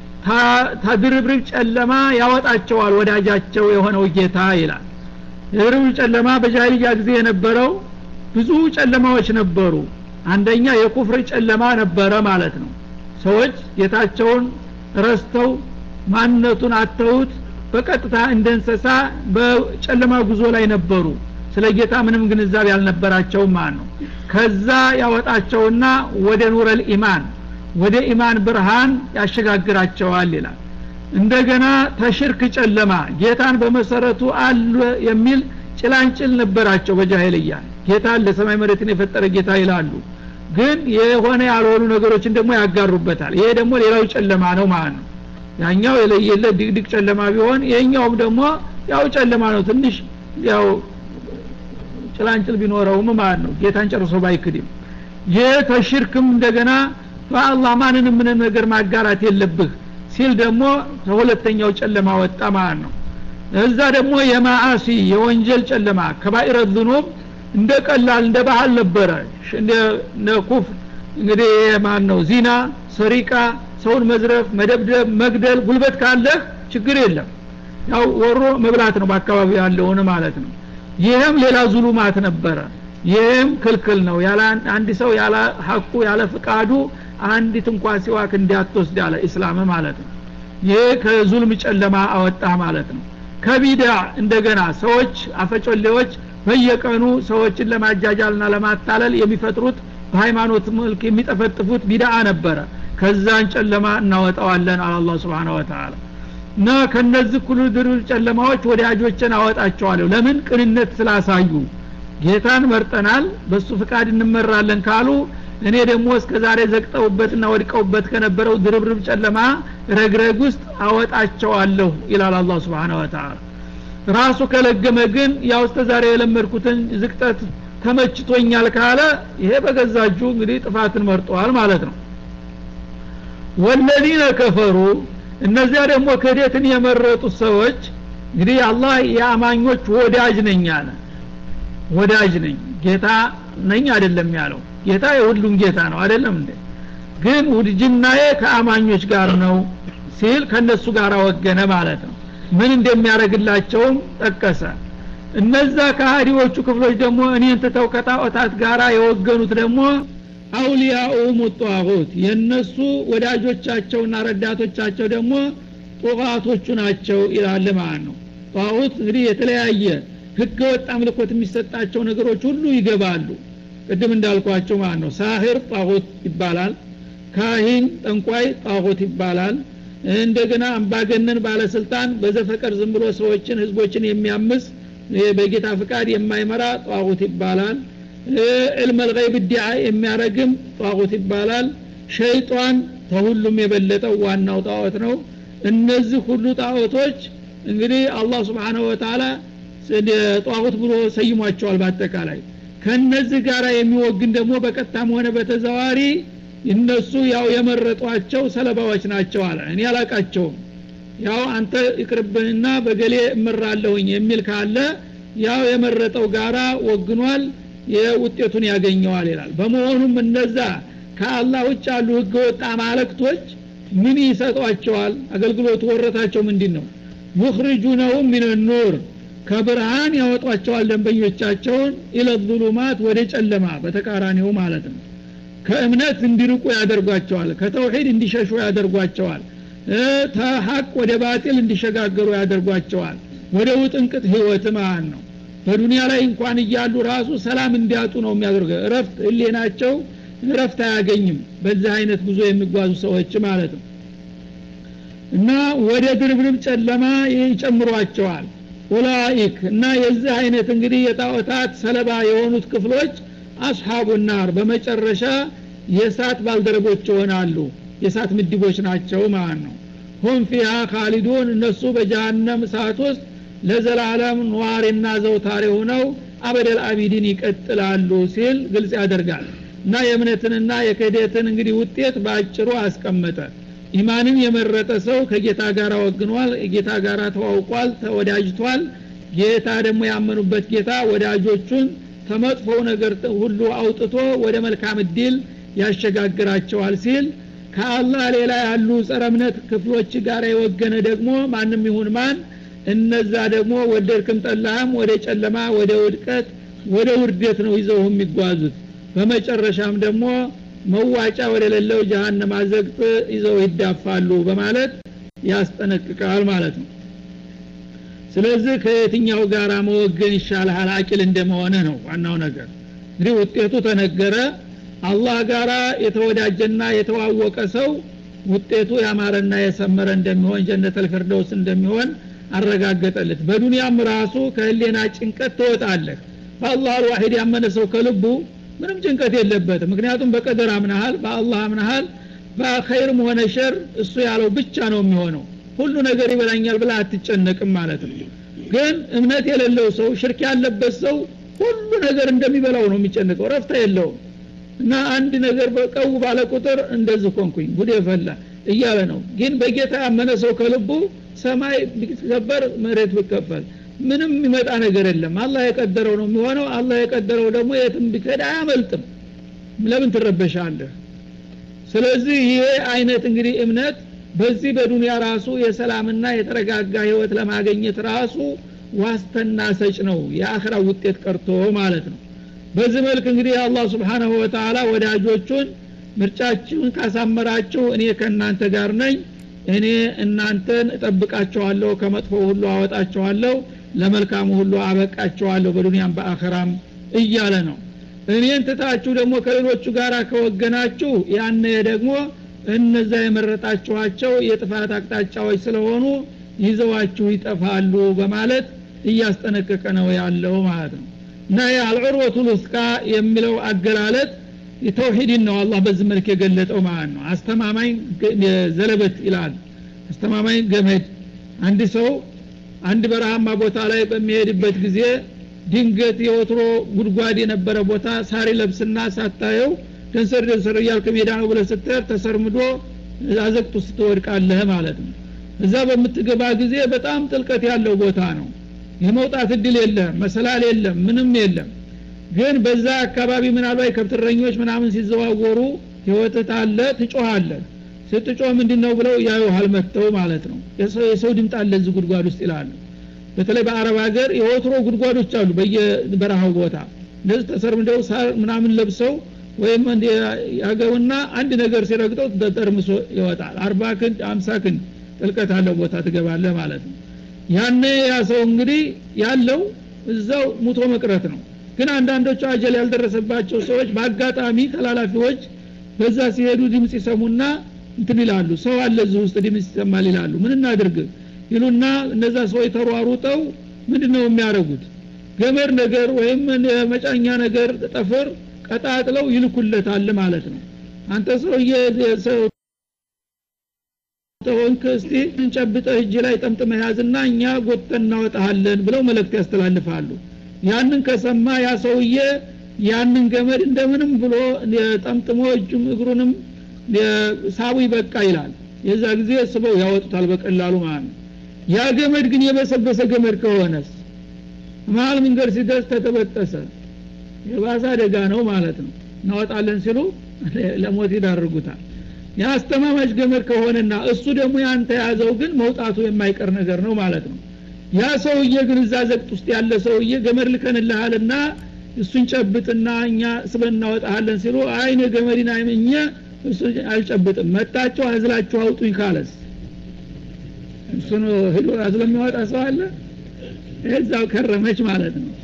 ተድርብርብ ጨለማ ያወጣቸዋል ወዳጃቸው የሆነው ጌታ ይላል የድርብርብ ጨለማ በጃሂልያ ጊዜ የነበረው ብዙ ጨለማዎች ነበሩ አንደኛ የኩፍር ጨለማ ነበረ ማለት ነው ሰዎች ጌታቸውን ረስተው ማንነቱን አተውት በቀጥታ እንደ እንስሳ በጨለማ ጉዞ ላይ ነበሩ ስለ ጌታ ምንም ግንዛቤ አልነበራቸውም ማለት ነው ከዛ ያወጣቸውና ወደ ኑረል ኢማን ወደ ኢማን ብርሃን ያሸጋግራቸዋል ይላል እንደገና ተሽርክ ጨለማ ጌታን በመሰረቱ አለ የሚል ጭላንጭል ነበራቸው በጃሄልያ ጌታ ለሰማይ መሬትን የፈጠረ ጌታ ይላሉ ግን የሆነ ያልሆኑ ነገሮችን ደግሞ ያጋሩበታል ይሄ ደግሞ ሌላው ጨለማ ነው ማለት ነው ያኛው የለየለት ድቅድቅ ጨለማ ቢሆን ይሄኛውም ደግሞ ያው ጨለማ ነው ትንሽ ያው ጭላንጭል ቢኖረውም ማለት ነው ጌታን ጨርሶ ባይክድም ይህ ተሽርክም እንደገና በአላህ ማንንም ምንም ነገር ማጋራት የለብህ ሲል ደግሞ ከሁለተኛው ጨለማ ወጣ ማለት ነው እዛ ደግሞ የማአሲ የወንጀል ጨለማ ከባኢረ ዝኑብ እንደ ቀላል እንደ ባህል ነበረ እንደ ኩፍ እንግዲህ ማን ነው ዚና ሰሪቃ ሰውን መዝረፍ መደብደብ መግደል ጉልበት ካለህ ችግር የለም ያው ወሮ መብላት ነው በአካባቢ ያለውን ማለት ነው ይህም ሌላ ዙሉማት ነበረ ይህም ክልክል ነው ያለ አንድ ሰው ያለ ሀቁ ያለ ፍቃዱ አንዲት እንኳ ሲዋክ እንዲያትወስድ ያለ ኢስላም ማለት ነው ይህ ከዙልም ጨለማ አወጣ ማለት ነው ከቢዳ እንደገና ሰዎች አፈጮሌዎች በየቀኑ ሰዎችን ለማጃጃልና ለማታለል የሚፈጥሩት በሃይማኖት መልክ የሚጠፈጥፉት ቢዳአ ነበረ ከዛን ጨለማ እናወጣዋለን አለ አላ ስብን ወተላ እና ከነዚህ ሁሉ ድርብ ጨለማዎች ወዳጆችን አወጣቸዋለሁ ለምን ቅንነት ስላሳዩ ጌታን መርጠናል በሱ ፍቃድ እንመራለን ካሉ እኔ ደግሞ እስከ ዛሬ ዘግጠውበትና ወድቀውበት ከነበረው ድርብርብ ጨለማ ረግረግ ውስጥ አወጣቸዋለሁ ይላል አላ ስብን ወተላ ራሱ ከለገመ ግን ያው እስከ ዛሬ የለመድኩትን ዝቅጠት ተመችቶኛል ካለ ይሄ በገዛጁ እንግዲህ ጥፋትን መርጠዋል ማለት ነው ወለዚነ ከፈሩ እነዚያ ደግሞ ክህደትን የመረጡት ሰዎች እንግዲህ አላህ የአማኞች ወዳጅ ነኝ አለ ወዳጅ ነኝ ጌታ ነኝ አይደለም ያለው ጌታ የሁሉም ጌታ ነው አይደለም እንዴ ግን ውድጅናዬ ከአማኞች ጋር ነው ሲል ከነሱ ጋር ወገነ ማለት ነው ምን እንደሚያደርግላቸውም ጠቀሰ እነዛ ከሃዲዎቹ ክፍሎች ደግሞ እኔን ትተው ከጣዖታት ጋር የወገኑት ደግሞ አውሊያኡም ጧሁት የእነሱ ወዳጆቻቸውና ረዳቶቻቸው ደግሞ ጡቃቶቹ ናቸው ይላል ማለት ነው ጣሁት እንግዲህ የተለያየ ህገ ወጥ አምልኮት የሚሰጣቸው ነገሮች ሁሉ ይገባሉ ቅድም እንዳልኳቸው ማለት ነው ሳህር ጣሁት ይባላል ካሂን ጠንቋይ ጣሁት ይባላል እንደገና አምባገነን ባለስልጣን በዘፈቀር ዝም ብሎ ሰዎችን ህዝቦችን የሚያምስ በጌታ ፍቃድ የማይመራ ጧጉት ይባላል ዕልመ ልገይብ ዲዓ የሚያረግም ጧጉት ይባላል ሸይጧን ከሁሉም የበለጠው ዋናው ጣዖት ነው እነዚህ ሁሉ ጣዖቶች እንግዲህ አላህ ስብሓንሁ ወተላ ጧጉት ብሎ ሰይሟቸዋል በአጠቃላይ ከነዚህ ጋር የሚወግን ደግሞ በቀጥታም ሆነ በተዘዋሪ እነሱ ያው የመረጧቸው ሰለባዎች ናቸው አለ እኔ አላቃቸውም ያው አንተ ይቅርብንና በገሌ እምራለሁኝ የሚል ካለ ያው የመረጠው ጋራ ወግኗል የውጤቱን ያገኘዋል ይላል በመሆኑም እነዛ ከአላህ ውጭ ያሉ ህገወጥ አማለክቶች ምን ይሰጧቸዋል አገልግሎቱ ወረታቸው ምንድን ነው ዩኽርጁነሁም ሚን ኑር ከብርሃን ያወጧቸዋል ደንበኞቻቸውን ኢለዙሉማት ወደ ጨለማ በተቃራኒው ማለት ነው ከእምነት እንዲርቁ ያደርጓቸዋል ከተውሂድ እንዲሸሹ ያደርጓቸዋል ተሀቅ ወደ ባጢል እንዲሸጋገሩ ያደርጓቸዋል ወደ ውጥንቅጥ ህይወት ማለት ነው በዱንያ ላይ እንኳን እያሉ ራሱ ሰላም እንዲያጡ ነው የሚያደርገው እረፍት ህሌናቸው እረፍት አያገኝም በዚህ አይነት ጉዞ የሚጓዙ ሰዎች ማለት ነው እና ወደ ድርብርብ ጨለማ ይጨምሯቸዋል ኡላኢክ እና የዚህ አይነት እንግዲህ የጣዖታት ሰለባ የሆኑት ክፍሎች አስሓቡ ናር በመጨረሻ የእሳት ባልደረቦች ይሆናሉ የእሳት ምድቦች ናቸው ማለት ነው ሁም ፊሃ ካሊዱን እነሱ በጀሃነም እሳት ውስጥ ለዘላለም ነዋሪና ዘውታሪ ሆነው አበደል አቢዲን ይቀጥላሉ ሲል ግልጽ ያደርጋል እና የእምነትንና የክህደትን እንግዲህ ውጤት በአጭሩ አስቀመጠ ኢማንን የመረጠ ሰው ከጌታ ጋር ወግኗል ጌታ ጋር ተዋውቋል ተወዳጅቷል ጌታ ደግሞ ያመኑበት ጌታ ወዳጆቹን ከመጥፎው ነገር ሁሉ አውጥቶ ወደ መልካም እድል ያሸጋግራቸዋል ሲል ከአላህ ሌላ ያሉ ጸረ እምነት ክፍሎች ጋር የወገነ ደግሞ ማንም ይሁን ማን እነዛ ደግሞ ወደድክም ጠላህም ወደ ጨለማ ወደ ውድቀት ወደ ውርደት ነው ይዘው የሚጓዙት በመጨረሻም ደግሞ መዋጫ ወደ ሌለው ጀሃነም አዘግጥ ይዘው ይዳፋሉ በማለት ያስጠነቅቃል ማለት ነው ስለዚህ ከየትኛው ጋር መወገን ይሻልሃል አቂል እንደመሆንህ ነው ዋናው ነገር እንግዲህ ውጤቱ ተነገረ አላህ ጋራ የተወዳጀና የተዋወቀ ሰው ውጤቱ ያማረና የሰመረ እንደሚሆን ጀነተል ፊርደውስ እንደሚሆን አረጋገጠለት በዱንያም ራሱ ከህሌና ጭንቀት ትወጣለህ በአላህ አልዋሂድ ያመነ ሰው ከልቡ ምንም ጭንቀት የለበትም ምክንያቱም በቀደር አምናሃል በአላህ አምናሃል በኸይርም ሆነ ሸር እሱ ያለው ብቻ ነው የሚሆነው ሁሉ ነገር ይበላኛል ብላ አትጨነቅም ማለት ነው ግን እምነት የሌለው ሰው ሽርክ ያለበት ሰው ሁሉ ነገር እንደሚበላው ነው የሚጨነቀው ረፍታ የለውም እና አንድ ነገር በቀው ባለ ቁጥር እንደዚህ ኮንኩኝ ጉድ ፈላ እያለ ነው ግን በጌታ ያመነ ሰው ከልቡ ሰማይ ቢከበር መሬት ቢከፈል ምንም የሚመጣ ነገር የለም አላህ የቀደረው ነው የሚሆነው አላህ የቀደረው ደግሞ የትም ቢከድ አያመልጥም ለምን ትረበሻለህ ስለዚህ ይሄ አይነት እንግዲህ እምነት በዚህ በዱንያ ራሱ የሰላምና የተረጋጋ ህይወት ለማገኘት ራሱ ዋስተና ሰጭ ነው የአኽራ ውጤት ቀርቶ ማለት ነው በዚህ መልክ እንግዲህ አላህ ስብሓናሁ ወተላ ወዳጆቹን ምርጫችሁን ካሳመራችሁ እኔ ከእናንተ ጋር ነኝ እኔ እናንተን እጠብቃቸዋለሁ ከመጥፎ ሁሉ አወጣቸዋለሁ ለመልካሙ ሁሉ አበቃቸዋለሁ በዱንያም በአኸራም እያለ ነው እኔን ትታችሁ ደግሞ ከሌሎቹ ጋር ከወገናችሁ ያነ ደግሞ እነዛ የመረጣችኋቸው የጥፋት አቅጣጫዎች ስለሆኑ ይዘዋችሁ ይጠፋሉ በማለት እያስጠነቀቀ ነው ያለው ማለት ነው እና የአልዑርወቱ ልስቃ የሚለው አገላለጥ የተውሂድን ነው አላህ በዚህ መልክ የገለጠው ማለት ነው አስተማማኝ ዘለበት ይላል አስተማማኝ ገመድ አንድ ሰው አንድ በረሃማ ቦታ ላይ በሚሄድበት ጊዜ ድንገት የወትሮ ጉድጓድ የነበረ ቦታ ሳሪ ለብስና ሳታየው ደንሰር ደንሰር እያልክ ሜዳ ነው ብለ ስትሄድ ተሰርምዶ አዘቅቱ ስትወድቃለህ ማለት ነው እዛ በምትገባ ጊዜ በጣም ጥልቀት ያለው ቦታ ነው የመውጣት እድል የለም መሰላል የለም ምንም የለም ግን በዛ አካባቢ ምናልባት ከብትረኞች ምናምን ሲዘዋወሩ ህይወትት አለ ትጮሃለህ ስትጮህ ምንድን ነው ብለው ያዩሃል መጥተው ማለት ነው የሰው ድምጥ አለ እዚህ ጉድጓድ ውስጥ ይላሉ በተለይ በአረብ ሀገር የወትሮ ጉድጓዶች አሉ በየበረሃው ቦታ እንደዚህ ተሰርምደው ሳር ምናምን ለብሰው ወይም ያገውና አንድ ነገር ሲረግጠው ተጠርምሶ ይወጣል አርባ ክንድ አምሳ ክንድ ጥልቀት አለው ቦታ ትገባለህ ማለት ነው ያነ ያ ሰው እንግዲህ ያለው እዛው ሙቶ መቅረት ነው ግን አንዳንዶቹ አጀል ያልደረሰባቸው ሰዎች በአጋጣሚ ተላላፊዎች በዛ ሲሄዱ ድምፅ ይሰሙና እንትን ይላሉ ሰው አለ እዚህ ውስጥ ድምፅ ይሰማል ይላሉ ምን እናድርግ ይሉና እነዛ ሰዎች ተሯሩጠው ምንድን ነው የሚያደርጉት ገመድ ነገር ወይም መጫኛ ነገር ጠፍር ቀጣጥለው ይልኩለታል ማለት ነው አንተ ሰውዬ ተሆንክ እስቲ እንጨብጠህ እጅ ላይ ጠምጥመህ ያዝና እኛ ጎተን እናወጣሃለን ብለው መልእክት ያስተላልፋሉ ያንን ከሰማ ያ ሰውዬ ያንን ገመድ እንደምንም ብሎ ጠምጥሞ እጁም እግሩንም ሳቡ ይበቃ ይላል የዛ ጊዜ ስበው ያወጡታል በቀላሉ ማለት ነው ያ ገመድ ግን የበሰበሰ ገመድ ከሆነስ መሀል መንገድ ሲደርስ ተተበጠሰ የባሰ አደጋ ነው ማለት ነው እናወጣለን ሲሉ ለሞት ይዳርጉታል የአስተማማች ገመድ ከሆነና እሱ ደግሞ ያንተ ያዘው ግን መውጣቱ የማይቀር ነገር ነው ማለት ነው ያ ሰውዬ ግን እዛ ዘቅት ውስጥ ያለ ሰውዬ ገመድ ልከንልሃልና እሱን ጨብጥና እኛ ስበን እናወጣሃለን ሲሉ አይነ ገመድን አይመኘ እሱ አልጨብጥም መጣችሁ አዝላችሁ አውጡኝ ካለስ እሱን ሂዶ አዝሎ የሚያወጣ ሰው አለ እዛው ከረመች ማለት ነው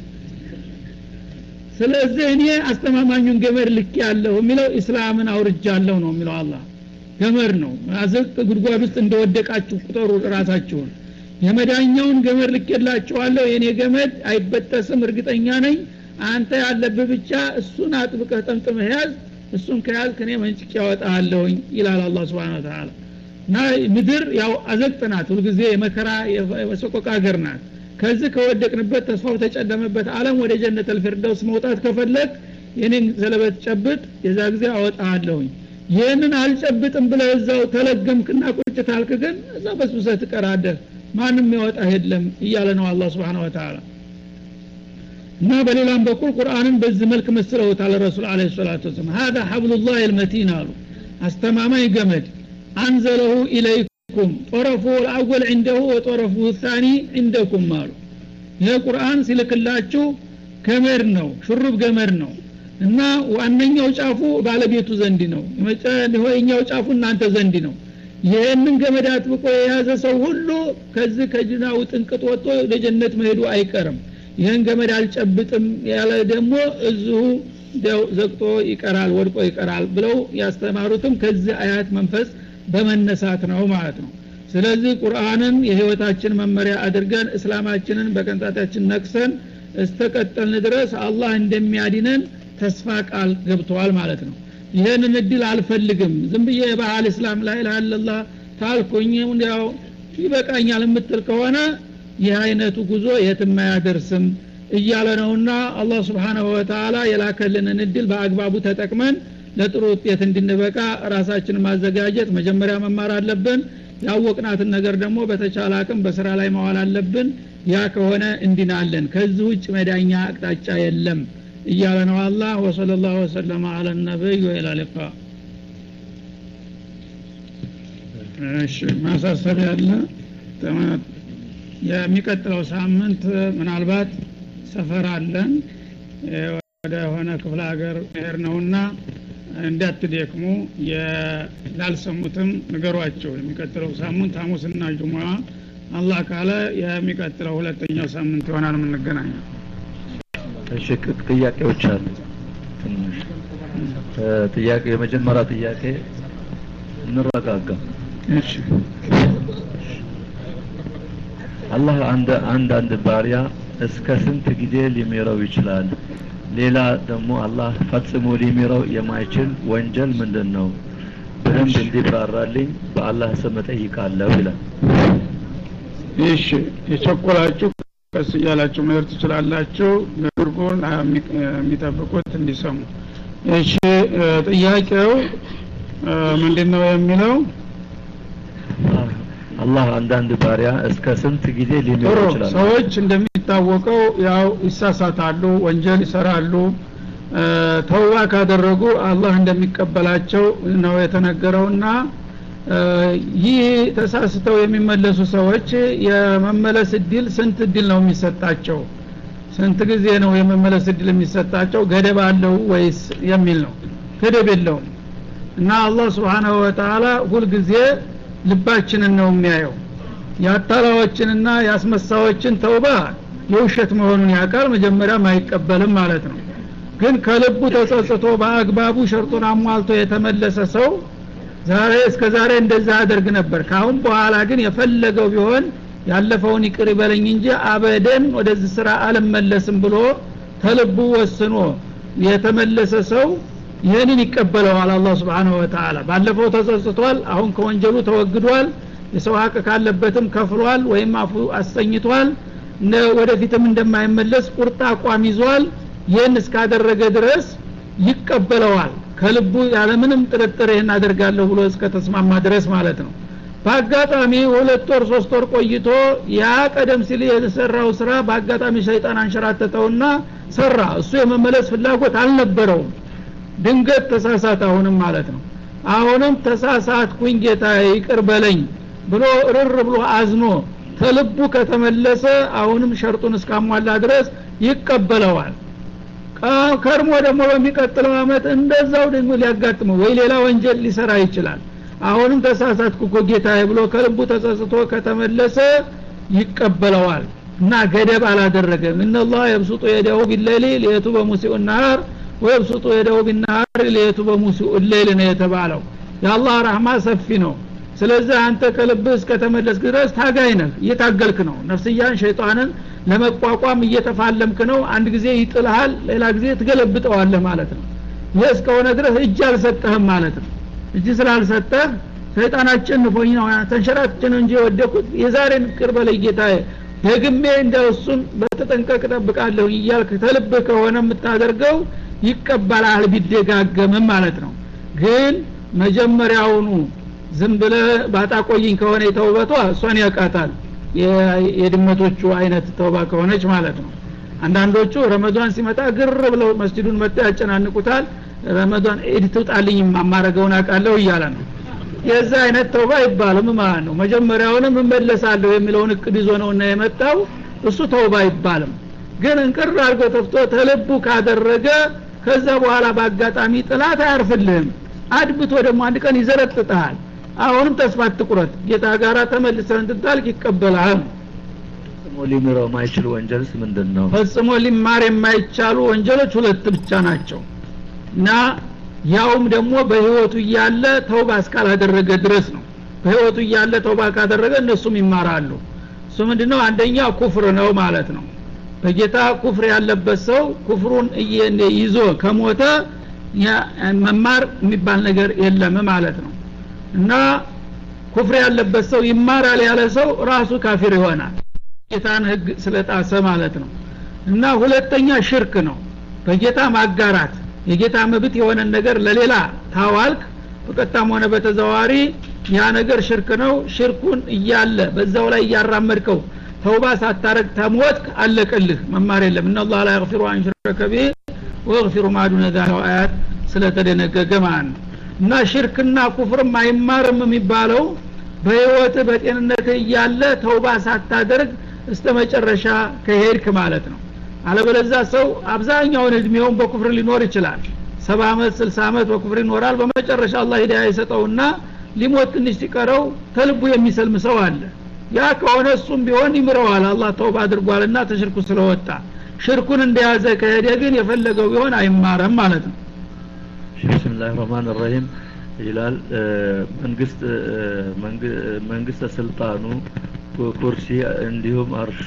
ስለዚህ እኔ አስተማማኙን ገመድ ልክ ያለሁ የሚለው ኢስላምን አውርጃለሁ ነው የሚለው አላህ ገመድ ነው አዘቅ ጉድጓድ ውስጥ እንደወደቃችሁ ቁጠሩ ራሳችሁን የመዳኛውን ገመድ ልኬላችኋለሁ የእኔ ገመድ አይበጠስም እርግጠኛ ነኝ አንተ ያለብህ ብቻ እሱን አጥብቀህ ጠምጥመህ ያዝ እሱን ከያዝ ከኔ መንጭቅ ያወጣለሁኝ ይላል አላ ስብን ተላ እና ምድር ያው አዘቅት ናት ሁልጊዜ የመከራ የሰቆቃ ሀገር ናት ከዚህ ከወደቅንበት ተስፋው ተጨለመበት አለም ወደ ጀነት አልፊርደውስ መውጣት ከፈለግ የኔን ዘለበት ጨብጥ የዛ ጊዜ አወጣለሁኝ ይህንን አልጨብጥም ብለህ እዛው ተለገምክና ቁጭ ታልክ ግን እዛ በስብሰህ ትቀራለህ ማንም ያወጣ የለም እያለ ነው አላ ስብን ወተላ እና በሌላም በኩል ቁርአንን በዚህ መልክ መስለውታል ረሱል አለ ሰላቱ ወሰላም ሀዛ ሐብሉላህ ልመቲን አሉ አስተማማኝ ገመድ አንዘለሁ ኢለይኩም ጦረፉ ልአወል ዕንደሁ ወጦረፉ ታኒ ዕንደኩም አሉ ይህ ቁርአን ሲልክላችሁ ገመድ ነው ሹሩብ ገመድ ነው እና ዋነኛው ጫፉ ባለቤቱ ዘንድ ነው ሆይኛው ጫፉ እናንተ ዘንድ ነው ይህንን ገመድ አጥብቆ የያዘ ሰው ሁሉ ከዚህ ከጅናው ጥንቅጥ ወጥቶ ወደ ጀነት መሄዱ አይቀርም ይህን ገመድ አልጨብጥም ያለ ደግሞ እዚሁ ዘግቶ ይቀራል ወድቆ ይቀራል ብለው ያስተማሩትም ከዚህ አያት መንፈስ በመነሳት ነው ማለት ነው ስለዚህ ቁርአንን የህይወታችን መመሪያ አድርገን እስላማችንን በቀንጣታችን ነቅሰን እስተቀጠልን ድረስ አላህ እንደሚያድነን ተስፋ ቃል ገብተዋል ማለት ነው ይህንን እድል አልፈልግም ዝም ብዬ የባህል እስላም ላይ ላላ ታልኩኝ ያው ይበቃኛል የምትል ከሆነ ይህ አይነቱ ጉዞ የትም አያደርስም እያለ ነውና አላህ ስብሓናሁ ወተላ የላከልንን እድል በአግባቡ ተጠቅመን ለጥሩ ውጤት እንድንበቃ ራሳችን ማዘጋጀት መጀመሪያ መማር አለብን ያወቅናትን ነገር ደግሞ በተቻለ አቅም በስራ ላይ መዋል አለብን ያ ከሆነ እንድናለን ከዚህ ውጭ መዳኛ አቅጣጫ የለም እያለ ነው አላህ ወሰለ ላሁ ወሰለማ አለ ነቢይ ወኢላ ሊቃ እሺ ማሳሰብ ያለ የሚቀጥለው ሳምንት ምናልባት ሰፈር አለን ወደ ሆነ ክፍለ ሀገር መሄድ ነውና እንዳትደክሙ ላልሰሙትም ንገሯቸው የሚቀጥለው ሳምንት ሐሙስና ጁሙዓ አላህ ካለ የሚቀጥለው ሁለተኛው ሳምንት ይሆናል የምንገናኘው እሺ ጥያቄዎች አሉ ትንሽ ጥያቄ የመጀመሪያ ጥያቄ እንረጋጋ እሺ አላህ አንድ አንድ አንድ ባሪያ እስከ ስንት ጊዜ ሊምረው ይችላል ሌላ ደግሞ አላህ ፈጽሞ ሊምረው የማይችል ወንጀል ምንድን ነው በደንብ እንዲብራራልኝ በአላህ ስም እጠይቃለሁ ይላል እሺ የቸኮላችሁ ቀስ እያላችሁ መሄድ ትችላላችሁ ንግርጉን የሚጠብቁት እንዲሰሙ እሺ ጥያቄው ምንድን ነው የሚለው አላህ አንዳንድ ባሪያ እስከ ስንት ጊዜ ሊምረው ጥሩ ይችላል ሰዎች እንደሚታወቀው ያው ይሳሳታሉ ወንጀል ይሰራሉ ተውባ ካደረጉ አላህ እንደሚቀበላቸው ነው የተነገረውና ይህ ተሳስተው የሚመለሱ ሰዎች የመመለስ እድል ስንት እድል ነው የሚሰጣቸው ስንት ጊዜ ነው የመመለስ እድል የሚሰጣቸው ገደብ አለው ወይስ የሚል ነው ገደብ የለውም እና አላህ ስብሓናሁ ወተላ ሁልጊዜ ልባችንን ነው የሚያየው የአታላዎችንና የአስመሳዎችን ተውባ የውሸት መሆኑን ያውቃል መጀመሪያም አይቀበልም ማለት ነው ግን ከልቡ ተጸጽቶ በአግባቡ ሸርጡን አሟልቶ የተመለሰ ሰው ዛሬ እስከ ዛሬ እንደዛ አደርግ ነበር ካሁን በኋላ ግን የፈለገው ቢሆን ያለፈውን ይቅር ይበለኝ እንጂ አበደን ወደዚህ ስራ አልመለስም ብሎ ተልቡ ወስኖ የተመለሰ ሰው ይህንን ይቀበለዋል አላህ ስብሓንሁ ወተላ ባለፈው ተጸጽቷል አሁን ከወንጀሉ ተወግዷል የሰው ሀቅ ካለበትም ከፍሏል ወይም አፉ አሰኝቷል ወደፊትም እንደማይመለስ ቁርጥ አቋም ይዟል ይህን እስካደረገ ድረስ ይቀበለዋል ከልቡ ያለምንም ጥርጥር ይህን አደርጋለሁ ብሎ እስከተስማማ ድረስ ማለት ነው በአጋጣሚ ሁለት ወር ሶስት ወር ቆይቶ ያ ቀደም ሲል የተሰራው ስራ በአጋጣሚ ሸይጣን አንሸራተተውና ሰራ እሱ የመመለስ ፍላጎት አልነበረውም ድንገት ተሳሳት አሁንም ማለት ነው አሁንም ተሳሳትኩኝ ጌታ ይቅር በለኝ ብሎ ርር ብሎ አዝኖ ተልቡ ከተመለሰ አሁንም ሸርጡን እስካሟላ ድረስ ይቀበለዋል ከርሞ ደግሞ በሚቀጥለው አመት እንደዛው ደግሞ ሊያጋጥመው ወይ ሌላ ወንጀል ሊሰራ ይችላል አሁንም ተሳሳትኩ እኮ ጌታዬ ብሎ ከልቡ ተጸጽቶ ከተመለሰ ይቀበለዋል እና ገደብ አላደረገም እነላህ የብሱጡ የደው ቢለሊ ሊየቱ በሙሲኡ ናር ወየብሱጡ የደው ቢናር ሊየቱ በሙሲኡ ሌል ነው የተባለው የአላህ ረህማ ሰፊ ነው ስለዚህ አንተ ከልብህ እስከተመለስክ ድረስ ታጋይ ነህ እየታገልክ ነው ነፍስያን ሸይጣንን ለመቋቋም እየተፋለምክ ነው አንድ ጊዜ ይጥልሃል ሌላ ጊዜ ትገለብጠዋለህ ማለት ነው ይህ እስከሆነ ድረስ እጅ አልሰጠህም ማለት ነው እጅ ስላልሰጠህ ሰይጣን አጨንፎኝ ነው ተንሸራትች ነው እንጂ የወደኩት የዛሬን ቅር በለይ ጌታዬ ደግሜ እንደ እሱን በተጠንቀቅ ጠብቃለሁ እያልክ ተልብህ ከሆነ የምታደርገው ይቀበላል ቢደጋገምም ማለት ነው ግን መጀመሪያውኑ ዝም ብለ ባጣቆይኝ ከሆነ የተውበቷ እሷን ያውቃታል የድመቶቹ አይነት ተውባ ከሆነች ማለት ነው አንዳንዶቹ ረመዷን ሲመጣ ግር ብለው መስጅዱን መጥተው ያጨናንቁታል ረመዷን ኢድ ትውጣልኝ ማማረገውን አውቃለሁ እያለ ነው የዛ አይነት ተውባ አይባልም ማለት ነው መጀመሪያውንም እመለሳለሁ የሚለውን እቅድ ይዞ ነው እና የመጣው እሱ ተውባ አይባልም ግን እንቅር አድርጎ ተፍቶ ተልቡ ካደረገ ከዛ በኋላ በአጋጣሚ ጥላት አያርፍልህም አድብቶ ደግሞ አንድ ቀን ይዘረጥጠሃል አሁንም ተስፋ አትቁረጥ ጌታ ጋራ ተመልሰህ እንድታልቅ ይቀበልሃል ፈጽሞ ሊምረው ማይችል ወንጀልስ ምንድን ነው ፈጽሞ ሊማር የማይቻሉ ወንጀሎች ሁለት ብቻ ናቸው እና ያውም ደግሞ በህይወቱ እያለ ተውባ እስካላደረገ ድረስ ነው በህይወቱ እያለ ተውባ ካደረገ እነሱም ይማራሉ እሱ ምንድነው አንደኛ ኩፍር ነው ማለት ነው በጌታ ኩፍር ያለበት ሰው ኩፍሩን ይዞ ከሞተ መማር የሚባል ነገር የለም ማለት ነው እና ኩፍር ያለበት ሰው ይማራል ያለ ሰው ራሱ ካፊር ይሆናል ጌታን ህግ ስለጣሰ ማለት ነው እና ሁለተኛ ሽርክ ነው በጌታ ማጋራት የጌታ መብት የሆነን ነገር ለሌላ ታዋልክ በቀጥታም ሆነ በተዘዋዋሪ ያ ነገር ሽርክ ነው ሽርኩን እያለ በዛው ላይ እያራመድከው ተውባ ሳታረግ ተሞትክ አለቀልህ መማር የለም እና አላህ ላ የግፊሩ አንሽረከ ቢህ ወየግፊሩ ማዱነ ዛሊከ አያት ስለተደነገገ ማለት ነው እና ሽርክና ኩፍርም አይማርም የሚባለው በህይወት በጤንነት እያለ ተውባ ሳታደርግ እስተ መጨረሻ ከሄድክ ማለት ነው አለበለዛ ሰው አብዛኛውን እድሜውን በኩፍር ሊኖር ይችላል ሰባ አመት ስልሳ አመት በኩፍር ይኖራል በመጨረሻ አላህ ሂዳያ ይሰጠውና ሊሞት ትንሽ ሲቀረው ተልቡ የሚሰልም ሰው አለ ያ ከሆነ እሱም ቢሆን ይምረዋል አላህ ተውባ አድርጓልና ተሽርኩ ስለወጣ ሽርኩን እንደያዘ ከሄደ ግን የፈለገው ቢሆን አይማረም ማለት ነው ብስምላህ ረህማን ረሂም ይላል መንግስት መንግስተ ስልጣኑ ኩርሲ እንዲሁም አርሹ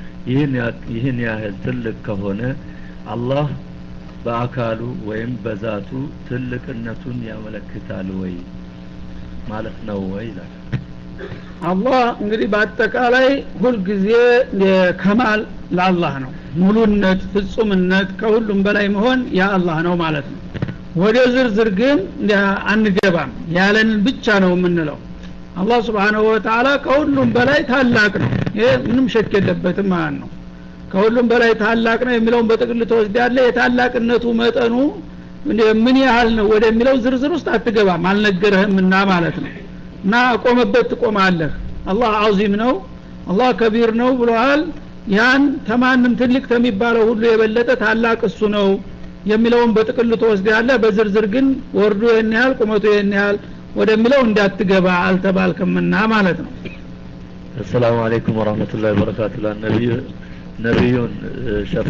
ይህን ያህል ትልቅ ከሆነ አላህ በአካሉ ወይም በዛቱ ትልቅነቱን ያመለክታል ወይ ማለት ነው ወይ ይላል አላህ እንግዲህ በአጠቃላይ ሁልጊዜ ከማል ለአላህ ነው ሙሉነት ፍጹምነት ከሁሉም በላይ መሆን የአላህ ነው ማለት ነው ወደ ዝርዝር ግን አንገባም ያለንን ብቻ ነው የምንለው አላህ ስብሓንሁ ወተላ ከሁሉም በላይ ታላቅ ነው ይሄ ምንም ሸክ የለበትም ማለት ነው ከሁሉም በላይ ታላቅ ነው የሚለውን በጥቅል ተወስድ ያለ የታላቅነቱ መጠኑ ምን ያህል ነው ወደሚለው ዝርዝር ውስጥ አትገባም አልነገረህምና ማለት ነው እና ቆመበት ትቆማለህ አላህ አዚም ነው አላህ ከቢር ነው ብለዋል ያን ተማንም ትልቅ ከሚባለው ሁሉ የበለጠ ታላቅ እሱ ነው የሚለውን በጥቅሉ ተወስድ ያለ በዝርዝር ግን ወርዱ ይህን ያህል ቁመቱ ይህን ያህል ወደሚለው እንዳትገባ አልተባልክምና ማለት ነው አሰላሙ አለይኩም ወረህመቱላሂ ወበረካቱ ነቢዩ ነቢዩን ሸፋ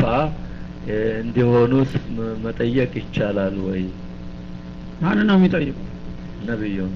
እንዲሆኑት መጠየቅ ይቻላል ወይ ማን ነው የሚጠይቁ ነቢዩን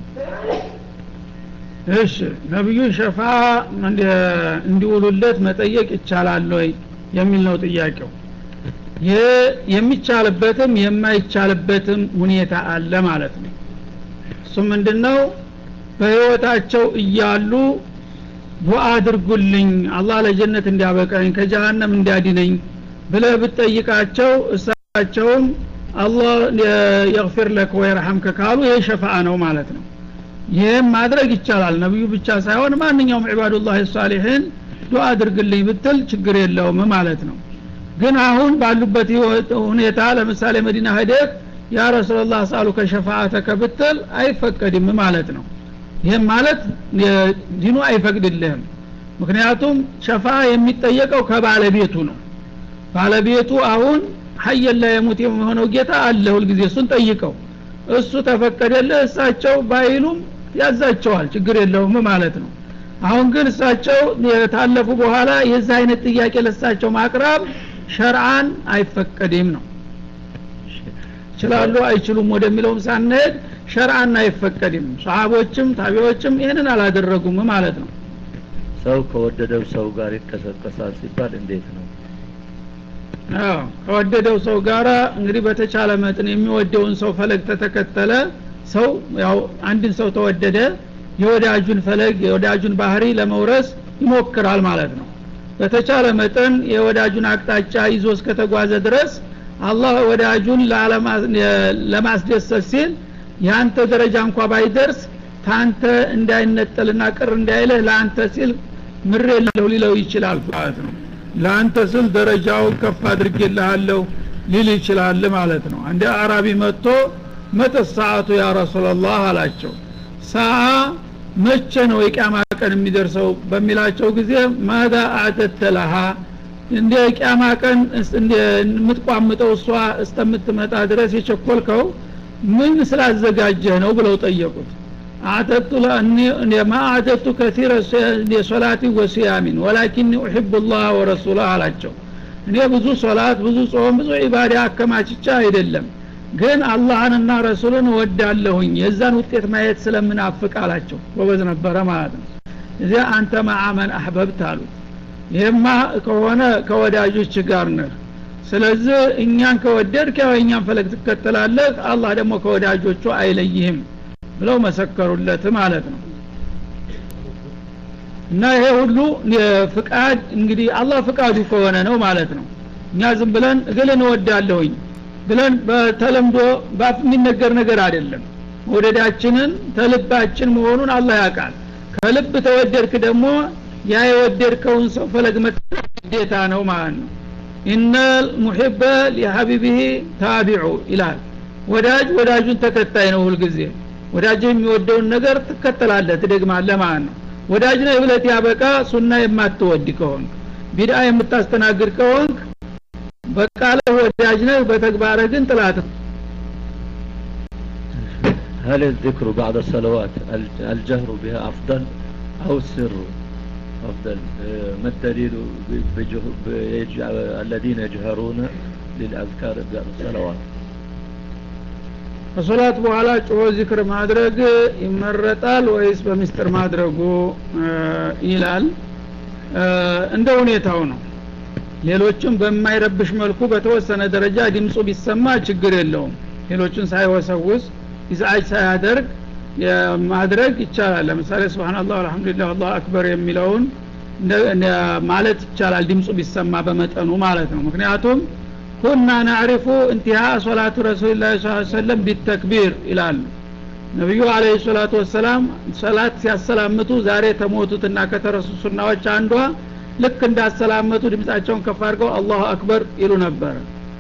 እሺ ነቢዩን ሸፋ እንዲውሉለት መጠየቅ ይቻላል ወይ የሚል ነው ጥያቄው ይህ የሚቻልበትም የማይቻልበትም ሁኔታ አለ ማለት ነው እሱ ምንድነው በህይወታቸው እያሉ ዱዓ አድርጉልኝ አላህ ለጀነት እንዲያበቃኝ ከጀሃነም እንዲያድነኝ ብለህ ብትጠይቃቸው እሳቸውም አላህ የግፊር ለክ ወይርሐምከ ካሉ ይህ ሸፋአ ነው ማለት ነው ይህም ማድረግ ይቻላል ነቢዩ ብቻ ሳይሆን ማንኛውም ዒባዱላህ ሳሊሒን ዱዓ አድርግልኝ ብትል ችግር የለውም ማለት ነው ግን አሁን ባሉበት ሁኔታ ለምሳሌ መዲና ሄደህ ያ ረሱላላህ ሳሉ ከሸፋአተከ ብትል አይፈቀድም ማለት ነው ይህም ማለት ዲኑ አይፈቅድልህም ምክንያቱም ሸፋ የሚጠየቀው ከባለቤቱ ነው ባለቤቱ አሁን ሀየን ላይ የሙት የሆነው ጌታ አለ ሁልጊዜ እሱን ጠይቀው እሱ ተፈቀደልህ እሳቸው ባይሉም ያዛቸዋል ችግር የለውም ማለት ነው አሁን ግን እሳቸው የታለፉ በኋላ የዚህ አይነት ጥያቄ ለእሳቸው ማቅረብ ሸርአን አይፈቀድም ነው ይችላሉ አይችሉም ወደሚለውም ሳንሄድ ሸርአን አይፈቀድም ሰሃቦችም ታቢዎችም ይህንን አላደረጉም ማለት ነው ሰው ከወደደው ሰው ጋር ይቀሰቀሳል ሲባል እንዴት ነው አዎ ከወደደው ሰው ጋራ እንግዲህ በተቻለ መጠን የሚወደውን ሰው ፈለግ ተተከተለ ሰው ያው አንድን ሰው ተወደደ የወዳጁን ፈለግ የወዳጁን ባህሪ ለመውረስ ይሞክራል ማለት ነው በተቻለ መጠን የወዳጁን አቅጣጫ ይዞ እስከተጓዘ ድረስ አላህ ወዳጁን ለማስደሰት ሲል ያንተ ደረጃ እንኳ ባይደርስ ታንተ እንዳይነጠልና ቅር እንዳይልህ ለአንተ ሲል ምሬ ለው ሊለው ይችላል ማለት ነው ለአንተ ስል ደረጃውን ከፍ አድርጌልሃለሁ ሊል ይችላል ማለት ነው አንድ አራቢ መጥቶ መተ ሰዓቱ ያ ረሱላላህ አላቸው ሰዓ መቼ ነው የቅያማ ቀን የሚደርሰው በሚላቸው ጊዜ ማዳ አዕደተ ለሃ እንደ ቅያማ ቀን የምትቋምጠው እሷ እስተምትመጣ ድረስ የቸኮልከው ምን ስላዘጋጀህ ነው ብለው ጠየቁት አዕደቱ ማ አዕደቱ ከቲረ የሶላቲ ወሲያሚን ወላኪኒ ኡሕቡ ላህ ወረሱላ አላቸው እኔ ብዙ ሶላት ብዙ ጾም ብዙ ዒባዳ አከማችቻ አይደለም ግን አላህንና ረሱልን እወዳለሁኝ የዛን ውጤት ማየት ስለምናፍቅ አላቸው ጎበዝ ነበረ ማለት ነው እዚያ አንተ ማአመን አህበብት አሉት ይህማ ከሆነ ከወዳጆች ጋር ነህ ስለዚህ እኛን ከወደድክ ያው እኛን ፈለግ ትከተላለህ አላህ ደግሞ ከወዳጆቹ አይለይህም ብለው መሰከሩለት ማለት ነው እና ይሄ ሁሉ ፍቃድ እንግዲህ አላህ ፍቃዱ ከሆነ ነው ማለት ነው እኛ ዝም ብለን እግልን እወዳለሁኝ ብለን በተለምዶ ባፍ የሚነገር ነገር አይደለም መውደዳችንን ተልባችን መሆኑን አላህ ያውቃል ከልብ ተወደድክ ደግሞ ያ የወደድከውን ሰው ፈለግ መከተል ግዴታ ነው ማለት ነው ኢነ ሙሕበ ሊሀቢብህ ታቢዑ ይላል ወዳጅ ወዳጁን ተከታይ ነው ሁልጊዜ ወዳጅ የሚወደውን ነገር ትከተላለህ ትደግማለህ ማለት ነው ወዳጅ ነህ ብለት ያበቃ ሱና የማትወድ ከሆንክ ቢድአ የምታስተናግድ ከሆንክ በቃለህ ወዳጅ ነህ በተግባረ ግን ጥላት هل الذكر بعد الصلوات الج- الجهر بها أفضل أو السر أفضل آه، ما الدليل ب- بجه- بيج- الذين يجهرون للأذكار بعد الصلوات ከሶላት በኋላ ጮሆ ዚክር ማድረግ ይመረጣል ወይስ በምስጢር ማድረጉ እ ይላል እ እንደ ሁኔታው ነው ሌሎችም በማይረብሽ መልኩ በተወሰነ ደረጃ ድምፁ ቢሰማ ችግር የለውም ሌሎችን ሳይወሰውስ ኢዝአጅ ሳያደርግ ማድረግ ይቻላል ለምሳሌ ስብናላህ አልሐምዱሊላህ አላሁ አክበር የሚለውን እንደ- እንደ- ማለት ይቻላል ድምፁ ቢሰማ በመጠኑ ማለት ነው ምክንያቱም ኩና ናዕሪፉ እንቲሃ ሶላቱ ረሱልላህ ስ ሰለም ቢተክቢር ይላሉ ነቢዩ አለ ሰላቱ ወሰላም ሰላት ሲያሰላምቱ ዛሬ ተሞቱትና ከተረሱ ሱናዎች አንዷ ልክ እንዳሰላመቱ ድምፃቸውን ከፍ አድርገው አላሁ አክበር ይሉ ነበረ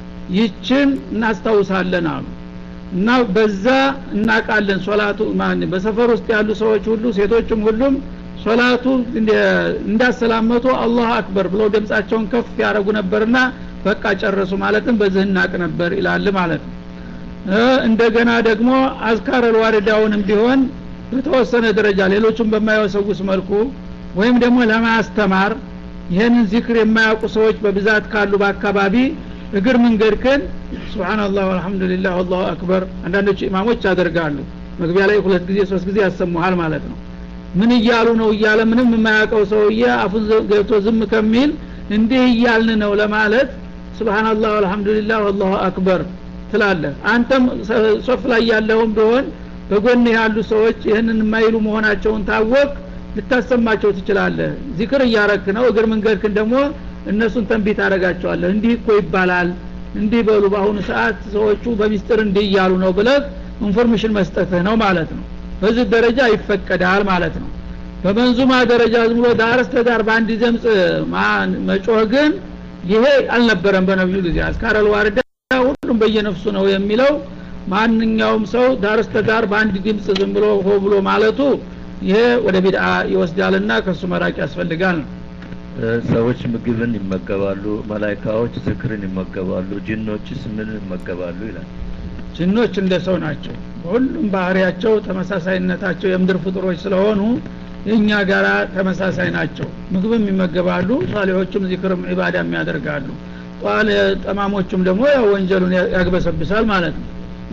ይችን እናስታውሳለን አሉ እና በዛ እናቃለን ሶላቱ ማን በሰፈር ውስጥ ያሉ ሰዎች ሁሉ ሴቶችም ሁሉም ሶላቱ እንደ- እንዳሰላመቱ አላሁ አክበር ብለው ድምፃቸውን ከፍ ያደረጉ ነበርና በቃ ጨረሱ ማለትም በዚህ እናቅ ነበር ይላል ማለት ነው እ እንደገና ደግሞ አዝካር አልዋሪዳውንም ቢሆን በተወሰነ ደረጃ ሌሎቹም በማይወሰውስ መልኩ ወይም ደግሞ ለማስተማር ይህንን ዚክር የማያውቁ ሰዎች በብዛት ካሉ በአካባቢ እግር መንገድክን ስብናላህ አልሐምዱሊላህ አላሁ አክበር አንዳንዶቹ ኢማሞች ያደርጋሉ መግቢያ ላይ ሁለት ጊዜ ሶስት ጊዜ ያሰሙሃል ማለት ነው ምን እያሉ ነው እያለ ምንም የማያውቀው ሰውዬ አፉን ዘ- ገብቶ ዝም ከሚል እንዲህ እያልን ነው ለማለት ስብናላህ አልሐምዱሊላህ አላሁ አክበር ትላለህ አንተም ሰ- ሶፍ ላይ ያለውም ቢሆን በጎን ያሉ ሰዎች ይህንን የማይሉ መሆናቸውን ታወቅ ልታሰማቸው ትችላለህ ዚክር እያረክ ነው እግር መንገድክን ደግሞ እነሱን ተንቢት ታደረጋቸዋለህ እንዲህ እኮ ይባላል እንዲህ በሉ በአሁኑ ሰዓት ሰዎቹ በሚስጥር እንዲህ እያሉ ነው ብለህ ኢንፎርሜሽን መስጠትህ ነው ማለት ነው በዚህ ደረጃ ይፈቀዳል ማለት ነው በመንዙማ ደረጃ ዝም ብሎ ዳር እስተ ዳር በአንድ ዘምፅ ማ- መጮህ ግን ይሄ አልነበረም በነቢዩ ጊዜ አስካረል ዋርዳ ሁሉም በየነፍሱ ነው የሚለው ማንኛውም ሰው ዳር እስተ ዳር በአንድ ድምፅ ዝም ብሎ ሆ ብሎ ማለቱ ይሄ ወደ ቢድአ ይወስዳልና ከእሱ መራቅ ያስፈልጋል ነው እ፣ ሰዎች ምግብን ይመገባሉ መላይካዎች ዝክርን ይመገባሉ ጅኖችስ ምን ይመገባሉ ይላል ጅኖች እንደ ሰው ናቸው በሁሉም ባህሪያቸው ተመሳሳይነታቸው የምድር ፍጡሮች ስለሆኑ የእኛ ጋራ ተመሳሳይ ናቸው ምግብም ይመገባሉ ሳሌዎቹም ዚክርም ዒባዳም ያደርጋሉ ጧል ጠማሞቹም ደግሞ ያው ወንጀሉን ያ- ያግበሰብሳል ማለት ነው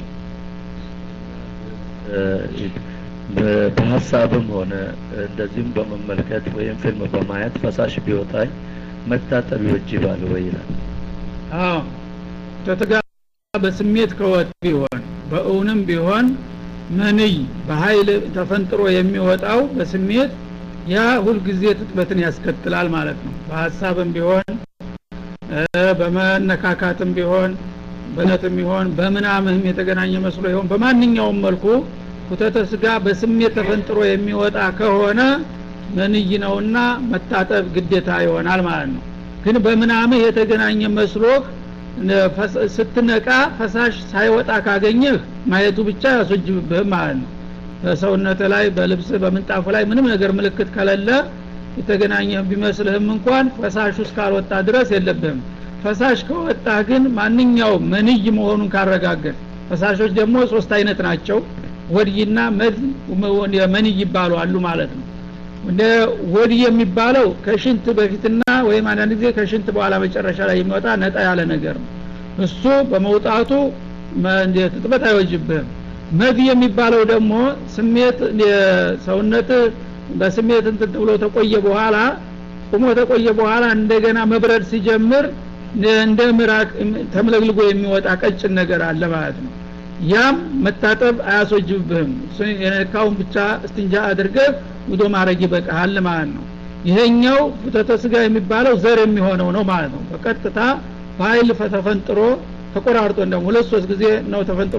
እ፣ በ- በሀሳብም ሆነ እንደዚሁም በመመልከት ወይም ፊልም በማየት ፈሳሽ ቢወጣኝ መታጠብ ይወጅባል ወይ ይላል አዎ ተተጋ በስሜት ከወጥ ቢሆን በእውንም ቢሆን መንይ በኃይል ተፈንጥሮ የሚወጣው በስሜት ያ ሁልጊዜ ትጥበትን ያስከትላል ማለት ነው በሀሳብም ቢሆን እ፣ በመነካካትም ቢሆን በነትም ቢሆን በምናምህም የተገናኘ መስሎ ይሆን በማንኛውም መልኩ ኩተተ ስጋ በስሜት ተፈንጥሮ የሚወጣ ከሆነ መንይ ነውና መታጠብ ግዴታ ይሆናል ማለት ነው ግን በምናምህ የተገናኘ መስሎህ ነ- ፈስ- ስትነቃ ፈሳሽ ሳይወጣ ካገኘህ ማየቱ ብቻ ያስወጅብብህም ማለት ነው በሰውነት ላይ በልብስ በምንጣፉ ላይ ምንም ነገር ምልክት ከሌለ የተገናኘ ቢመስልህም እንኳን ፈሳሹ እስካልወጣ ድረስ የለብህም ፈሳሽ ከወጣ ግን ማንኛውም መንይ መሆኑን ካረጋገጥ ፈሳሾች ደግሞ ሶስት አይነት ናቸው ወድይና መድ መንይ ይባሉ አሉ ማለት ነው እንደ ወድይ የሚባለው ከሽንት በፊትና ወይም አንዳንድ ጊዜ ከሽንት በኋላ መጨረሻ ላይ የሚወጣ ነጣ ያለ ነገር ነው እሱ በመውጣቱ መ- እንደ ትጥበት አይወጅብህም መድ የሚባለው ደግሞ ስሜት ሰውነት በስሜት እንትን ብሎ ተቆየ በኋላ ቁሞ ተቆየ በኋላ እንደገና መብረድ ሲጀምር እንደ ምራቅ ተምለግልጎ የሚወጣ ቀጭን ነገር አለ ማለት ነው ያም መታጠብ አያስወጅብህም እሱን የነካውን ብቻ እስትንጃ አድርገህ ውዶ ማድረግ ይበቃሃል ማለት ነው ይሄኛው ፍተተ ስጋ የሚባለው ዘር የሚሆነው ነው ማለት ነው በቀጥታ በኃይል ተፈንጥሮ ተቆራርጦ እንደውም ሁለት ሶስት ጊዜ ነው ተፈንጥሮ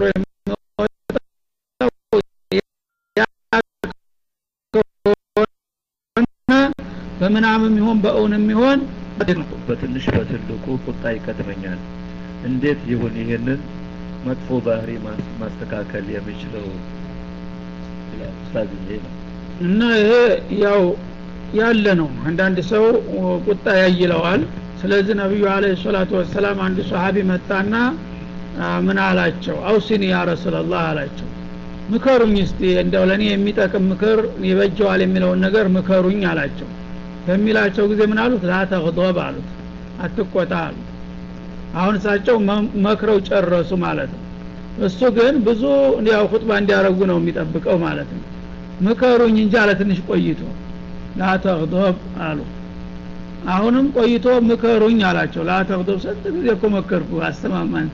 በምናምም ይሆን በእውንም ይሆን በትንሽ በትልቁ ቁጣ ይቀድመኛል እንዴት ይሁን ይሄንን መጥፎ ባህሪ ማስተካከል የሚችለው ኡስታዝ ይሄ ነው እና ይሄ ያው ያለ ነው አንዳንድ ሰው ቁጣ ያይለዋል ስለዚህ ነቢዩ አለ ሰላቱ ወሰላም አንድ ሰሀቢ መጣና ምን አላቸው አውሲኒ ያ ረሱላላህ አላቸው ምከሩኝ እስቲ እንደው ለእኔ የሚጠቅም ምክር ይበጀዋል የሚለውን ነገር ምከሩኝ አላቸው በሚላቸው ጊዜ ምን አሉት ላተግዶብ አሉት አትቆጣ አሉት አሁን እሳቸው መክረው ጨረሱ ማለት ነው እሱ ግን ብዙ ያው ሁጥባ እንዲያረጉ ነው የሚጠብቀው ማለት ነው ምከሩኝ እንጂ አለ ትንሽ ቆይቶ ላተግዶብ አሉ አሁንም ቆይቶ ምከሩኝ አላቸው ላተግዶብ ስንት ጊዜ እኮ መከርኩ አስተማማን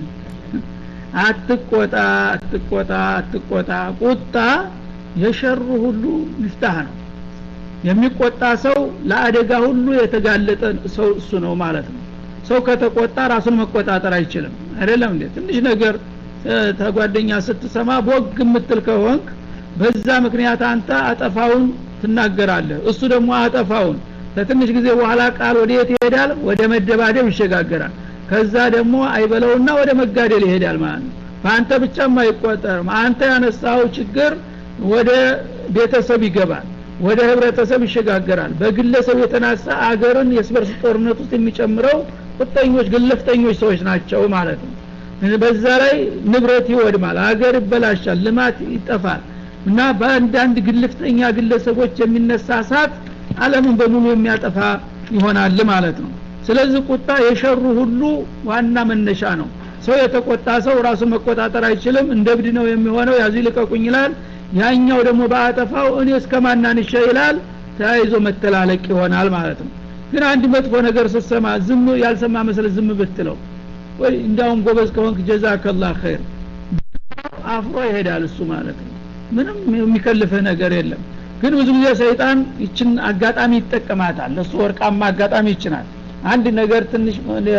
አትቆጣ አትቆጣ አትቆጣ ቁጣ የሸሩ ሁሉ ሚፍታህ ነው የሚቆጣ ሰው ለአደጋ ሁሉ የተጋለጠ ሰው እሱ ነው ማለት ነው ሰው ከተቆጣ ራሱን መቆጣጠር አይችልም አይደለም እንዴ ትንሽ ነገር ተጓደኛ ስትሰማ ቦግ የምትል ከሆንክ በዛ ምክንያት አንተ አጠፋውን ትናገራለህ እሱ ደግሞ አጠፋውን ከትንሽ ጊዜ በኋላ ቃል ወደ የት ይሄዳል ወደ መደባደብ ይሸጋገራል ከዛ ደግሞ አይበለውና ወደ መጋደል ይሄዳል ማለት ነው በአንተ ብቻም አይቆጠርም አንተ ያነሳው ችግር ወደ ቤተሰብ ይገባል ወደ ህብረተሰብ ይሸጋገራል በግለሰብ የተናሳ አገርን የስበርስ ጦርነት ውስጥ የሚጨምረው ቁጠኞች ግለፍተኞች ሰዎች ናቸው ማለት ነው በዛ ላይ ንብረት ይወድማል አገር ይበላሻል ልማት ይጠፋል እና በአንዳንድ ግልፍተኛ ግለሰቦች የሚነሳ እሳት አለምን በሙሉ የሚያጠፋ ይሆናል ማለት ነው ስለዚህ ቁጣ የሸሩ ሁሉ ዋና መነሻ ነው ሰው የተቆጣ ሰው ራሱ መቆጣጠር አይችልም እንደ ብድ ነው የሚሆነው ያዙ ይልቀቁኝ ይላል ያኛው ደግሞ በአጠፋው እኔ እስከ ማናንሸ ይላል ተያይዞ መተላለቅ ይሆናል ማለት ነው ግን አንድ መጥፎ ነገር ስትሰማ ዝም ያልሰማ መስለ ዝም ብትለው ወይ እንዳውም ጎበዝ ከሆንክ ጀዛከላ ኸይር አፍሮ ይሄዳል እሱ ማለት ነው ምንም የሚከልፍህ ነገር የለም ግን ብዙ ጊዜ ሰይጣን ይችን አጋጣሚ ይጠቀማታል ለሱ ወርቃማ አጋጣሚ ይችናል አንድ ነገር ትንሽ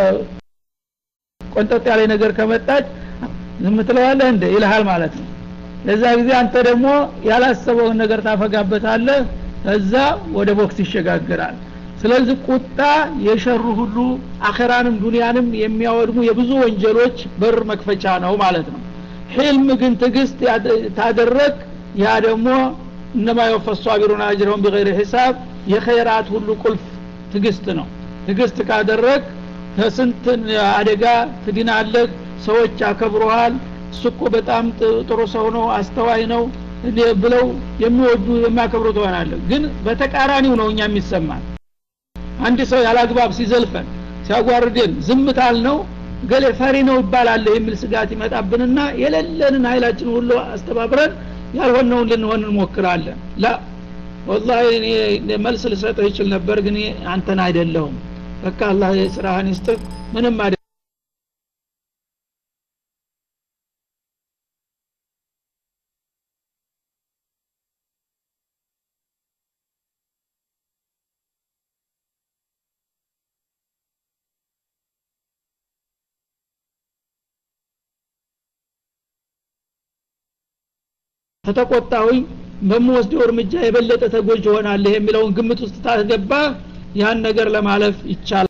ቆንጠጥ ያለ ነገር ከመጣች ዝም ትለዋለህ እንደ ይልሃል ማለት ነው ለዛ ጊዜ አንተ ደግሞ ያላሰበውን ነገር ታፈጋበታለህ ከዛ ወደ ቦክስ ይሸጋግራል ስለዚህ ቁጣ የሸሩ ሁሉ አኸራንም ዱንያንም የሚያወድሙ የብዙ ወንጀሎች በር መክፈቻ ነው ማለት ነው ሕልም ግን ትግስት ታደረግ ያ ደግሞ እነማ የወፈሱ አቢሩን አጅረውን ቢገይር ሂሳብ የኸይራት ሁሉ ቁልፍ ትግስት ነው ትግስት ካደረግ ከስንት አደጋ ትድናለህ ሰዎች ያከብረሃል እሱ እኮ በጣም ጥሩ ሰው ነው አስተዋይ ነው ብለው የሚወዱ የሚያከብሩ ትሆናለህ ግን በተቃራኒው ነው እኛ የሚሰማን አንድ ሰው ያላግባብ ሲዘልፈን ሲያጓርደን ዝምታል ነው ገሌ ፈሪ ነው ይባላል የሚል ስጋት ይመጣብንና የሌለንን ኃይላችን ሁሉ አስተባብረን ያልሆነውን ልንሆን እንሞክራለን ላ ወላሂ እኔ መልስ ልሰጥህ ይችል ነበር ግን አንተን አይደለሁም በቃ አላህ የስራህን ይስጥህ ምንም አደ ከተቆጣሁኝ በምወስደው እርምጃ የበለጠ ተጎጅ ሆናለህ የሚለውን ግምት ውስጥ ታስገባ ያን ነገር ለማለፍ ይቻላል